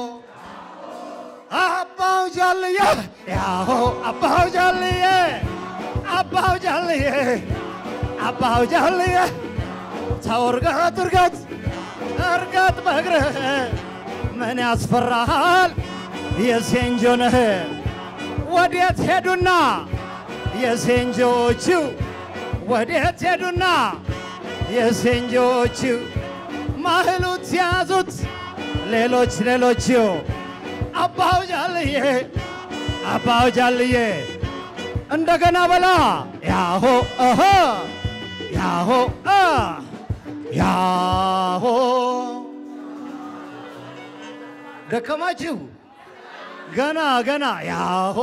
S6: አባው ጃልዬ ያሆ አባው ጃልዬ አባው ጃልዬ አባው ጃልዬ ተው እርገጥ እርገጥ እርገጥ በእግርህ ምን ያስፈራሃል? የሴንጆ ነህ ወዴት ሄዱና የሴንጆዎቹ ወዴት ሄዱና የሴንጆዎቹ ማህሉት ያዙት ሌሎች ሌሎቹ አባው ጃልዬ አባው ጃልዬ እንደገና በላ ያሆ እሆ ያሆ አ ያሆ ደከማችሁ ገና ገና ያሆ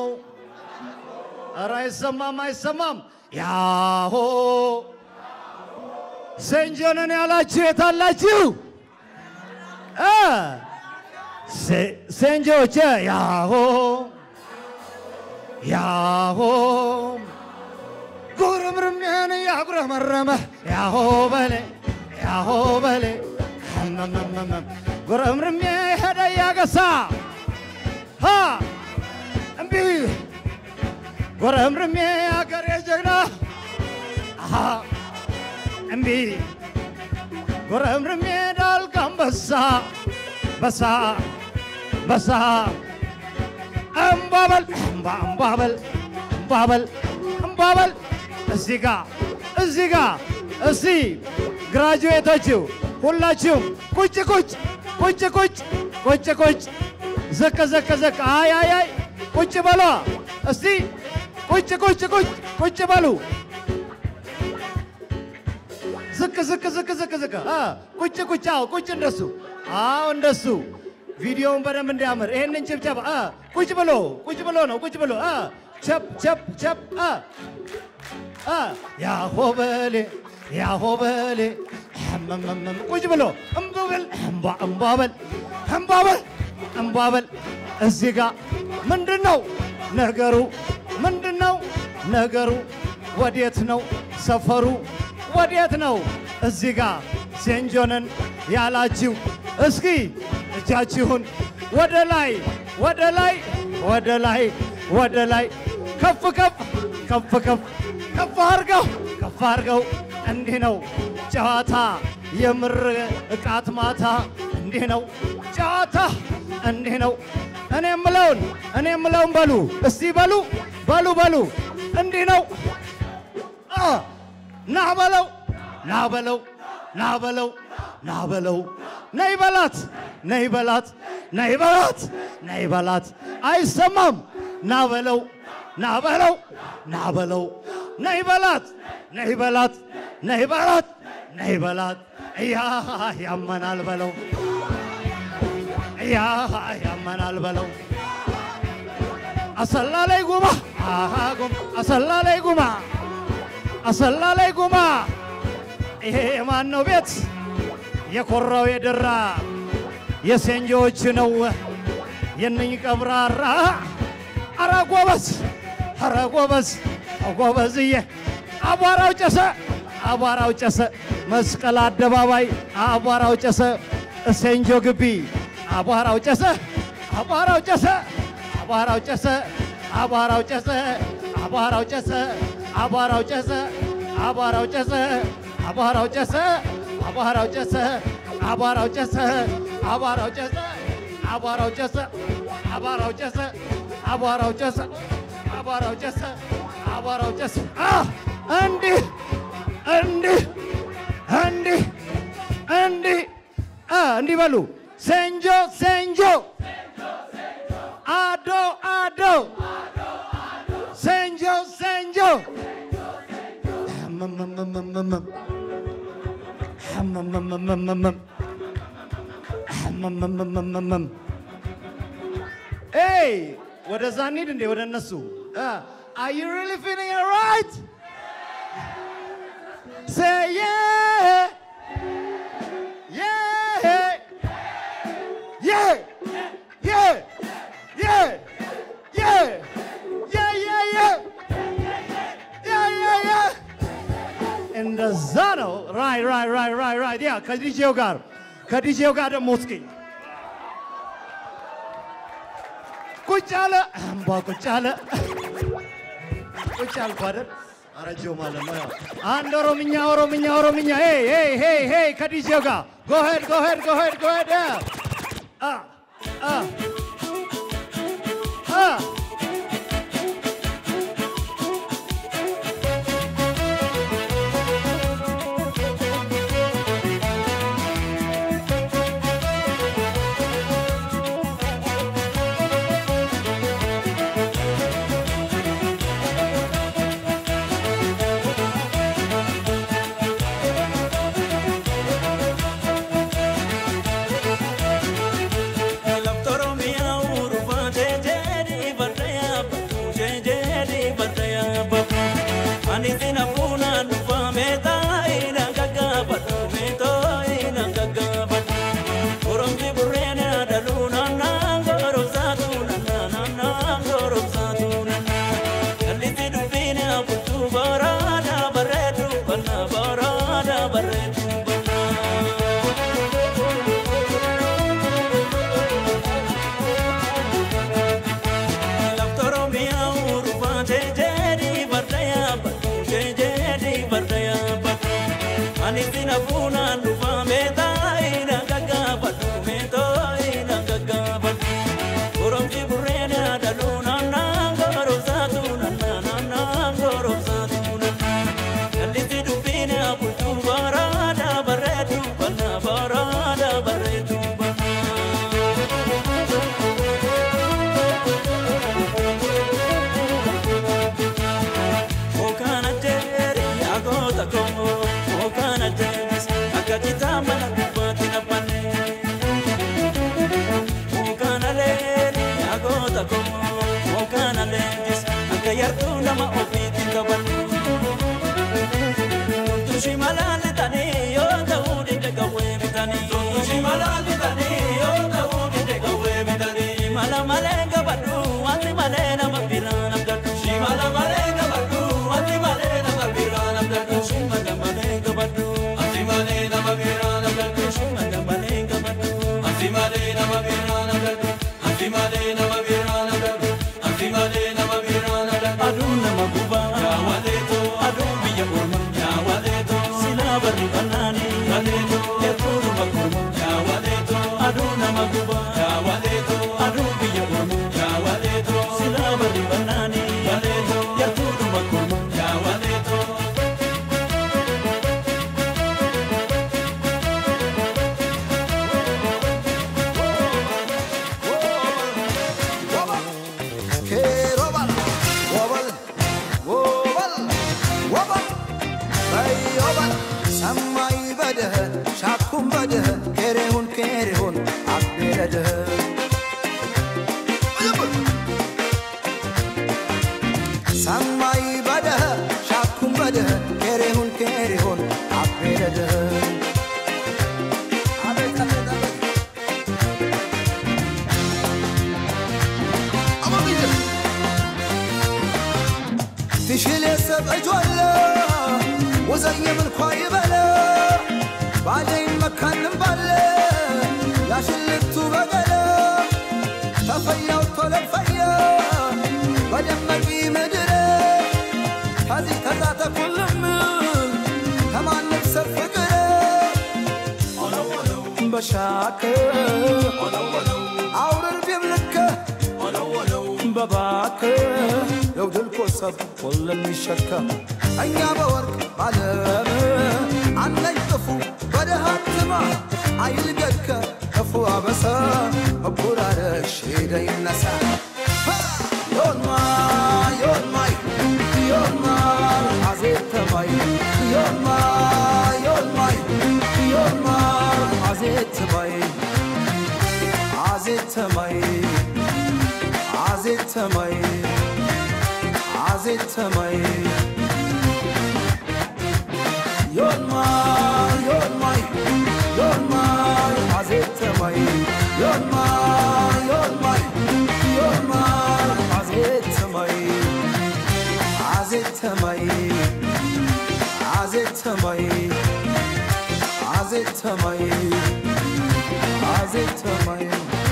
S6: ኧረ አይሰማም አይሰማም ያሆ ሴንጆንን ያላችሁ የታላችሁ እ ሴ- ሴንጆች ያሆ ያሆ ጉርምርሜን ያጉረመረመ ያሆ በሌ ያሆ በሌ እመመመመም ጉርምርሜ ሄደ ያገሳ ሀ እምቢ ጉርምርሜ አገሬ ጀግና አሃ እምቢ ጉርምርሜ ዳልጋም በሳ በሳ በሳ እምባበል እምባ እምባበል እምባበል እምባበል እዚህ ጋ እዚህ ጋ እስቲ ግራጁዌቶቹ ሁላችሁም ቁጭ ቁጭ ቁጭ ቁጭ ቁጭ ቁጭ ዝቅ ዝቅ ዝቅ አይ አይ አይ ቁጭ በሏ እስቲ ቁጭ ቁጭ ቁጭ ቁጭ በሉ ዝቅ ዝቅ ዝቅ ዝቅ ዝቅ አ ቁጭ ቁጭ አዎ ቁጭ እንደሱ አዎ እንደሱ ቪዲዮውን በደንብ እንዲያምር ይሄንን ጭብጨባ አ ቁጭ ብሎ ቁጭ ብሎ ነው ቁጭ ብሎ አ ቸፕ ቸፕ ቸፕ አ አ ያሆበሌ ያሆበሌ እመመመም ቁጭ ብሎ እምባበል እምባ እምባበል እምባበል እምባበል እዚህ ጋር ምንድን ነው ነገሩ? ምንድን ነው ነገሩ? ወዴት ነው ሰፈሩ? ወዴት ነው? እዚህ ጋር ሴንጆንን ያላችሁ እስኪ እጃችሁን ወደ ላይ ወደ ላይ ወደ ላይ ወደ ላይ ከፍ ከፍ ከፍ ከፍ ከፍ አርገው ከፍ አርገው። እንዲህ ነው ጨዋታ የምር እቃት ማታ እንዲህ ነው ጨዋታ እንዲህ ነው። እኔ የምለውን እኔ የምለውን በሉ እስቲ በሉ በሉ በሉ እንዲህ ነው አ ና በለው ና በለው ና በለው ና በለው ነይ በላት ነይ በላት ነይ በላት ነይ በላት አይሰማም ና በለው ና በለው ና በለው ነይ በላት ነይ በላት ነይ በላት ነይ በላት እያ ያመናል በለው እያ ያመናል በለው አሰላ ላይ ጉማ አሃ ጉማ አሰላ ላይ ጉማ አሰላ ላይ ጉማ ይሄ የማን ነው ቤት? የኮራው የደራ የሴንጆዎች ነው የነኝ ቀብራራ። አረ ጎበዝ፣ አረ ጎበዝ፣ ጎበዝዬ አቧራው ጨሰ፣ አቧራው ጨሰ፣ መስቀል አደባባይ አቧራው ጨሰ፣ ሴንጆ ግቢ አቧራው ጨሰ፣ አቧራው ጨሰ፣ አቧራው ጨሰ፣ አቧራው ጨሰ፣ አቧራው ጨሰ፣ አቧራው ጨሰ፣ አቧራው ጨሰ፣ አቧራው ጨሰ፣ አቧራው ጨሰ፣ አቧራው ጨሰ፣ አቧራው ጨሰ፣ አቧራው ጨሰ፣ አቧራው ጨሰ፣ አቧራው ጨሰ፣ አቧራው ጨሰ፣ አቧራው ጨሰ። አ እንዲህ እንዲህ እንዲህ እንዲህ አ እንዲህ በሉ ሴንጆ ሴንጆ አዶ አዶ ሴንጆ ሴንጆ ህመመመመመመም ህመመመመመመም ህመመመመመመም ኤይ ወደዛ እንሂድ እንዴ ወደ እነሱ Are you really feeling it right? Say yeah. Yeah. Yeah. Yeah. Yeah. Yeah. Yeah, yeah, yeah. Yeah, yeah, yeah. እንደዛ ነው። ራይ ራይ ራይ ራይ ራይ ያ ከዲጄው ጋር ከዲጄው ጋር ደግሞ እስኪ ቁጭ አለ እምባ ቁጭ አለ ቁጭ አልኩ አይደል? አረጀው ማለት ነው። ያው አንድ ኦሮምኛ ኦሮምኛ ኦሮምኛ ሄይ ሄይ ሄይ ሄይ ከዲጄው ጋር ጎሄድ ጎሄድ ጎሄድ ጎሄድ አ አ አ
S16: Okana jeri, agota komo, okana jeri, akati تشيل يسب أجوالا وزي من خواي بلا بعدين مكان مبلا يا شلتو بقلا تفيا وطلب فيا بدمقي مدري هذه تزعت كل من كمان نفسر فكري بشاكر عورر بيملكه بباك لو دلكو سب كل የሚሸከም እኛ በወርቅ ባለም አነኝ ጥፉ በደሃትማ አይልገድከ ክፉ አበሰ መቡራረሽ ሄደ ይነሳ ዮንማ ዮንማይ ዮንማ አዜተማይ ዮንማ ዮንማይ ዮንማ አዜተማይ አዜተማይ አዜተማይ አዜተማይ ዮልማ ዮልማይ ዮልማይ አዜተማይ ዮልማ ዮልማይ ዮልማይ አዜተማይ አዜተማይ አዜተማይ አዜተማይ አዜተማይ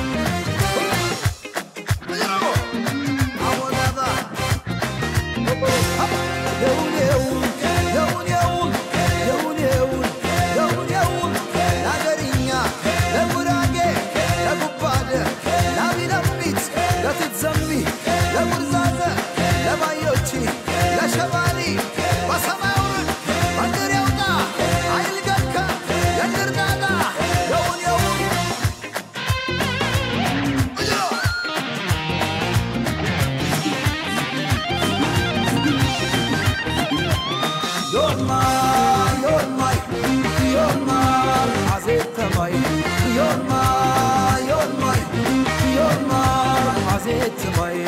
S16: ለሸባሊ በሰማዩን መንገድ ያውጣ አይልገካ የንርዳዳ የውን የውን ዮርማ ዮርማይ ዮርማ አዜተማይ ዮርማ ዮርማይ ዮርማ አዜተማይ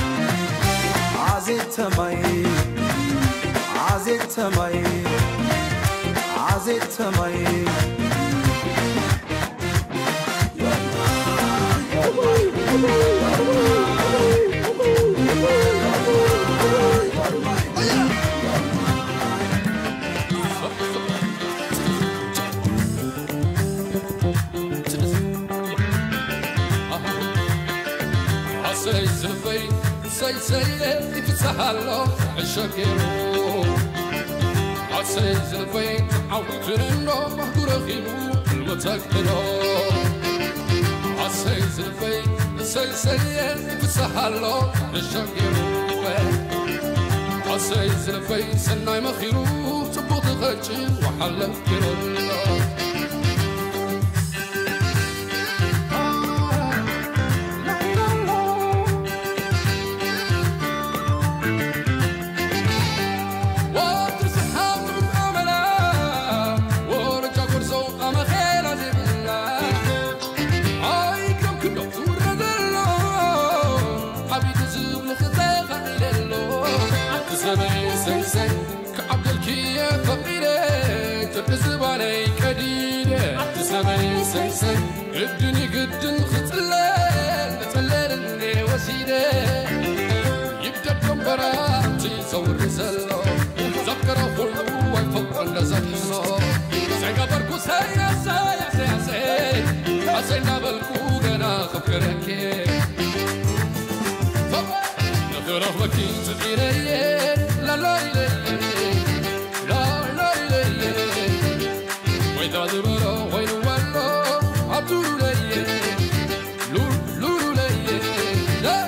S16: አዜተማይ አዜተማይ አዜተማይ
S17: عسي زلفي سي سي يتسهلو عشاكيرو عسي زلفي عودت لنو مهدور خيلو المتكلو عسي زلفي سي سي يتسهلو عشاكيرو عسي زلفي سناي مخيرو تبوط غجي وحلف كيرو قدني قدن خطلان تلالني وسيدة يبدأ بكمبراتي صور رسالة ذكر كله ويفوق النزحنا سيقا بركو سيا سيا سيا سيا أسينا بالكو غنا خبكرك نغرف بكي تغيري لا لا لا لا لا لا وإذا دبرا وين ولا عبدو لي لور لور لي لا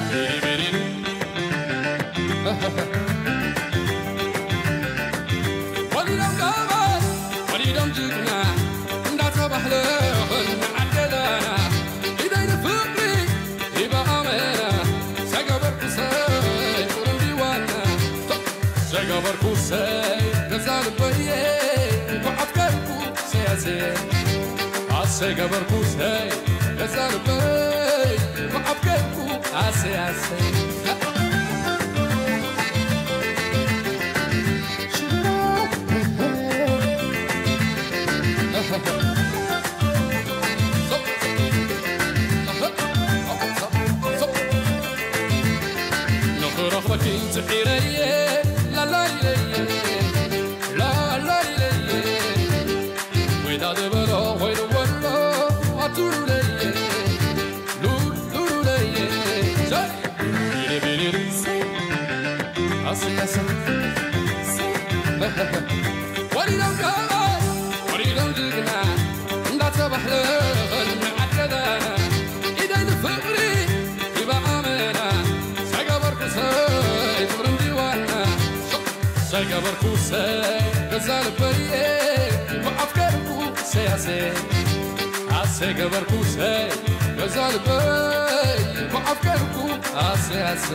S17: وليدم قامت وليدم جبنا እንዳት ባህልህን ዓደለና ኢደይን ፍቅሪ ይበኣመና ዘገበርኩ ሰይ ቁር እንዲዋና ዘገበርኩ ሰይ ገዛ ልበየ ጓዓትከርኩ ሰያሴ አሰ ገበርኩ ሰይ ገዛ ልበይ ጓዓትከርኩ አሴ አሴ نخرخ بكين تحيريه ወዲዶም ከኣይ ወዲዶም ጅግና እንዳተባሕለኸል ንዓደና ኢደይ ንፍቕሪ ይበኣመና ሰገበርኩ ሰይ ፍቅሪ እንዲዋና ሰገበርኩ ሰይ ገዛ ልበየ ብኣፍቀርኩ ሰያሴ ኣሴ ገበርኩ ሰይ ገዛ ልበይ ብኣፍቀርኩ ኣሴ ኣሴ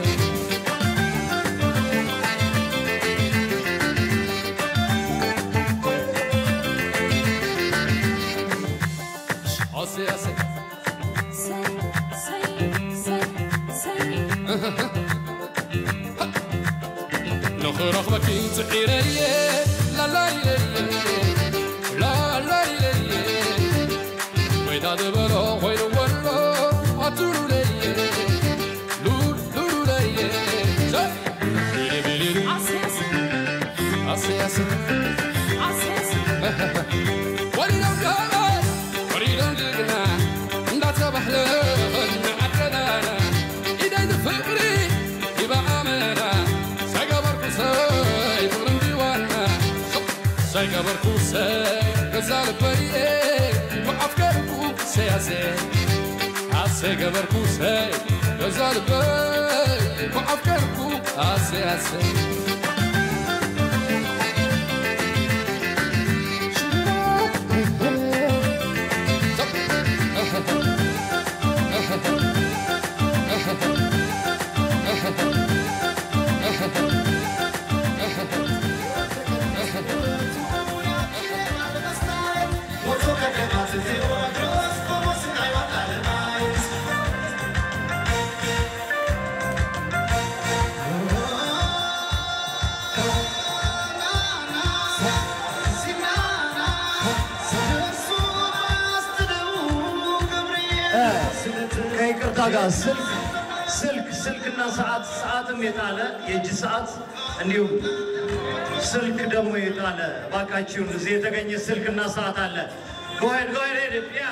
S17: Ase, ase. نخرخ بكي تعيري لا لا لا لا لا ويدا دبلو ويدا ولو أتولو لي لول لولو لي بيلي بيلي أسي أسي وليدو كاي وليدو جينا እንዳተባሕለኸል ንዓደናና ኢደይ ንፍቕሪ ይበኣመና ሰገበርኩ ሰይ ፍቅሪ እንዲዋና ሰገበርኩ ሰይ ገዛ ልበየ ብኣፍቀርኩ ሰያሴ ኣሴ ገበርኩ ሰይ ገዛ ልበይ ብኣፍቀርኩ ኣሴ ኣሴ
S6: ከይቅርታ ጋር ስልክ ስልክ ስልክና ሰዓት ሰዓትም የጣለ የእጅ ሰዓት እንዲሁም ስልክ ደግሞ የጣለ እባካችሁን እዚህ የተገኘ ስልክና ሰዓት አለ። ጎሄድ ጎሄድ ሄድ ያ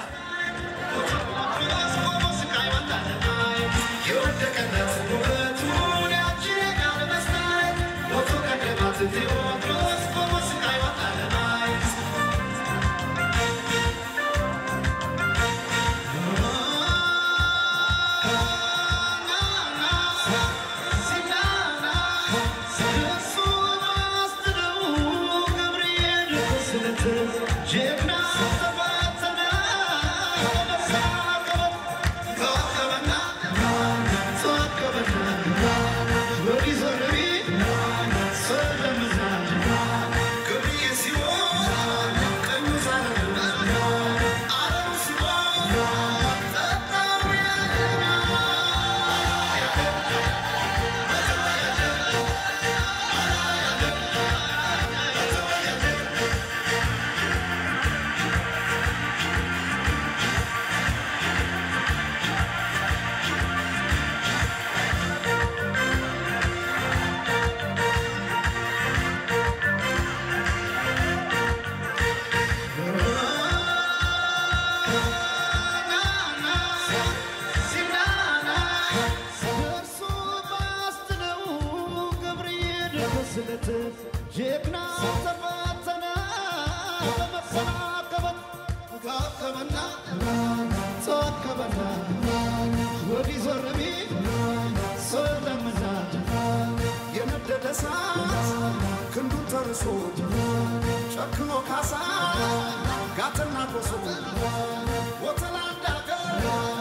S16: ጀግና ተፈተነ በመሰናከበት ጋከበና ተዋከበና ወዲህ ዞር ቢል ስለምና የነደደ እሳት ክንዱ ተርሶ ጨክኖ ካሳ ጋትና ኮሶ ወተላ እንዳገር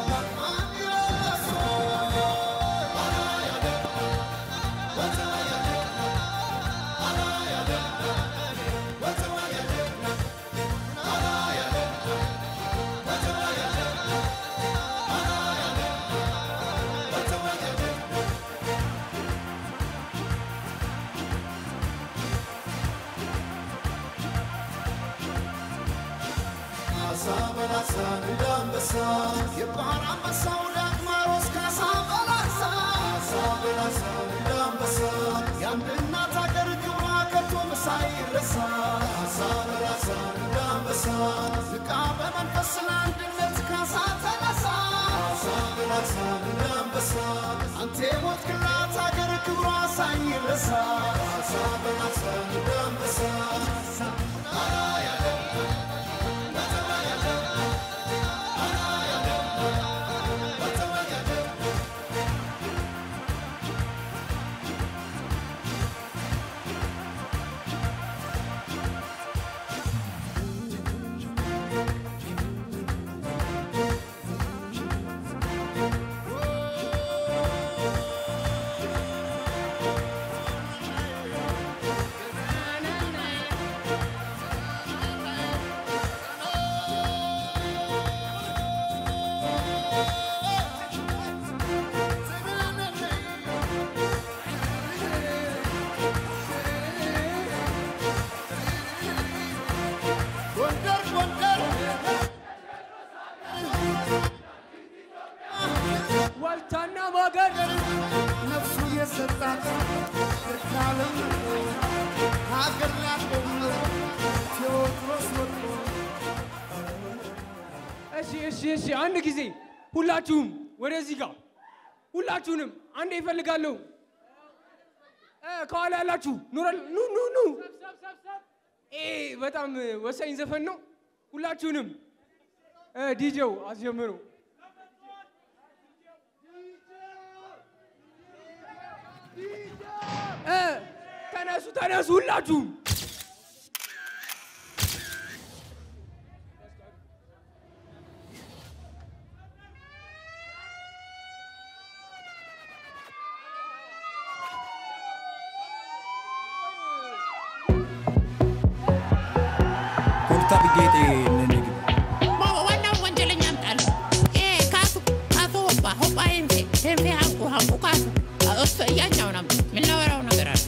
S16: ካሳ በላሳ እንደ አንበሳ የባህር አንበሳው ዳግማሮስ ካሳ በላሳ ካሳ በላሳ እንደ አንበሳ የአንድ እናት አገር ክብሯ መንፈስ ለአንድነት ካሳ ተነሳ ካሳ በላሳ እንደ አንበሳ አንተ የሞትክላት አገር ክብሯ ሳይረሳ ካሳ በላሳ እንደ አንበሳ ጎንደር ጎንደር
S1: ዋልታና ማገር
S16: ነፍሱ የሰጣት ካለም ሀገር ላቆም ቴዎድሮስ ወጥቶ
S1: እሺ እሺ እሺ፣ አንድ ጊዜ ሁላችሁም ወደዚህ ጋር ሁላችሁንም አንዴ ይፈልጋለሁ። እ፣ ከኋላ ያላችሁ ኑረል ኑ ኑ ኑ። ይሄ በጣም ወሳኝ ዘፈን ነው። ሁላችሁንም እ፣ ዲጄው አስጀምሩ። እ፣ ተነሱ ተነሱ ሁላችሁም
S18: ኮርታ ብጌጤ ነነግ
S19: ዋናው ወንጀለኛ አምጣል ካሱ ካሱ ሆባ ሆባ ሄንፌ ሄንፌ ሀንቁ ሀንቁ ካሱ እሱ እያኛውን አምጡ የምናወራው ነገር አለ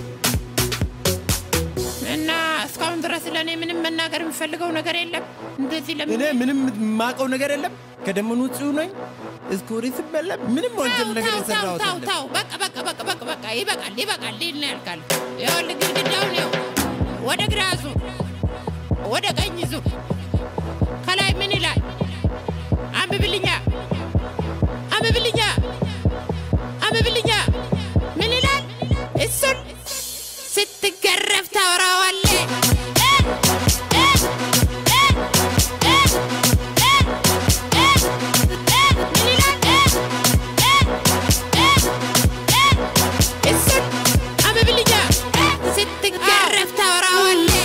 S19: እና እስካሁን ድረስ ለእኔ ምንም መናገር የምፈልገው ነገር የለም። እንደዚህ ለምን
S18: እኔ ምንም የማውቀው ነገር የለም። ከደም ንጹህ ነኝ። እስኩሪ ስበላ ምንም ወንጀል ነገር
S19: ታው
S18: የሰራሁት
S19: ታው
S18: የለም።
S19: ታው በቃ በቃ በቃ በቃ በቃ ይበቃል ይበቃል ሊል ነው ያልካል። ይኸውልህ ግድግዳውን ይኸው ወደ ግራ ዙር፣ ወደ ቀኝ ዙር። ከላይ ምን ይላል? አንብብልኛ አንብብልኛ አንብብልኛ ምን ይላል? እሱን ስትገረፍ ታወራዋለህ። እሱን አንብብልኛ ስትገረፍ ታወራዋለህ።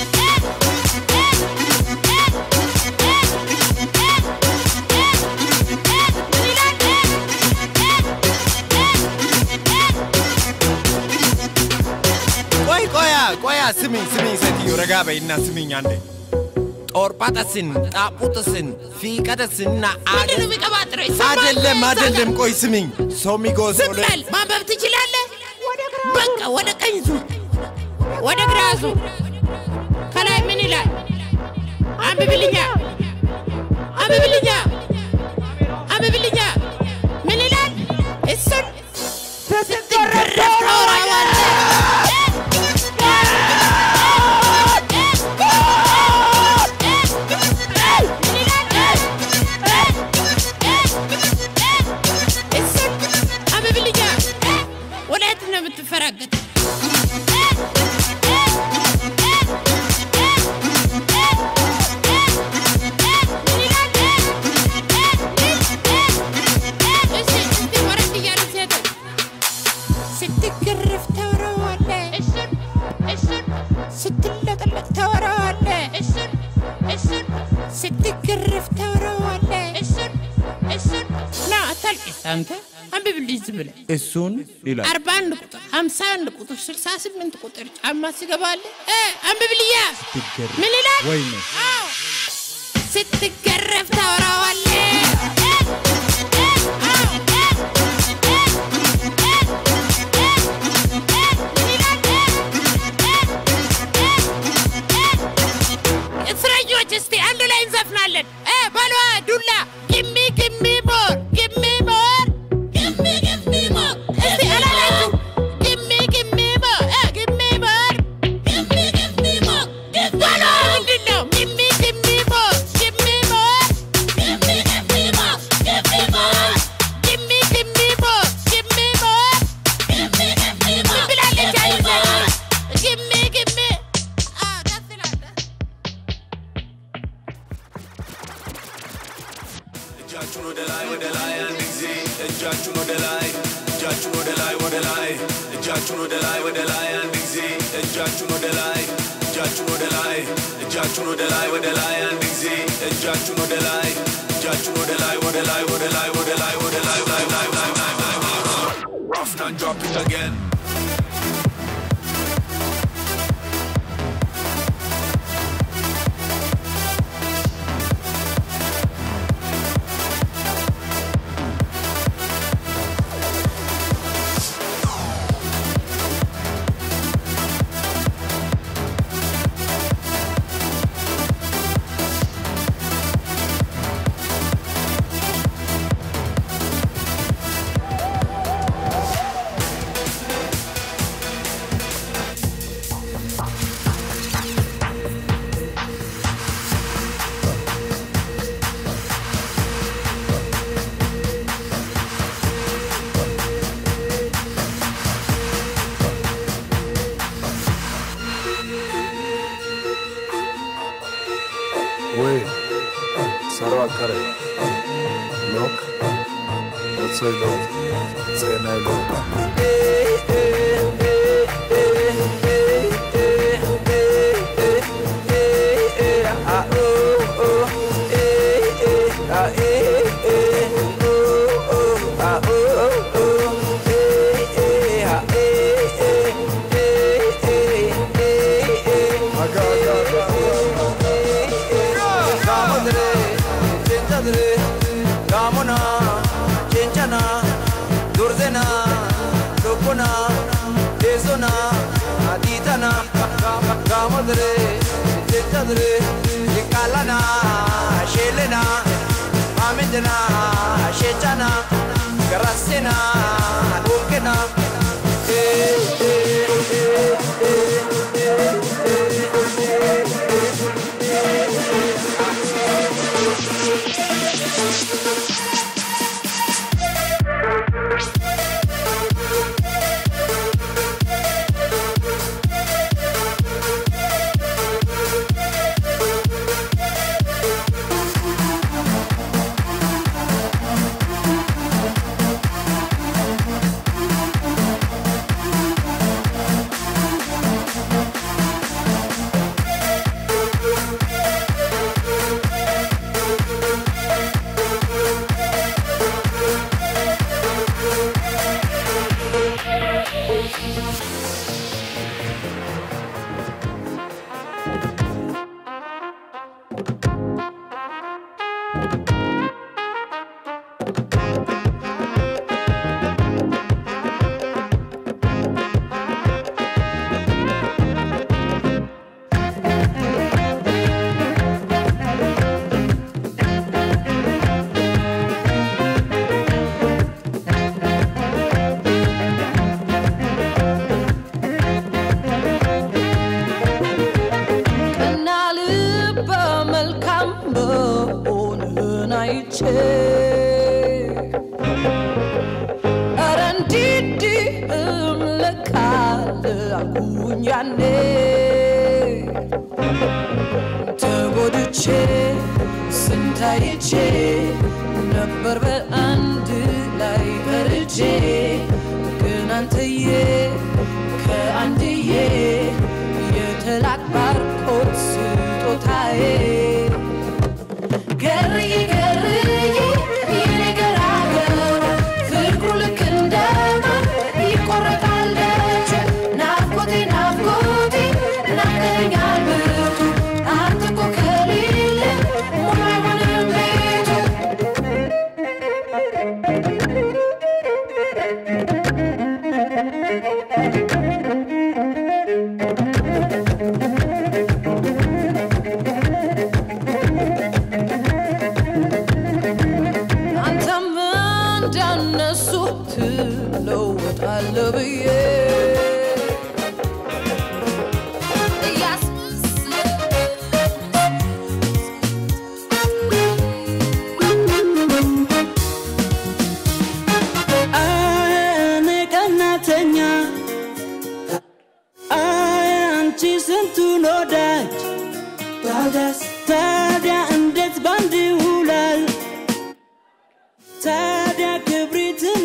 S18: ቆይ ቆያ ቆያ ስሚኝ ስሚኝ ሴትዮ ረጋ በይና ስሚኝ አንዴ ጦርጳጠስን ጣቁጥስን ፊቀጠስና
S19: ምንድን ነው የሚቀባጥረው? ይሰማል?
S18: አይደለም አይደለም ቆይ ስሚኝ ሶሚጎ
S19: ዝም በል። ማንበብ ትችላለህ? በቃ ወደ ቀኝ ዙር፣ ወደ ግራ ዙር። ከላይ ምን ይላል? አንብብልኛ አንብብልኛ አንብብልኛ ምን ይላል? እሱን ስትገረፍ ታወራዋለህ። እሱን አንብብልኛ ወዴት ነው የምትፈራገጥ? እሺ፣ እስቲ ወረድ እያሉ ሴቶች ስትገረፍ ታወራዋለህ። እሱን እሱን ስትለጠለጥ ታወራዋለህ። እሱን እሱን ስትገረፍ ታወራዋለህ። እሱን እሱን ና አታልቅስ አንተ አንብብልኝ ዝም ብለህ
S18: እሱን ይላል
S19: አርባ አንድ ቁጥር ሀምሳ አንድ ቁጥር ስልሳ ስምንት ቁጥር ጫማ ሲገባልህ እ አንብብልያ
S18: ስትገረፍ
S19: ምን ይላል?
S18: ወይኔ
S19: አዎ ስትገረፍ ታወራዋለህ። አዎ እስረኞች እስቲ አንድ ላይ እንዘፍናለን። እ በሏ ዱላ ግሚ ግሚ ሞር ግሚ ሞር ግሚ ግሚ ሞር እስቲ አላላችሁ ግሚ ግሚ ሞር እ ግሚ ሞር ግሚ ግሚ ሞር በሏ ምንድን ነው ግሚ ግሚ ሞር ግሚ
S4: እጃችሁን ወደ ላይ እጃችሁን ወደ ላይ ወደ ላይ እጃችሁን ወደ ላይ ወደ ላይ አንድ ጊዜ እጃችሁን ወደ ላይ እጃችሁን ወደ ላይ እጃችሁን ወደ ላይ ወደ ላይ አንድ ጊዜ እጃችሁን ወደ ላይ እጃችሁን ወደ ላይ ወደ ላይ ወደ ላይ ወደ ላይ ወደ ላይ ላይ ላይ ላይ ላይ ላይ Rough and drop it again.
S20: Wait, Sarah Kare. Look, what's her love? Say my love.
S21: Gamona, Chenchana, Durzena, Lukuna, Desona, Aditana, Gamadre, Chenchadre, Kalana, Shelena, Amindana, Shechana, Garasena, Ukena, eh, eh, eh, eh,
S22: ቀና ልበ መልካም መሆንህን አይቼ ኧረ እንዲህም ለካ አለ አልኩኝ ያኔ ተጎድቼ ስንታይቼ ነበር በአንድ ላይ ፈርጄ ግን አንተዬ ከአንድዬ የተላክ ባርኮት ስጦታዬ ገርዬ ገርዬ የኔ ገራገር ፍቅሩ ልክ እንደ ማር ይቆረጣል ደጅ ናፍቆቴ ናፍቆቴ ናፍቀኸኛል ብርቱ አንተ እኮ ከሌለ ሙሉ አይሆንም ቤቱ አንተም እንዳነሱ ትለወጣለህ ብዬ
S23: እኔ ቀናተኛ አይ አንቺ ስንቱን ወዳጅ ታዲያስ ታዲያ እንዴት ባንድ ይውላል ታዲያ ክብሪትን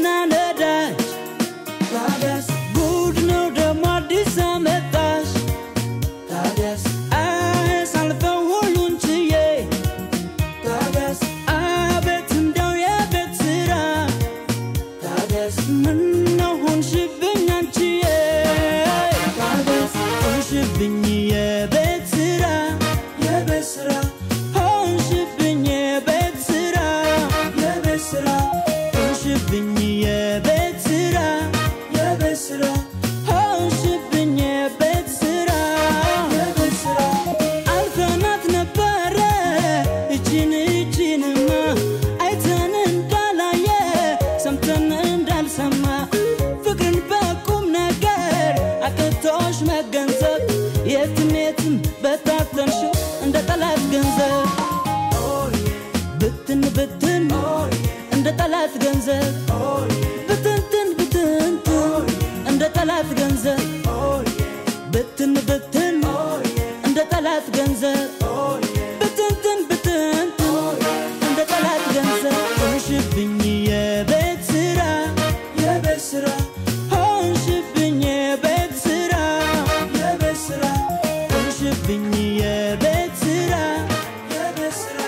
S23: ተሰማ ፍቅርን በቁም ነገር አቅቶሽ መገንዘብ የትም የትም በታተንሽው እንደ ጠላት ገንዘብ ብትን ብትን እንደ ጠላት ገንዘብ ብትንትን ብትንትን እንደ ጠላት ገንዘብ ብትን ብትን እንደ ጠላት ገንዘብ ብትንትን ብትንትን እንደ ጠላት ገንዘብ ሆንሽብኝ የቤት ስራ የቤት ስራ ሆንሽብኝ የቤት ስራ የቤት ስራ ሆንሽብኝ የቤት ስራ የቤት ስራ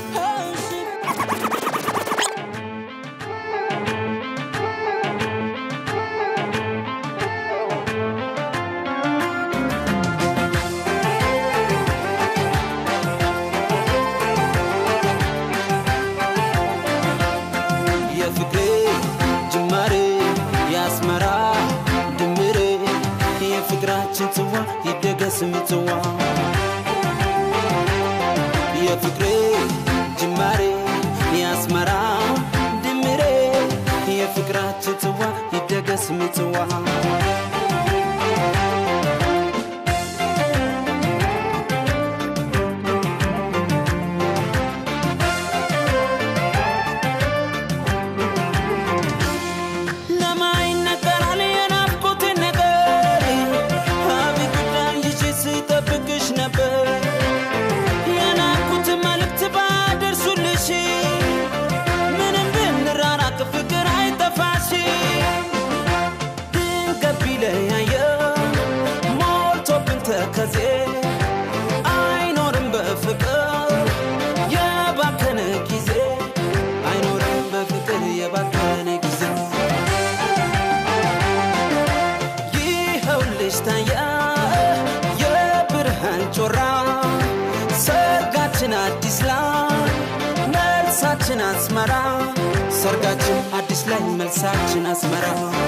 S23: የፍቅሬ ጅማሬ የአስመራ ድምሬ የፍቅራችን ጽዋ ይደገስ ምጽዋ የፍቅሬ ጅማሬ የአስመራ ድምሬ የፍቅራችን ጽዋ ይደገስ ምጽዋ ለማይነገራል የናፍቆት ነገር አቤት ይዤ ስጠብቅሽ ነበር የናፍቆት መልእክት ባደርሱልሽ ምንም ብንራራቅ ፍቅር አይጠፋሽ ድንገት ቢለያየ ሞልቶብን ተከዜ አይኖርም በፍቅር የባከነ ጊዜ አይኖርም በፍቅር የባከነ ጊዜ ይኸውልሽ ታየ የብርሃን ጮራ ሰርጋችን አዲስ ላይ መልሳችን አስመራ ሰርጋችን አዲስ ላይ መልሳችን አስመራ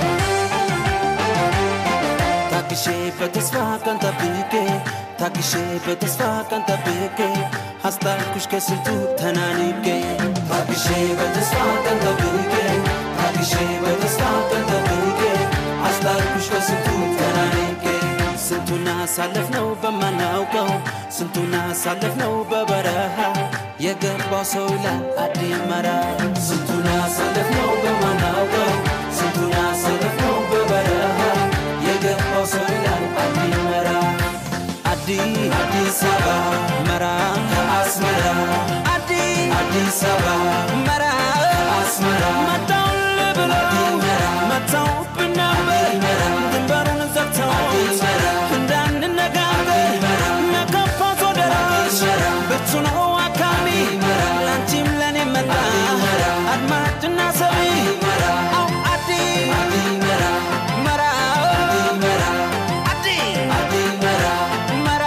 S23: ታግሼ በተስፋ ቀን ጠብቄ ታግሼ በተስፋ ቀን ጠብቄ አስታልኩሽ ከስንቱ ተናንቄ ታግሼ በተስፋ ቀን ጠብቄ ታግሼ በተስፋ ቀን ጠብቄ አስታልኩሽ ከስንቱ ተናንቄ ስንቱን አሳለፍነው በማናውቀው ስንቱን አሳለፍነው በበረሃ የገባው ሰው ይላል አዲመራ ስንቱን አሳለፍነው በማናውቀው ስንቱን አሳለፍነው በበረሃ የገባው ሰው ይላል አዲመራ አዲ አዲስ አበባ መራ ከአስመራ አዲ አዲስ አበባ መራ ከአስመራ መጣውን ብሎ መጣውብን ነበር ድንበሩን ዘግተው እንዳንነጋገር ነከፋት ወደራ ብርቱ ነው አካሚ ላንቺም ለኔ መጣ አድማጭና ሰሚ አው አዲ መራ አዲ መራ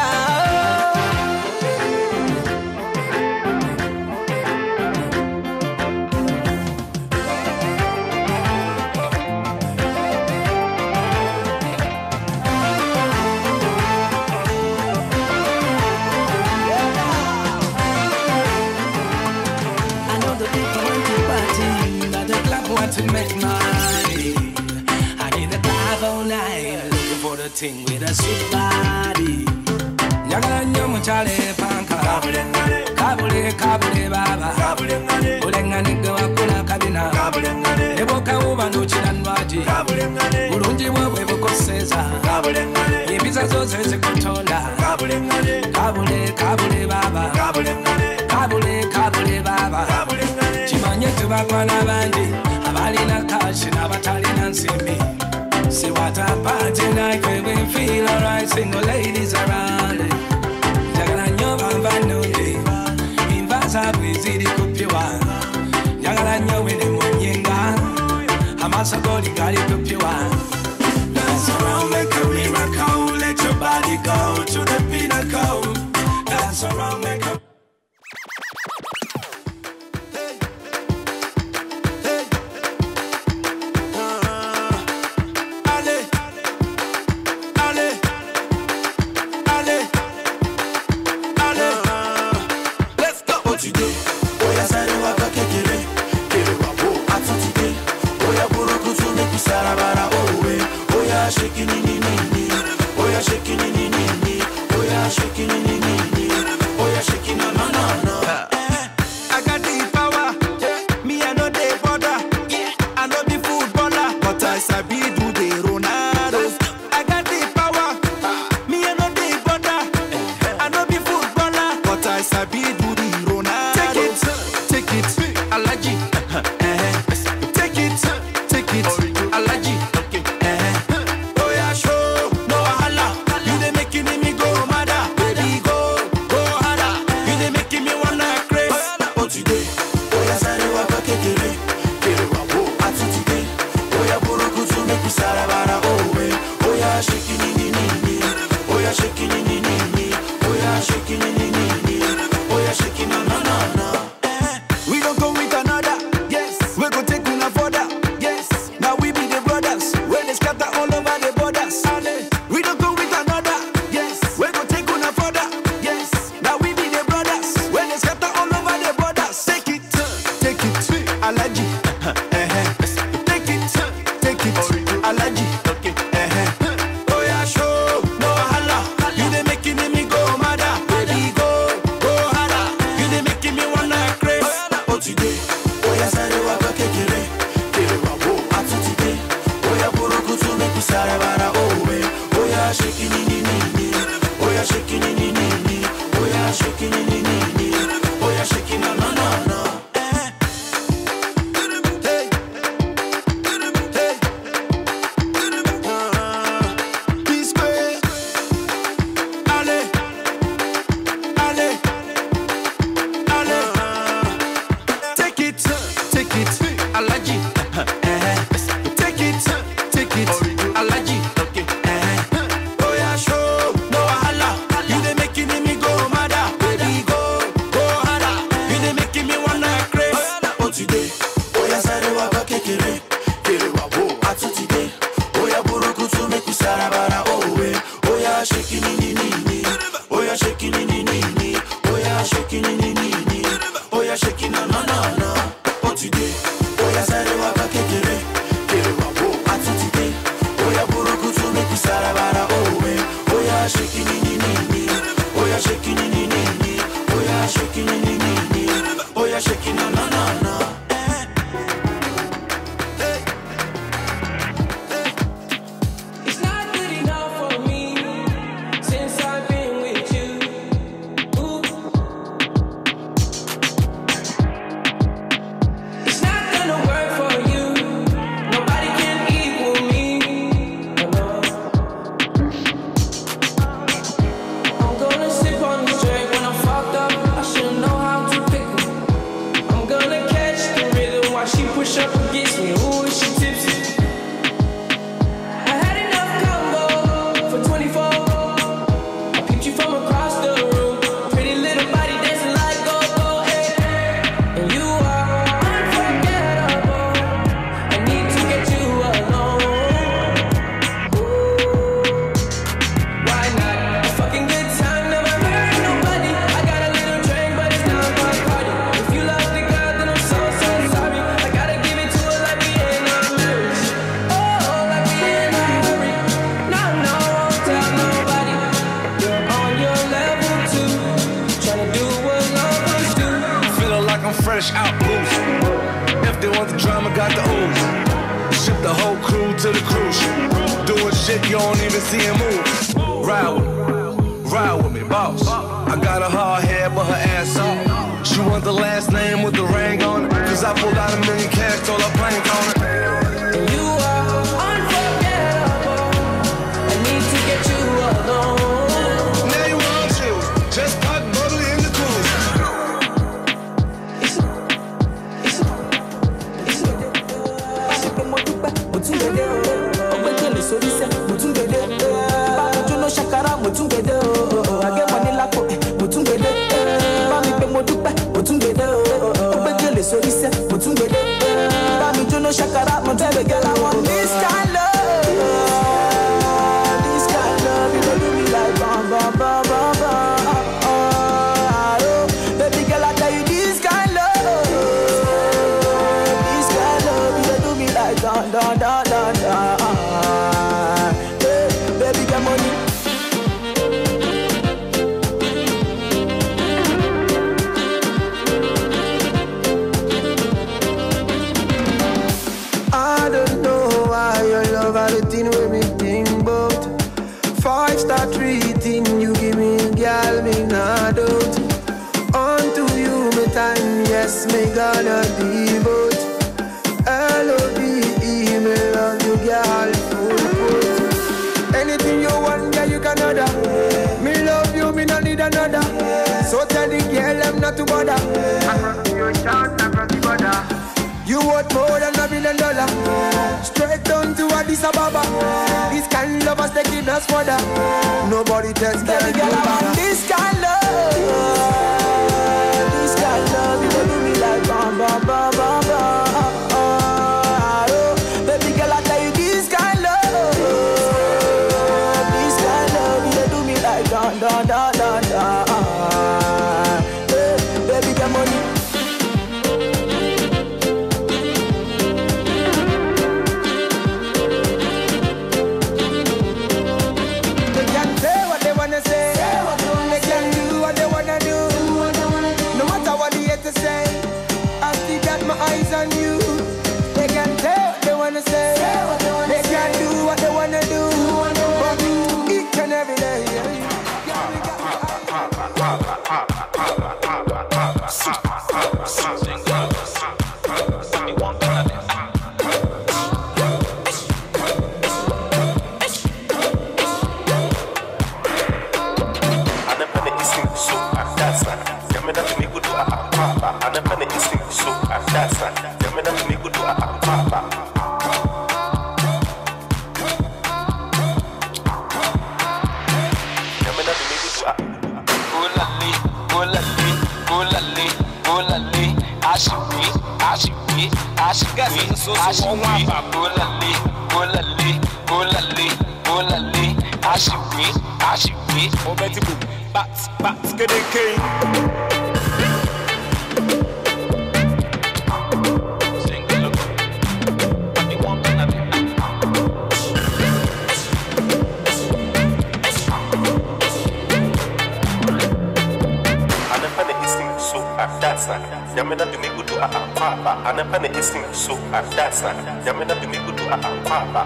S5: I know the people want to party, but the club want to make money. I need a club all night, looking for the thing with a sweet body. Nyagala nnyo mukyala panka kabule kabule baba buleŋŋanidde wakula kabina ne bwokawuba n'okira ndwaki bulungi bwe bwe bukoseza empiza zo ze zikutonda kabule kabule baba kabule kabule baba kimanye tubakwana bangi abalina kashi n'abatalina nsimbi See what a party night where we feel alright, single ladies around it. Jagala nyo bamba nungi, invaza bwiziri kupyiwa. Jagala nyo wene munyenga, amasa goli gali kupyiwa. Dance around, make a miracle, let your body go to the pinnacle. Dance around, make a
S16: Allez, allez, allez, allez. Let's go. Otide, oya sáré wá bá kékeré, kéré wá wò. Àtúntìdé, oya burúkú tún ní
S7: to the cruise. Doing shit you don't even see him move. Ride with me, ride with me, boss. I got a hard head, but her ass off. She want the last name with the ring on it. Cause I pulled out a million cash, told her plank on it.
S23: You are unforgettable. I need to get you alone.
S7: Now you want you, just pop bubbly in the cooler.
S23: mo tún gbẹdẹ o ọgbẹ́ kẹlẹ sórí sẹ́ mo tún gbẹdẹ báwo jóná ṣàkárà mo tún gbẹdẹ o àgẹ́mọ ní lápò mo tún gbẹdẹ bá mi pé mo dúpẹ́ mo tún gbẹdẹ o ọgbẹ́ kẹlẹ sórí sẹ́ mo tún gbẹdẹ bá mi jóná ṣàkárà mo tún gbẹdẹ làwọn this kind love this kind love you dey do me like bam bam bam bam bam. Oh, baby girl, I tell you this kind love. This kind love, you dey do me like dun dun dun dun dun. Hey, baby, get money.
S21: I don't know why your love are the thing with me think about. Five star treating you give me, girl, me not out. Unto you, me time, yes, me gonna devote. L-O-V-E, me love you, girl, full put. Anything you want, girl, you can order. Me love you, me not need another. So tell the girl, I'm not to bother. Across the ocean, across the border. You worth more than a billion dollar. Straight down to Addis Ababa. This kind of lovers taking us further. Nobody tells
S23: Baby girl, I want this kind love. This kind love, you dey do me like bam bam bam bam bam. Oh, baby girl, I tell you this kind love. This kind love, you dey do me like dun dun dun dun dun. Hey, baby, get money.
S21: They can say what they wanna say. They can do what they wanna do. No matter what they hate to say, I still got my eyes on you. They can say what they wanna say. They can do what they wanna do. But each and every day.
S8: anapenda isinguso adasa yamena tumikudu apapa anapenda isinguso adasa yamena tumikudu apapa yamena tumikudu a
S11: Gulali, gulali, gulali, gulali, ashiwi, ashiwi, ashiwi, ashiwi, gulali, gulali, gulali, gulali, ashiwi, ashiwi, obetibu, bat, bat, kedeke.
S8: anapenda isinguso adasa yamena tumikudu apapa anapenda isinguso adasa yamena tumikudu apapa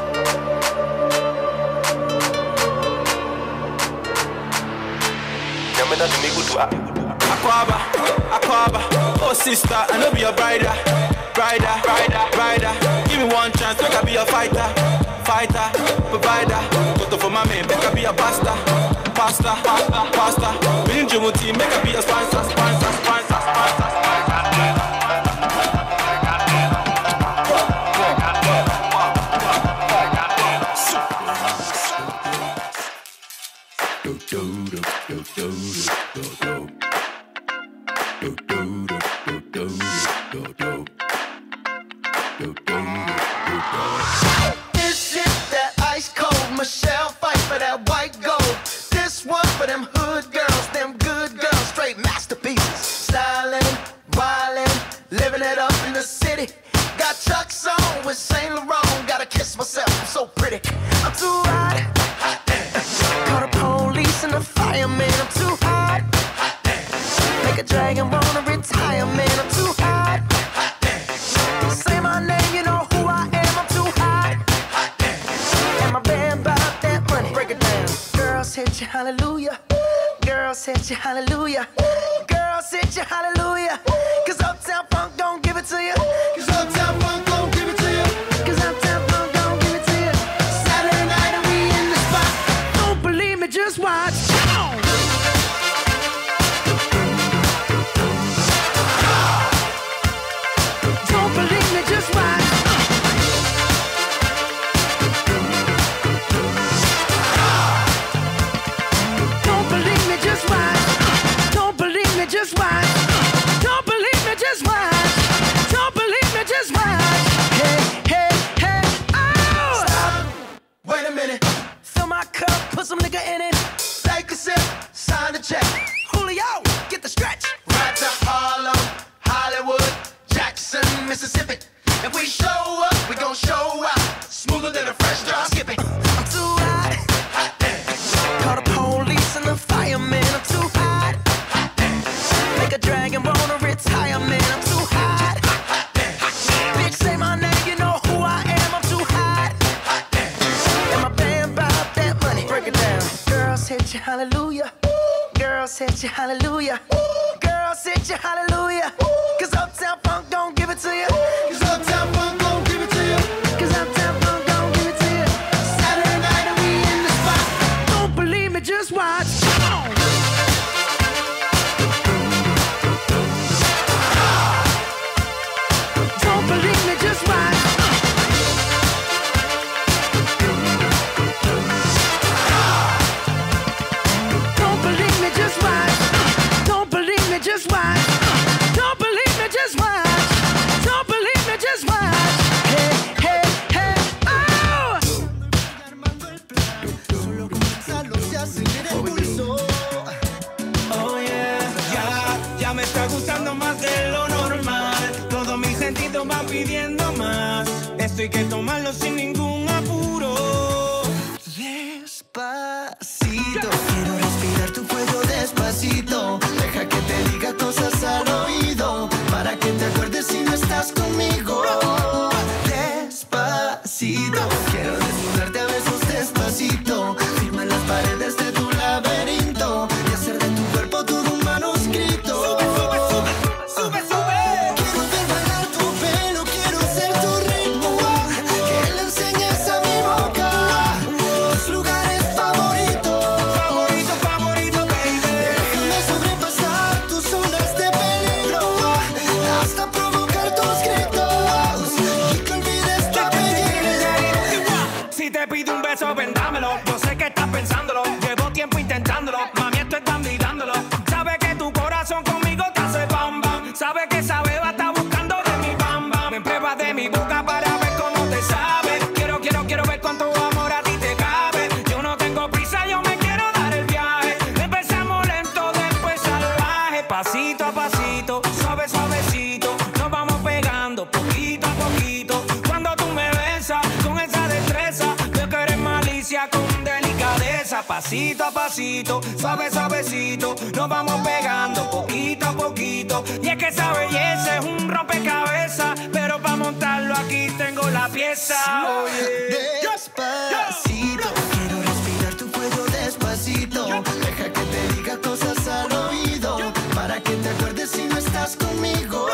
S8: yamena tumikudu a
S11: Aquaba, Aquaba, oh sister, I know be your brider, brider, brider, brider. Give me one chance, make I be a fighter, fighter, provider. Go to for my man, make I be a pasta, pasta, pasta, pasta. Winning Jumuti, make I be a sponsor, sponsor, sponsor, sponsor,
S16: This is that ice cold Michelle fight for that white gold. This one for them hood girls, them good girls, straight masterpieces. Styling, wildin', living it up in the city. Got Chuck's on with Saint Laurent. Gotta kiss myself, I'm so pretty. I'm too hot. hot damn. Call the police and the fireman. I'm too hot. hot damn. Make a dragon wanna retire, man. I'm too hot. hot damn. Say my name, you know who I am. I'm too hot. hit you hallelujah. Girls hit you hallelujah. Girls hit you hallelujah. Cause Uptown Funk don't give it to you. Cause Uptown Funk don't give it to you. Cause Uptown Funk don't give it to you. Saturday night and we in the spot. Don't believe me, just watch. Come on. Don't believe me, just watch. Don't believe me, just watch. Don't believe me, just watch. Don't believe me, just watch. Don't believe me, just watch. Hey, hey, hey, oh! Stop. Wait a minute. Fill my cup, put some nigga in it. Take a sip, sign the check. Julio, get the stretch. Right to Harlem, Hollywood, Jackson, Mississippi. If we show up, we gon' show out. Smoother than a fresh drop. Skip it. I'm too hot. hot damn. Call the police and the firemen. I'm too hot. hot damn. Make a dragon wanna retire, man. I'm too hot. hot damn. Bitch, say my name, you know who I am. I'm too hot. hot damn. And my band bought that money. Break it down. Girls hit you, hallelujah. Girls hit you, hallelujah. Girls hit you, hallelujah. Cause Uptown Funk don't give it to you. Cause Uptown Funk don't give it to you. Cause Uptown Funk don't give it to you. Saturday night and we in the spot. Don't believe me, just watch. Come on. Don't believe me, just watch. Don't believe me, just watch. Don't believe me, just watch. Don't believe me, just watch. Don't believe me, just watch. Hey, hey, hey, oh!
S5: Oh yeah, ya, ya me está gustando más de lo normal. Todos mis sentidos van pidiendo más. Esto hay que tomarlo sin ningún apuro.
S21: Despacito, quiero respirar tu cuello despacito. Deja que te diga cosas al oído para que te acuerdes si no estás conmigo. Despacito, quiero desnudarte a besos despacito. Firma las paredes de tu laberinto y hacer de tu cuerpo todo un manuscrito. Sube, sube, sube, sube, sube. Quiero ver bailar tu pelo, quiero ser tu ritmo. Que le enseñes a mi boca tus lugares favoritos.
S5: Favorito, favorito, baby.
S21: Déjame sobrepasar tus zonas de peligro hasta provocar tus gritos y que olvides tu apellido.
S5: Si te pido un beso, vendámelo. Yo sé que estás pensándolo. Llevo tiempo intentándolo. Mami, esto es dándolo. Sabe que tu corazón conmigo te hace bam bam. Sabe que esa beba está buscando de mi bam bam. Me pruebas de mi boca para ver cómo te sabe. Quiero, quiero, quiero ver cuánto amor a ti te cabe. Yo no tengo prisa, yo me quiero dar el viaje. Empezamos lento, después salvaje. Pasito a pasito, suave, suavecito. Nos vamos pegando poquito a poquito. Cuando tú me besas con esa destreza, veo que eres malicia con delicadeza. Pasito a pasito, suave, suavecito. Nos vamos pegando poquito a poquito. Y es que esa belleza es un rompecabezas. Pero para montarlo aquí tengo la pieza. Oye.
S21: Despacito, quiero respirar tu cuello despacito. Deja que te diga cosas al oído para que te acuerdes si no estás conmigo.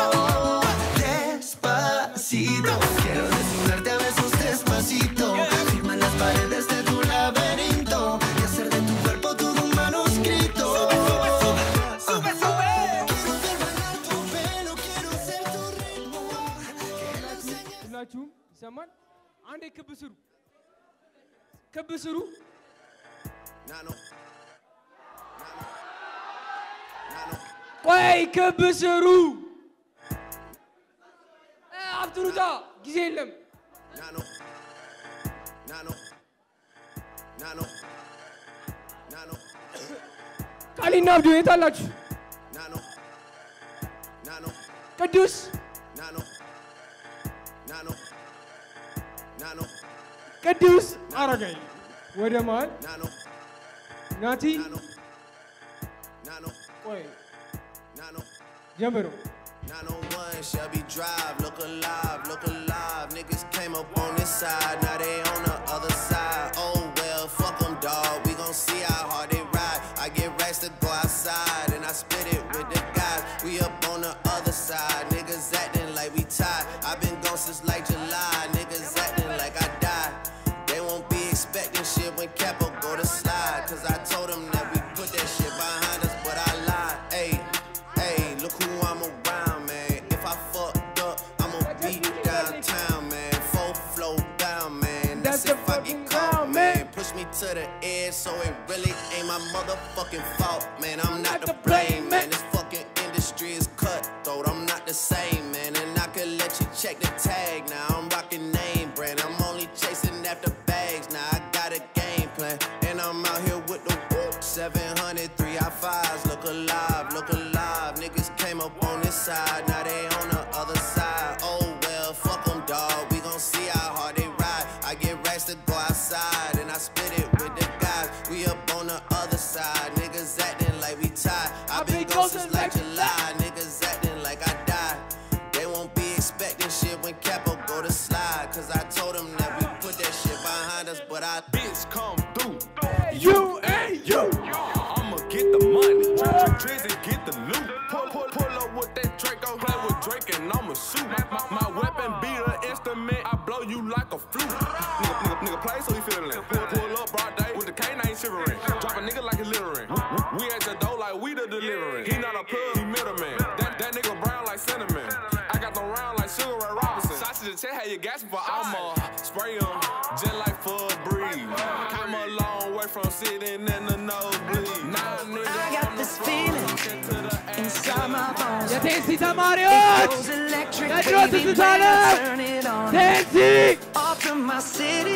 S21: Despacito, quiero desnudarte a besos despacito. Firma las paredes de tu laberinto y hacer de tu cuerpo todo un manuscrito. Sube, sube, sube. Quiero ver bailar tu pelo, quiero ser tu ritmo.
S1: ሁላችሁም ይሰማል? አንዴ ክብ ስሩ፣ ክብ ስሩ። ቆይ ክብ ስሩ። እ፣ አፍጥሩታ፣ ጊዜ የለም። ቃሊና አብዶ የት አላችሁ? ቅዱስ ቅዱስ አረጋይ ወደ መሃል ናቲ ቆይ ጀምሩ
S10: 901 Shelby Drive, look alive, look alive. Niggas came up on this side, now they on the other side. Oh well, fuck them, dawg. We gon' see how hard they if I get caught, man. Push me to the edge, so it really ain't my motherfucking fault, man. I'm not to blame, man. This fucking industry is cutthroat. I'm not the same, man. And I could let you check the tag. Now I'm rocking name brand. I'm only chasing after bags. Now I got a game plan, and I'm out here with the whoop. 700, three I fives. Look alive, look alive. Niggas came up on this side, now they on the other side. Oh well, fuck them, dawg. We gon' see how hard they ride. I get racks to go outside, and I spit it with the guys. We up on the other side. Niggas acting like we tied. i been gone since like July. Niggas acting like I died. They won't be expecting shit when Capo go to slide. Cause I told them that we put that shit behind us, but I bitch come through.
S12: You and you. I'ma get the money. Drizzy get the loot. Pull, pull, pull up with that Draco. Play with Drake and I'ma shoot. My, my, my weapon be the instrument. I blow you like a flute. Nigga, nigga, nigga play so he feeling it. Pull, pull up broad day with the canine shivering. Drop a nigga like he littering. We, we, we at the door like we the delivering. He not a plug, he middleman. That, that nigga brown like cinnamon. I got them round like Sugar Ray Robinson. Sausage and check how you gas for I'ma spray 'em just like for a breeze. Come a long way from sitting in the nosebleed. Now nigga
S23: I got this feeling inside my bones.
S12: የቴንሲ ተማሪዎች
S23: It goes electric,
S12: የድሮ
S23: baby,
S12: ትዝታ
S23: when
S12: ነው።
S23: I turn it on.
S12: ቴንሲ
S23: Off from my city,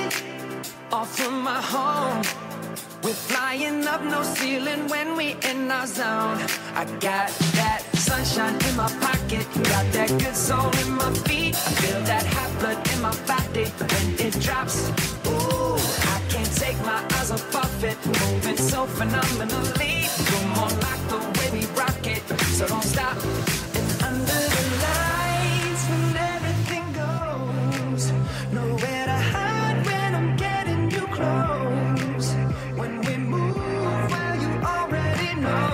S23: off from my home. We're flying up, no ceiling when we in our zone. I got that sunshine in my pocket, got that good soul in my feet. I feel that hot blood in my body when it drops. Ooh, I can't take my eyes off of it, moving so phenomenally. Come on, like the way we rock it, so don't stop. And under the lights, when everything goes, nowhere to hide when I'm getting you close. When we move, well, you already know.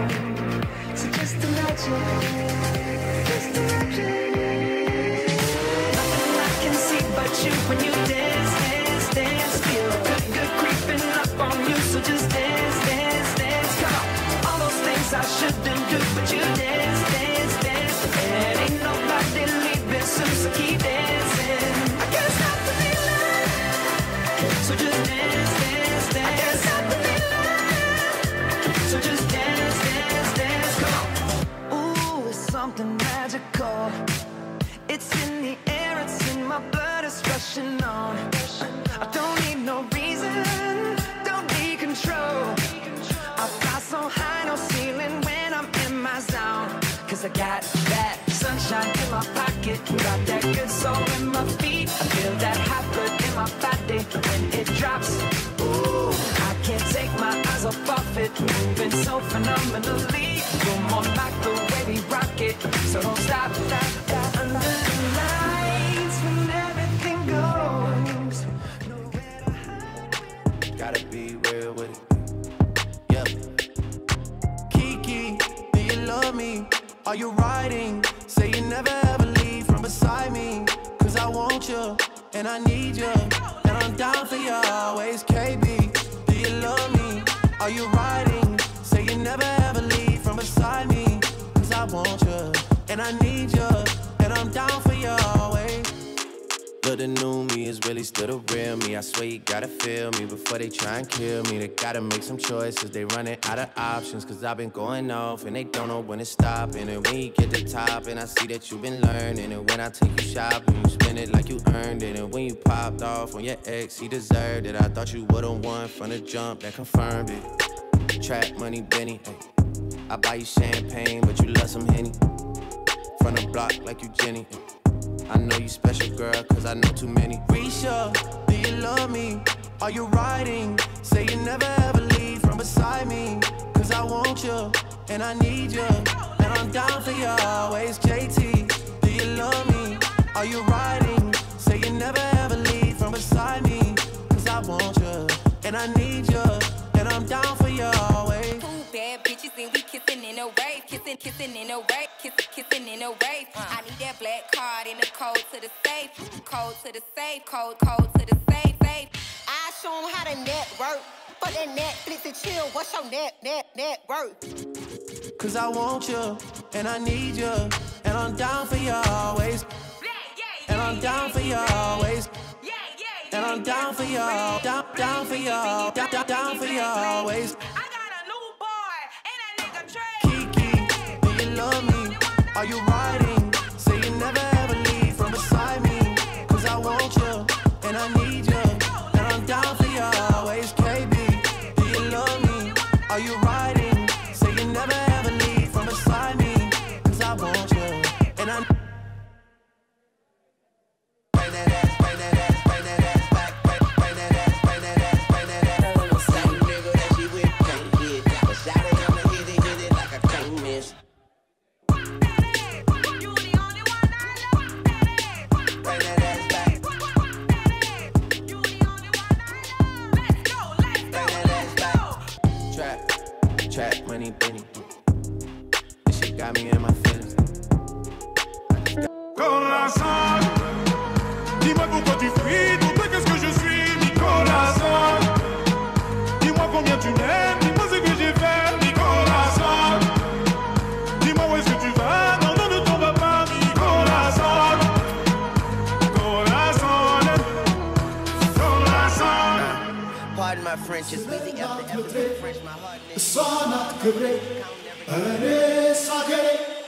S23: So just imagine, just imagine. Nothing I can see but you when you dance, dance, dance. Feel good, good creeping up on you. So just dance, dance, dance. Come on, all those things I shouldn't do, but you dance, dance, dance. And ain't nobody leaving soon, so keep dancing. I can't stop the feeling. So just dance, dance, dance. I can't stop the feeling. So just dance, dance, dance. Come on. Ooh, it's something magical. It's in the air, it's in my blood, it's rushing on. I don't need no reason, don't need control. I fly so high, no ceiling when I'm in my zone. Cause I got that sunshine in my pocket, got that good soul in my feet. I feel that hot blood in my body when it drops. Ooh, I can't take my eyes off of it, moving so phenomenally. You're more like the way we rock it, so don't stop. stop, stop. Under the lights when everything goes.
S10: Gotta be real with it. Yeah. Kiki, do you love me? Are you riding? Say you never ever leave from beside me. Cause I want you and I need you. And I'm down for you always. KB, do you love me? Are you riding? Say you never ever leave from beside me. Cause I want you and I need you. And I'm down for you always. But the new me is really still the real me. I swear you gotta feel me before they try and kill me. They gotta make some choices. They running out of options. Cause I've been going off and they don't know when to stop. And when you get to top, and I see that you've been learning. And when I take you shopping, you spend it like you earned it. And when you popped off on your ex, he deserved it. I thought you would've won from the jump that confirmed it. Trap money, Benny. ay. I buy you champagne, but you love some Henny. From the block like you Jenny. ay. I know you special, girl, cause I know too many. Risha, do you love me? Are you riding? Say you never ever leave from beside me. Cause I want you and I need you. And I'm down for you always. JT, do you love me? Are you riding? Say you never ever leave from beside me. Cause I want you and I need you. And I'm down for you always.
S14: Two bad bitches and we kissing in a wave, kissing, kissing in a wave, kissing, kissing in a wave. I need that black card and the code to the safe, code to the safe, code, code to the safe, safe.
S15: I show 'em how to network. But that Netflix and chill, what's your net, net, net worth?
S10: Cause I want you and I need you. And I'm down for you always. And I'm down for you always. and I'm down for y'all, down, down for y'all, down, down, down for y'all always. Kiki, do you love me? Are you riding? Say you never ever leave from beside me. Cause I want you, and I need you, and I'm down for you always. KB, do you love me? Are you riding? Say you never ever leave from beside me. Cause I want you, and I Trap, trap, money, Benny. This shit got me in my feelings.
S2: Corazon, dis-moi pourquoi tu fuis, pour toi qu'est-ce que je suis, Nicolas. Dis-moi combien tu m'aimes, dis-moi ce que j'ai fait, Nicolas. Dis-moi où est-ce que tu vas, non, non, ne t'en vas pas, Nicolas. Corazon, corazon.
S3: Pardon my French, it's really after every French, my heart
S13: እሷ ናት ክብሬ እኔስ አገሬ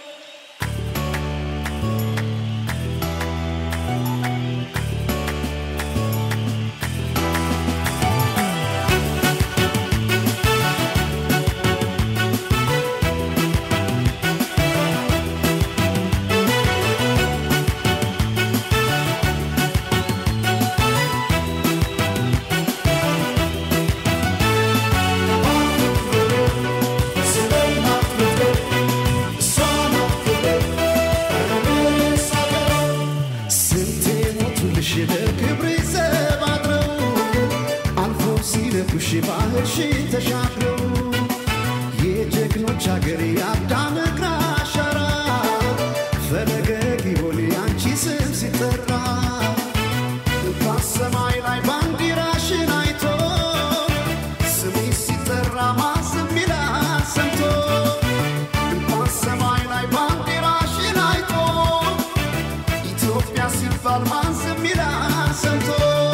S13: ስንቴ ሞቱልሽ ለክብሬ ዘብ አድረው አልፈው ሲለኩሽ ባህርሽን ተሻግረው የጀግኖች አገር የአዳም እግር አሻራ ፈለገ ጊዮን ያንቺ ስም ሲጠራ በሰማይ ላይ ባንዲራሽን አይቶ ስሜ ሲጠራ ማዝም ይላል ሰምቶ እንኳን ሰማይ ላይ ባንዲራሽን አይቶ ኢትዮጵያ ሲባል ማን ዝም ይላል ሰምቶ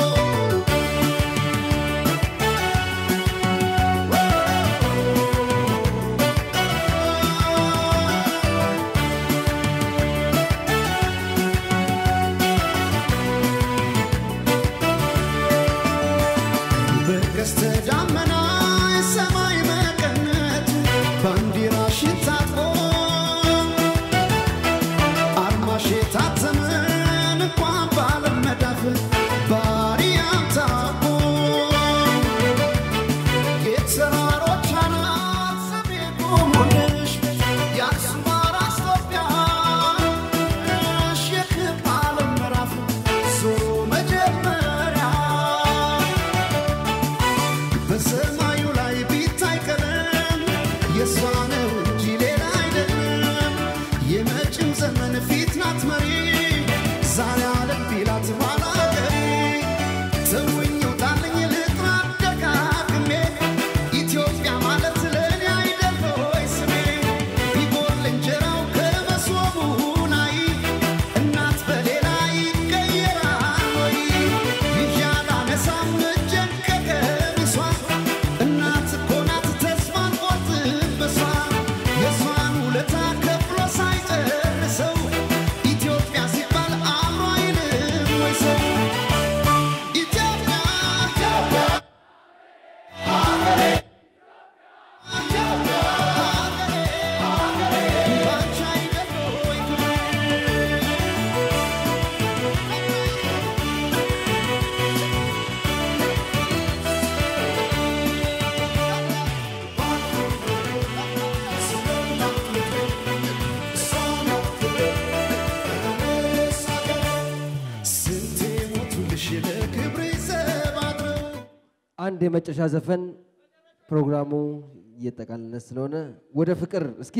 S13: በቀስተ ደመና የሰማይ መቀነት ባንዲራሽን ታጥቆ አርማሽ የታተመን እንኳን ባለም መዳፍ ባሪያም ታቦ የተራሮች አናት ስሜ ቆሞልሽ የአክሱም አራስ ኢትዮጵያሽ የክብ ዓለም ምዕራፍ ዞሮ መጀመሪያ በሰማዩ ላይ ቢታይ ቀለም የእሷ ነው እንጂ ሌላ አይደለም። የመጪው ዘመን ፊት ናት መሪ ዛሬ አለም ቢላት ኋላ ቀሪ ተውኝ ውጣልኝ ልጥራ ደጋግሜ ኢትዮጵያ ማለት ለእኔ አይደል ሆይ ስሜ ቢጎል እንጀራው ከመሶቡ ላይ እናት በሌላ ይቀየራል ወይ ይዣላ ነሳም እጄን ከቀሚሷ እናት እኮ ናት ተስፋን ቆርጥበሷ የእሷን ውለታ ከፍሎ ሳይጨርሰው ኢትዮጵያ ሲባል አእምሮ አይልም ወይ ሰው ኢትዮጵያ ኢትዮጵያ ሀገሬ ኢትዮጵያ ሀገሬ ሀገሬ ባንቺ አይደል ወይ ክብሬ ስንቴ ሞቱልሽ ለክብሬ ዘብ አድረው
S24: አንድ የመጨረሻ ዘፈን ፕሮግራሙ እየጠቃለለ ስለሆነ ወደ ፍቅር እስኪ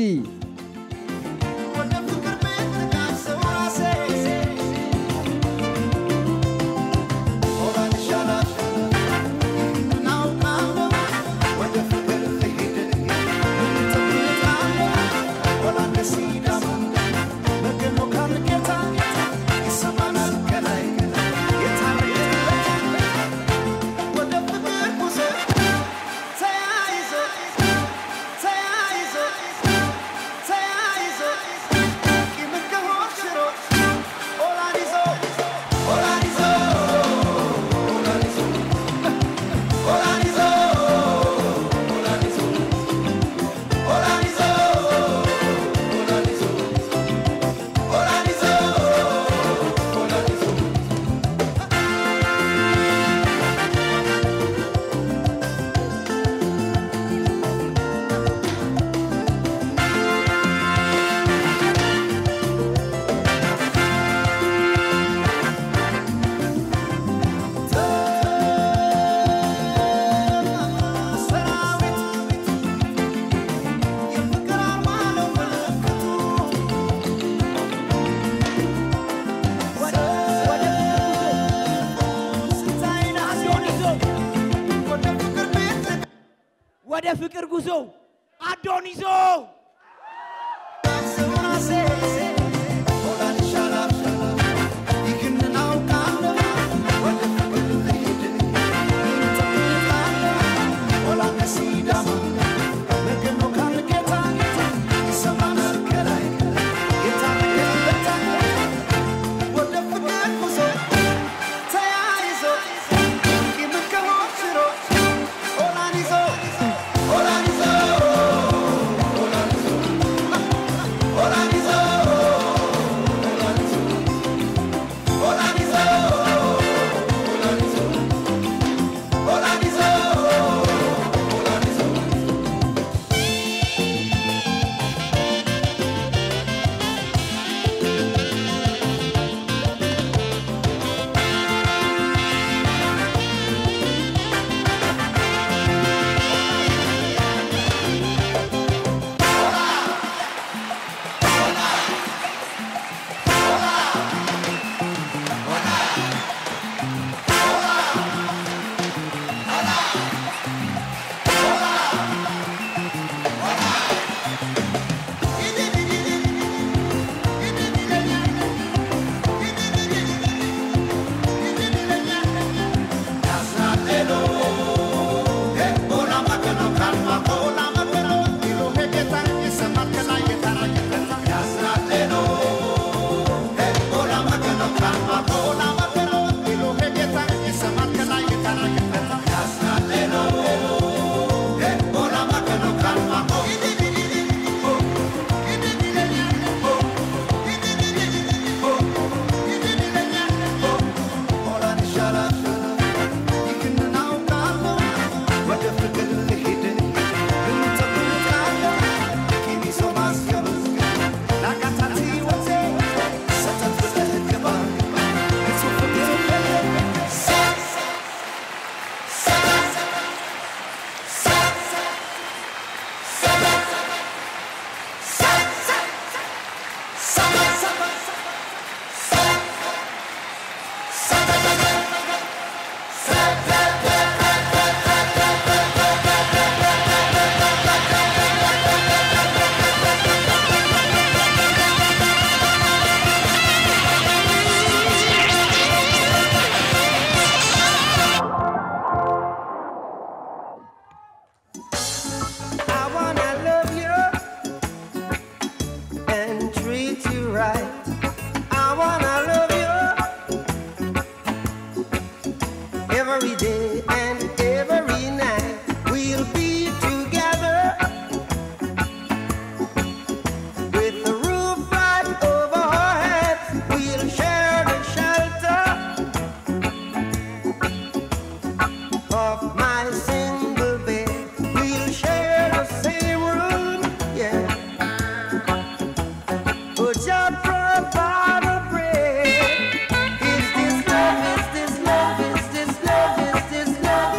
S13: Get
S6: ወደ ፍቅር ጉዞ አዶን ይዞ
S16: I wanna love you and treat you right. I wanna love you every day and every night. We'll be together with the roof right over our heads. We'll share the shelter of my single bed. We'll share the same room, yeah. But just provide a bread. Is this love? Is this love? Is this love? Is this love?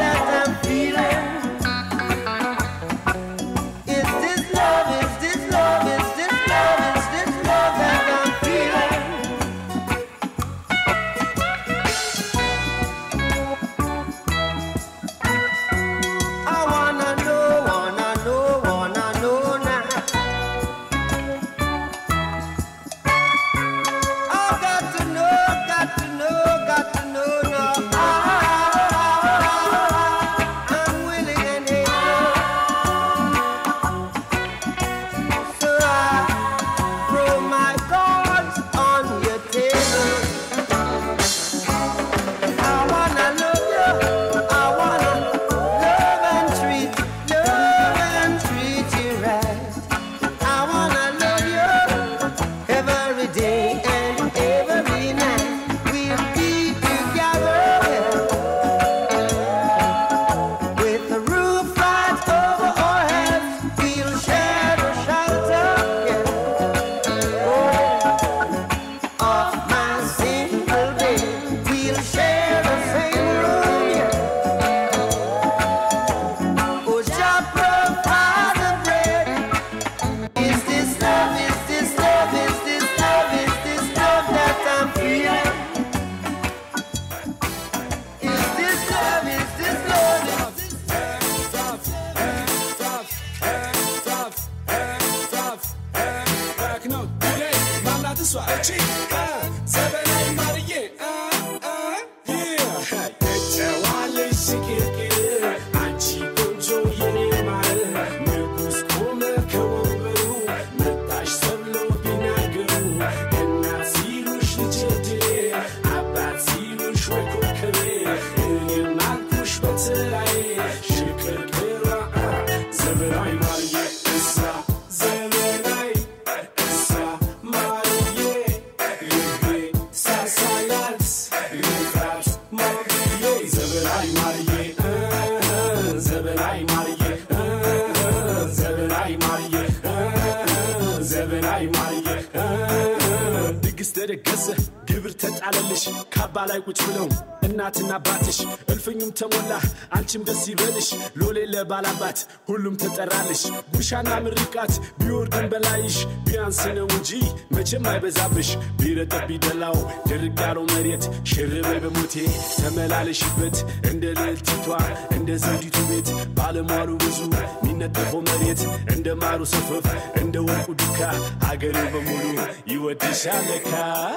S12: እሷ እቺ አ፣ ዘበናዊ ማርዬ አ፣ አ፣ yeah። የጨዋለች ስቅርቅር አንቺ ቆንጆ የኔ ማር ንጉሥ ቆመ ከወንበሩ መጣሽ ተብሎ ቢናገሩ እናት ሲሉሽ ልጄ ድሌ አባት ሲሉሽ ወይ ኮከቤ እኔም አልኩሽ በተራዬ ሽቅርቅሯ አ፣ ዘበናዊ ማርዬ እሷ ዘበናዊ እሷ ማርዬ ልቤ ሳሳላት ልፍራት ማርዬ ዘበናዊ ማርዬ እ፣ ዘበናዊ ማርዬ እ፣ ዘበናዊ ማርዬ እ፣ ዘበናዊ ማርዬ እ፣ ድግስ ተደገሰ ግብር ተጣለልሽ ካባ ላይ ቁጭ ብለው እናትና አባትሽ እልፍኙም ተሞላ አንቺም ደስ ይበልሽ ሎሌ ለባላባት ሁሉም ተጠራልሽ ጉሻና ምርቃት ቢወርድን በላይሽ ቢያንስ ነው እንጂ መቼም አይበዛብሽ ቢረጠብ ቢደላው ድርቅ ያለው መሬት ሽርበይ በሞቴ ተመላለሽበት እንደ ልዕልቲቷ እንደ ዘውዲቱ ቤት ባለሟሉ ብዙ ሚነጠፈው መሬት እንደ ማሩ ሰፈፍ እንደ ወርቁ ዱካ ሀገሬ በሙሉ ይወድሻል ለካ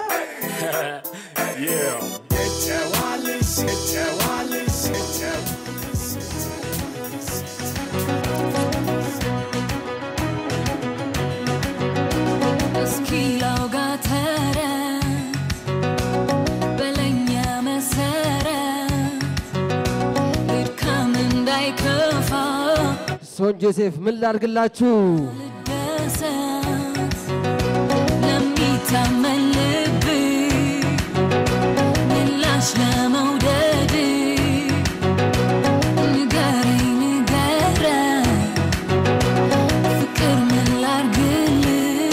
S12: Yeah. የተዋልሽ የተዋልሽ የተዋልሽ
S22: እስኪ ላውጋ ተረት በለኛ መሰረት ድካም እንዳይከፋ
S24: ሶን ጆሴፍ ምን ላድርግላችሁ?
S22: ደሰት ለሚታመን ልብ ምላሽ ለመውደድ ንገረኝ ንገረኝ ፍቅር ምን ላርግልህ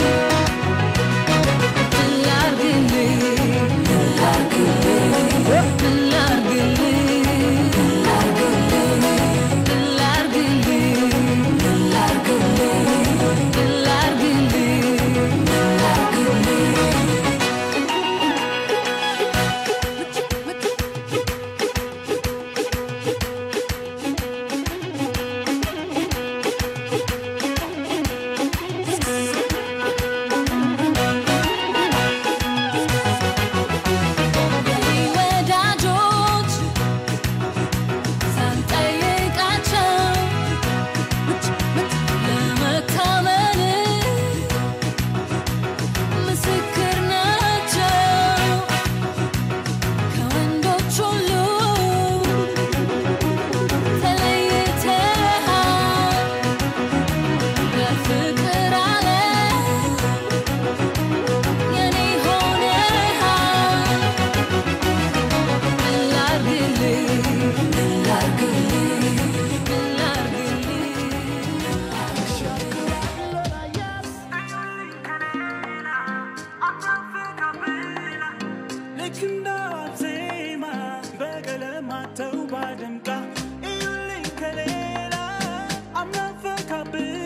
S22: ምን ላርግልህ ምን ላርግልህ ምን ላርግልህ ምን ላርግልህ ምን ላርግልህ ምን ላርግልህ ምን ላርግልህ ምን ላርግልህ ወዳጆች ሳንጠይቃቸው ለመታመን ምስክር ናቸው ከወንዶች ሁሉ ተለይተሃል በፍቅር ዓለም የኔ ሆነሃል ምን ላርግልህ ምን ላርግልህ ምን
S9: ልክ እንደ ዜማ በቀለማት ተውባ ደምቃ እዩልኝ ከሌላ አምናፈካብኝ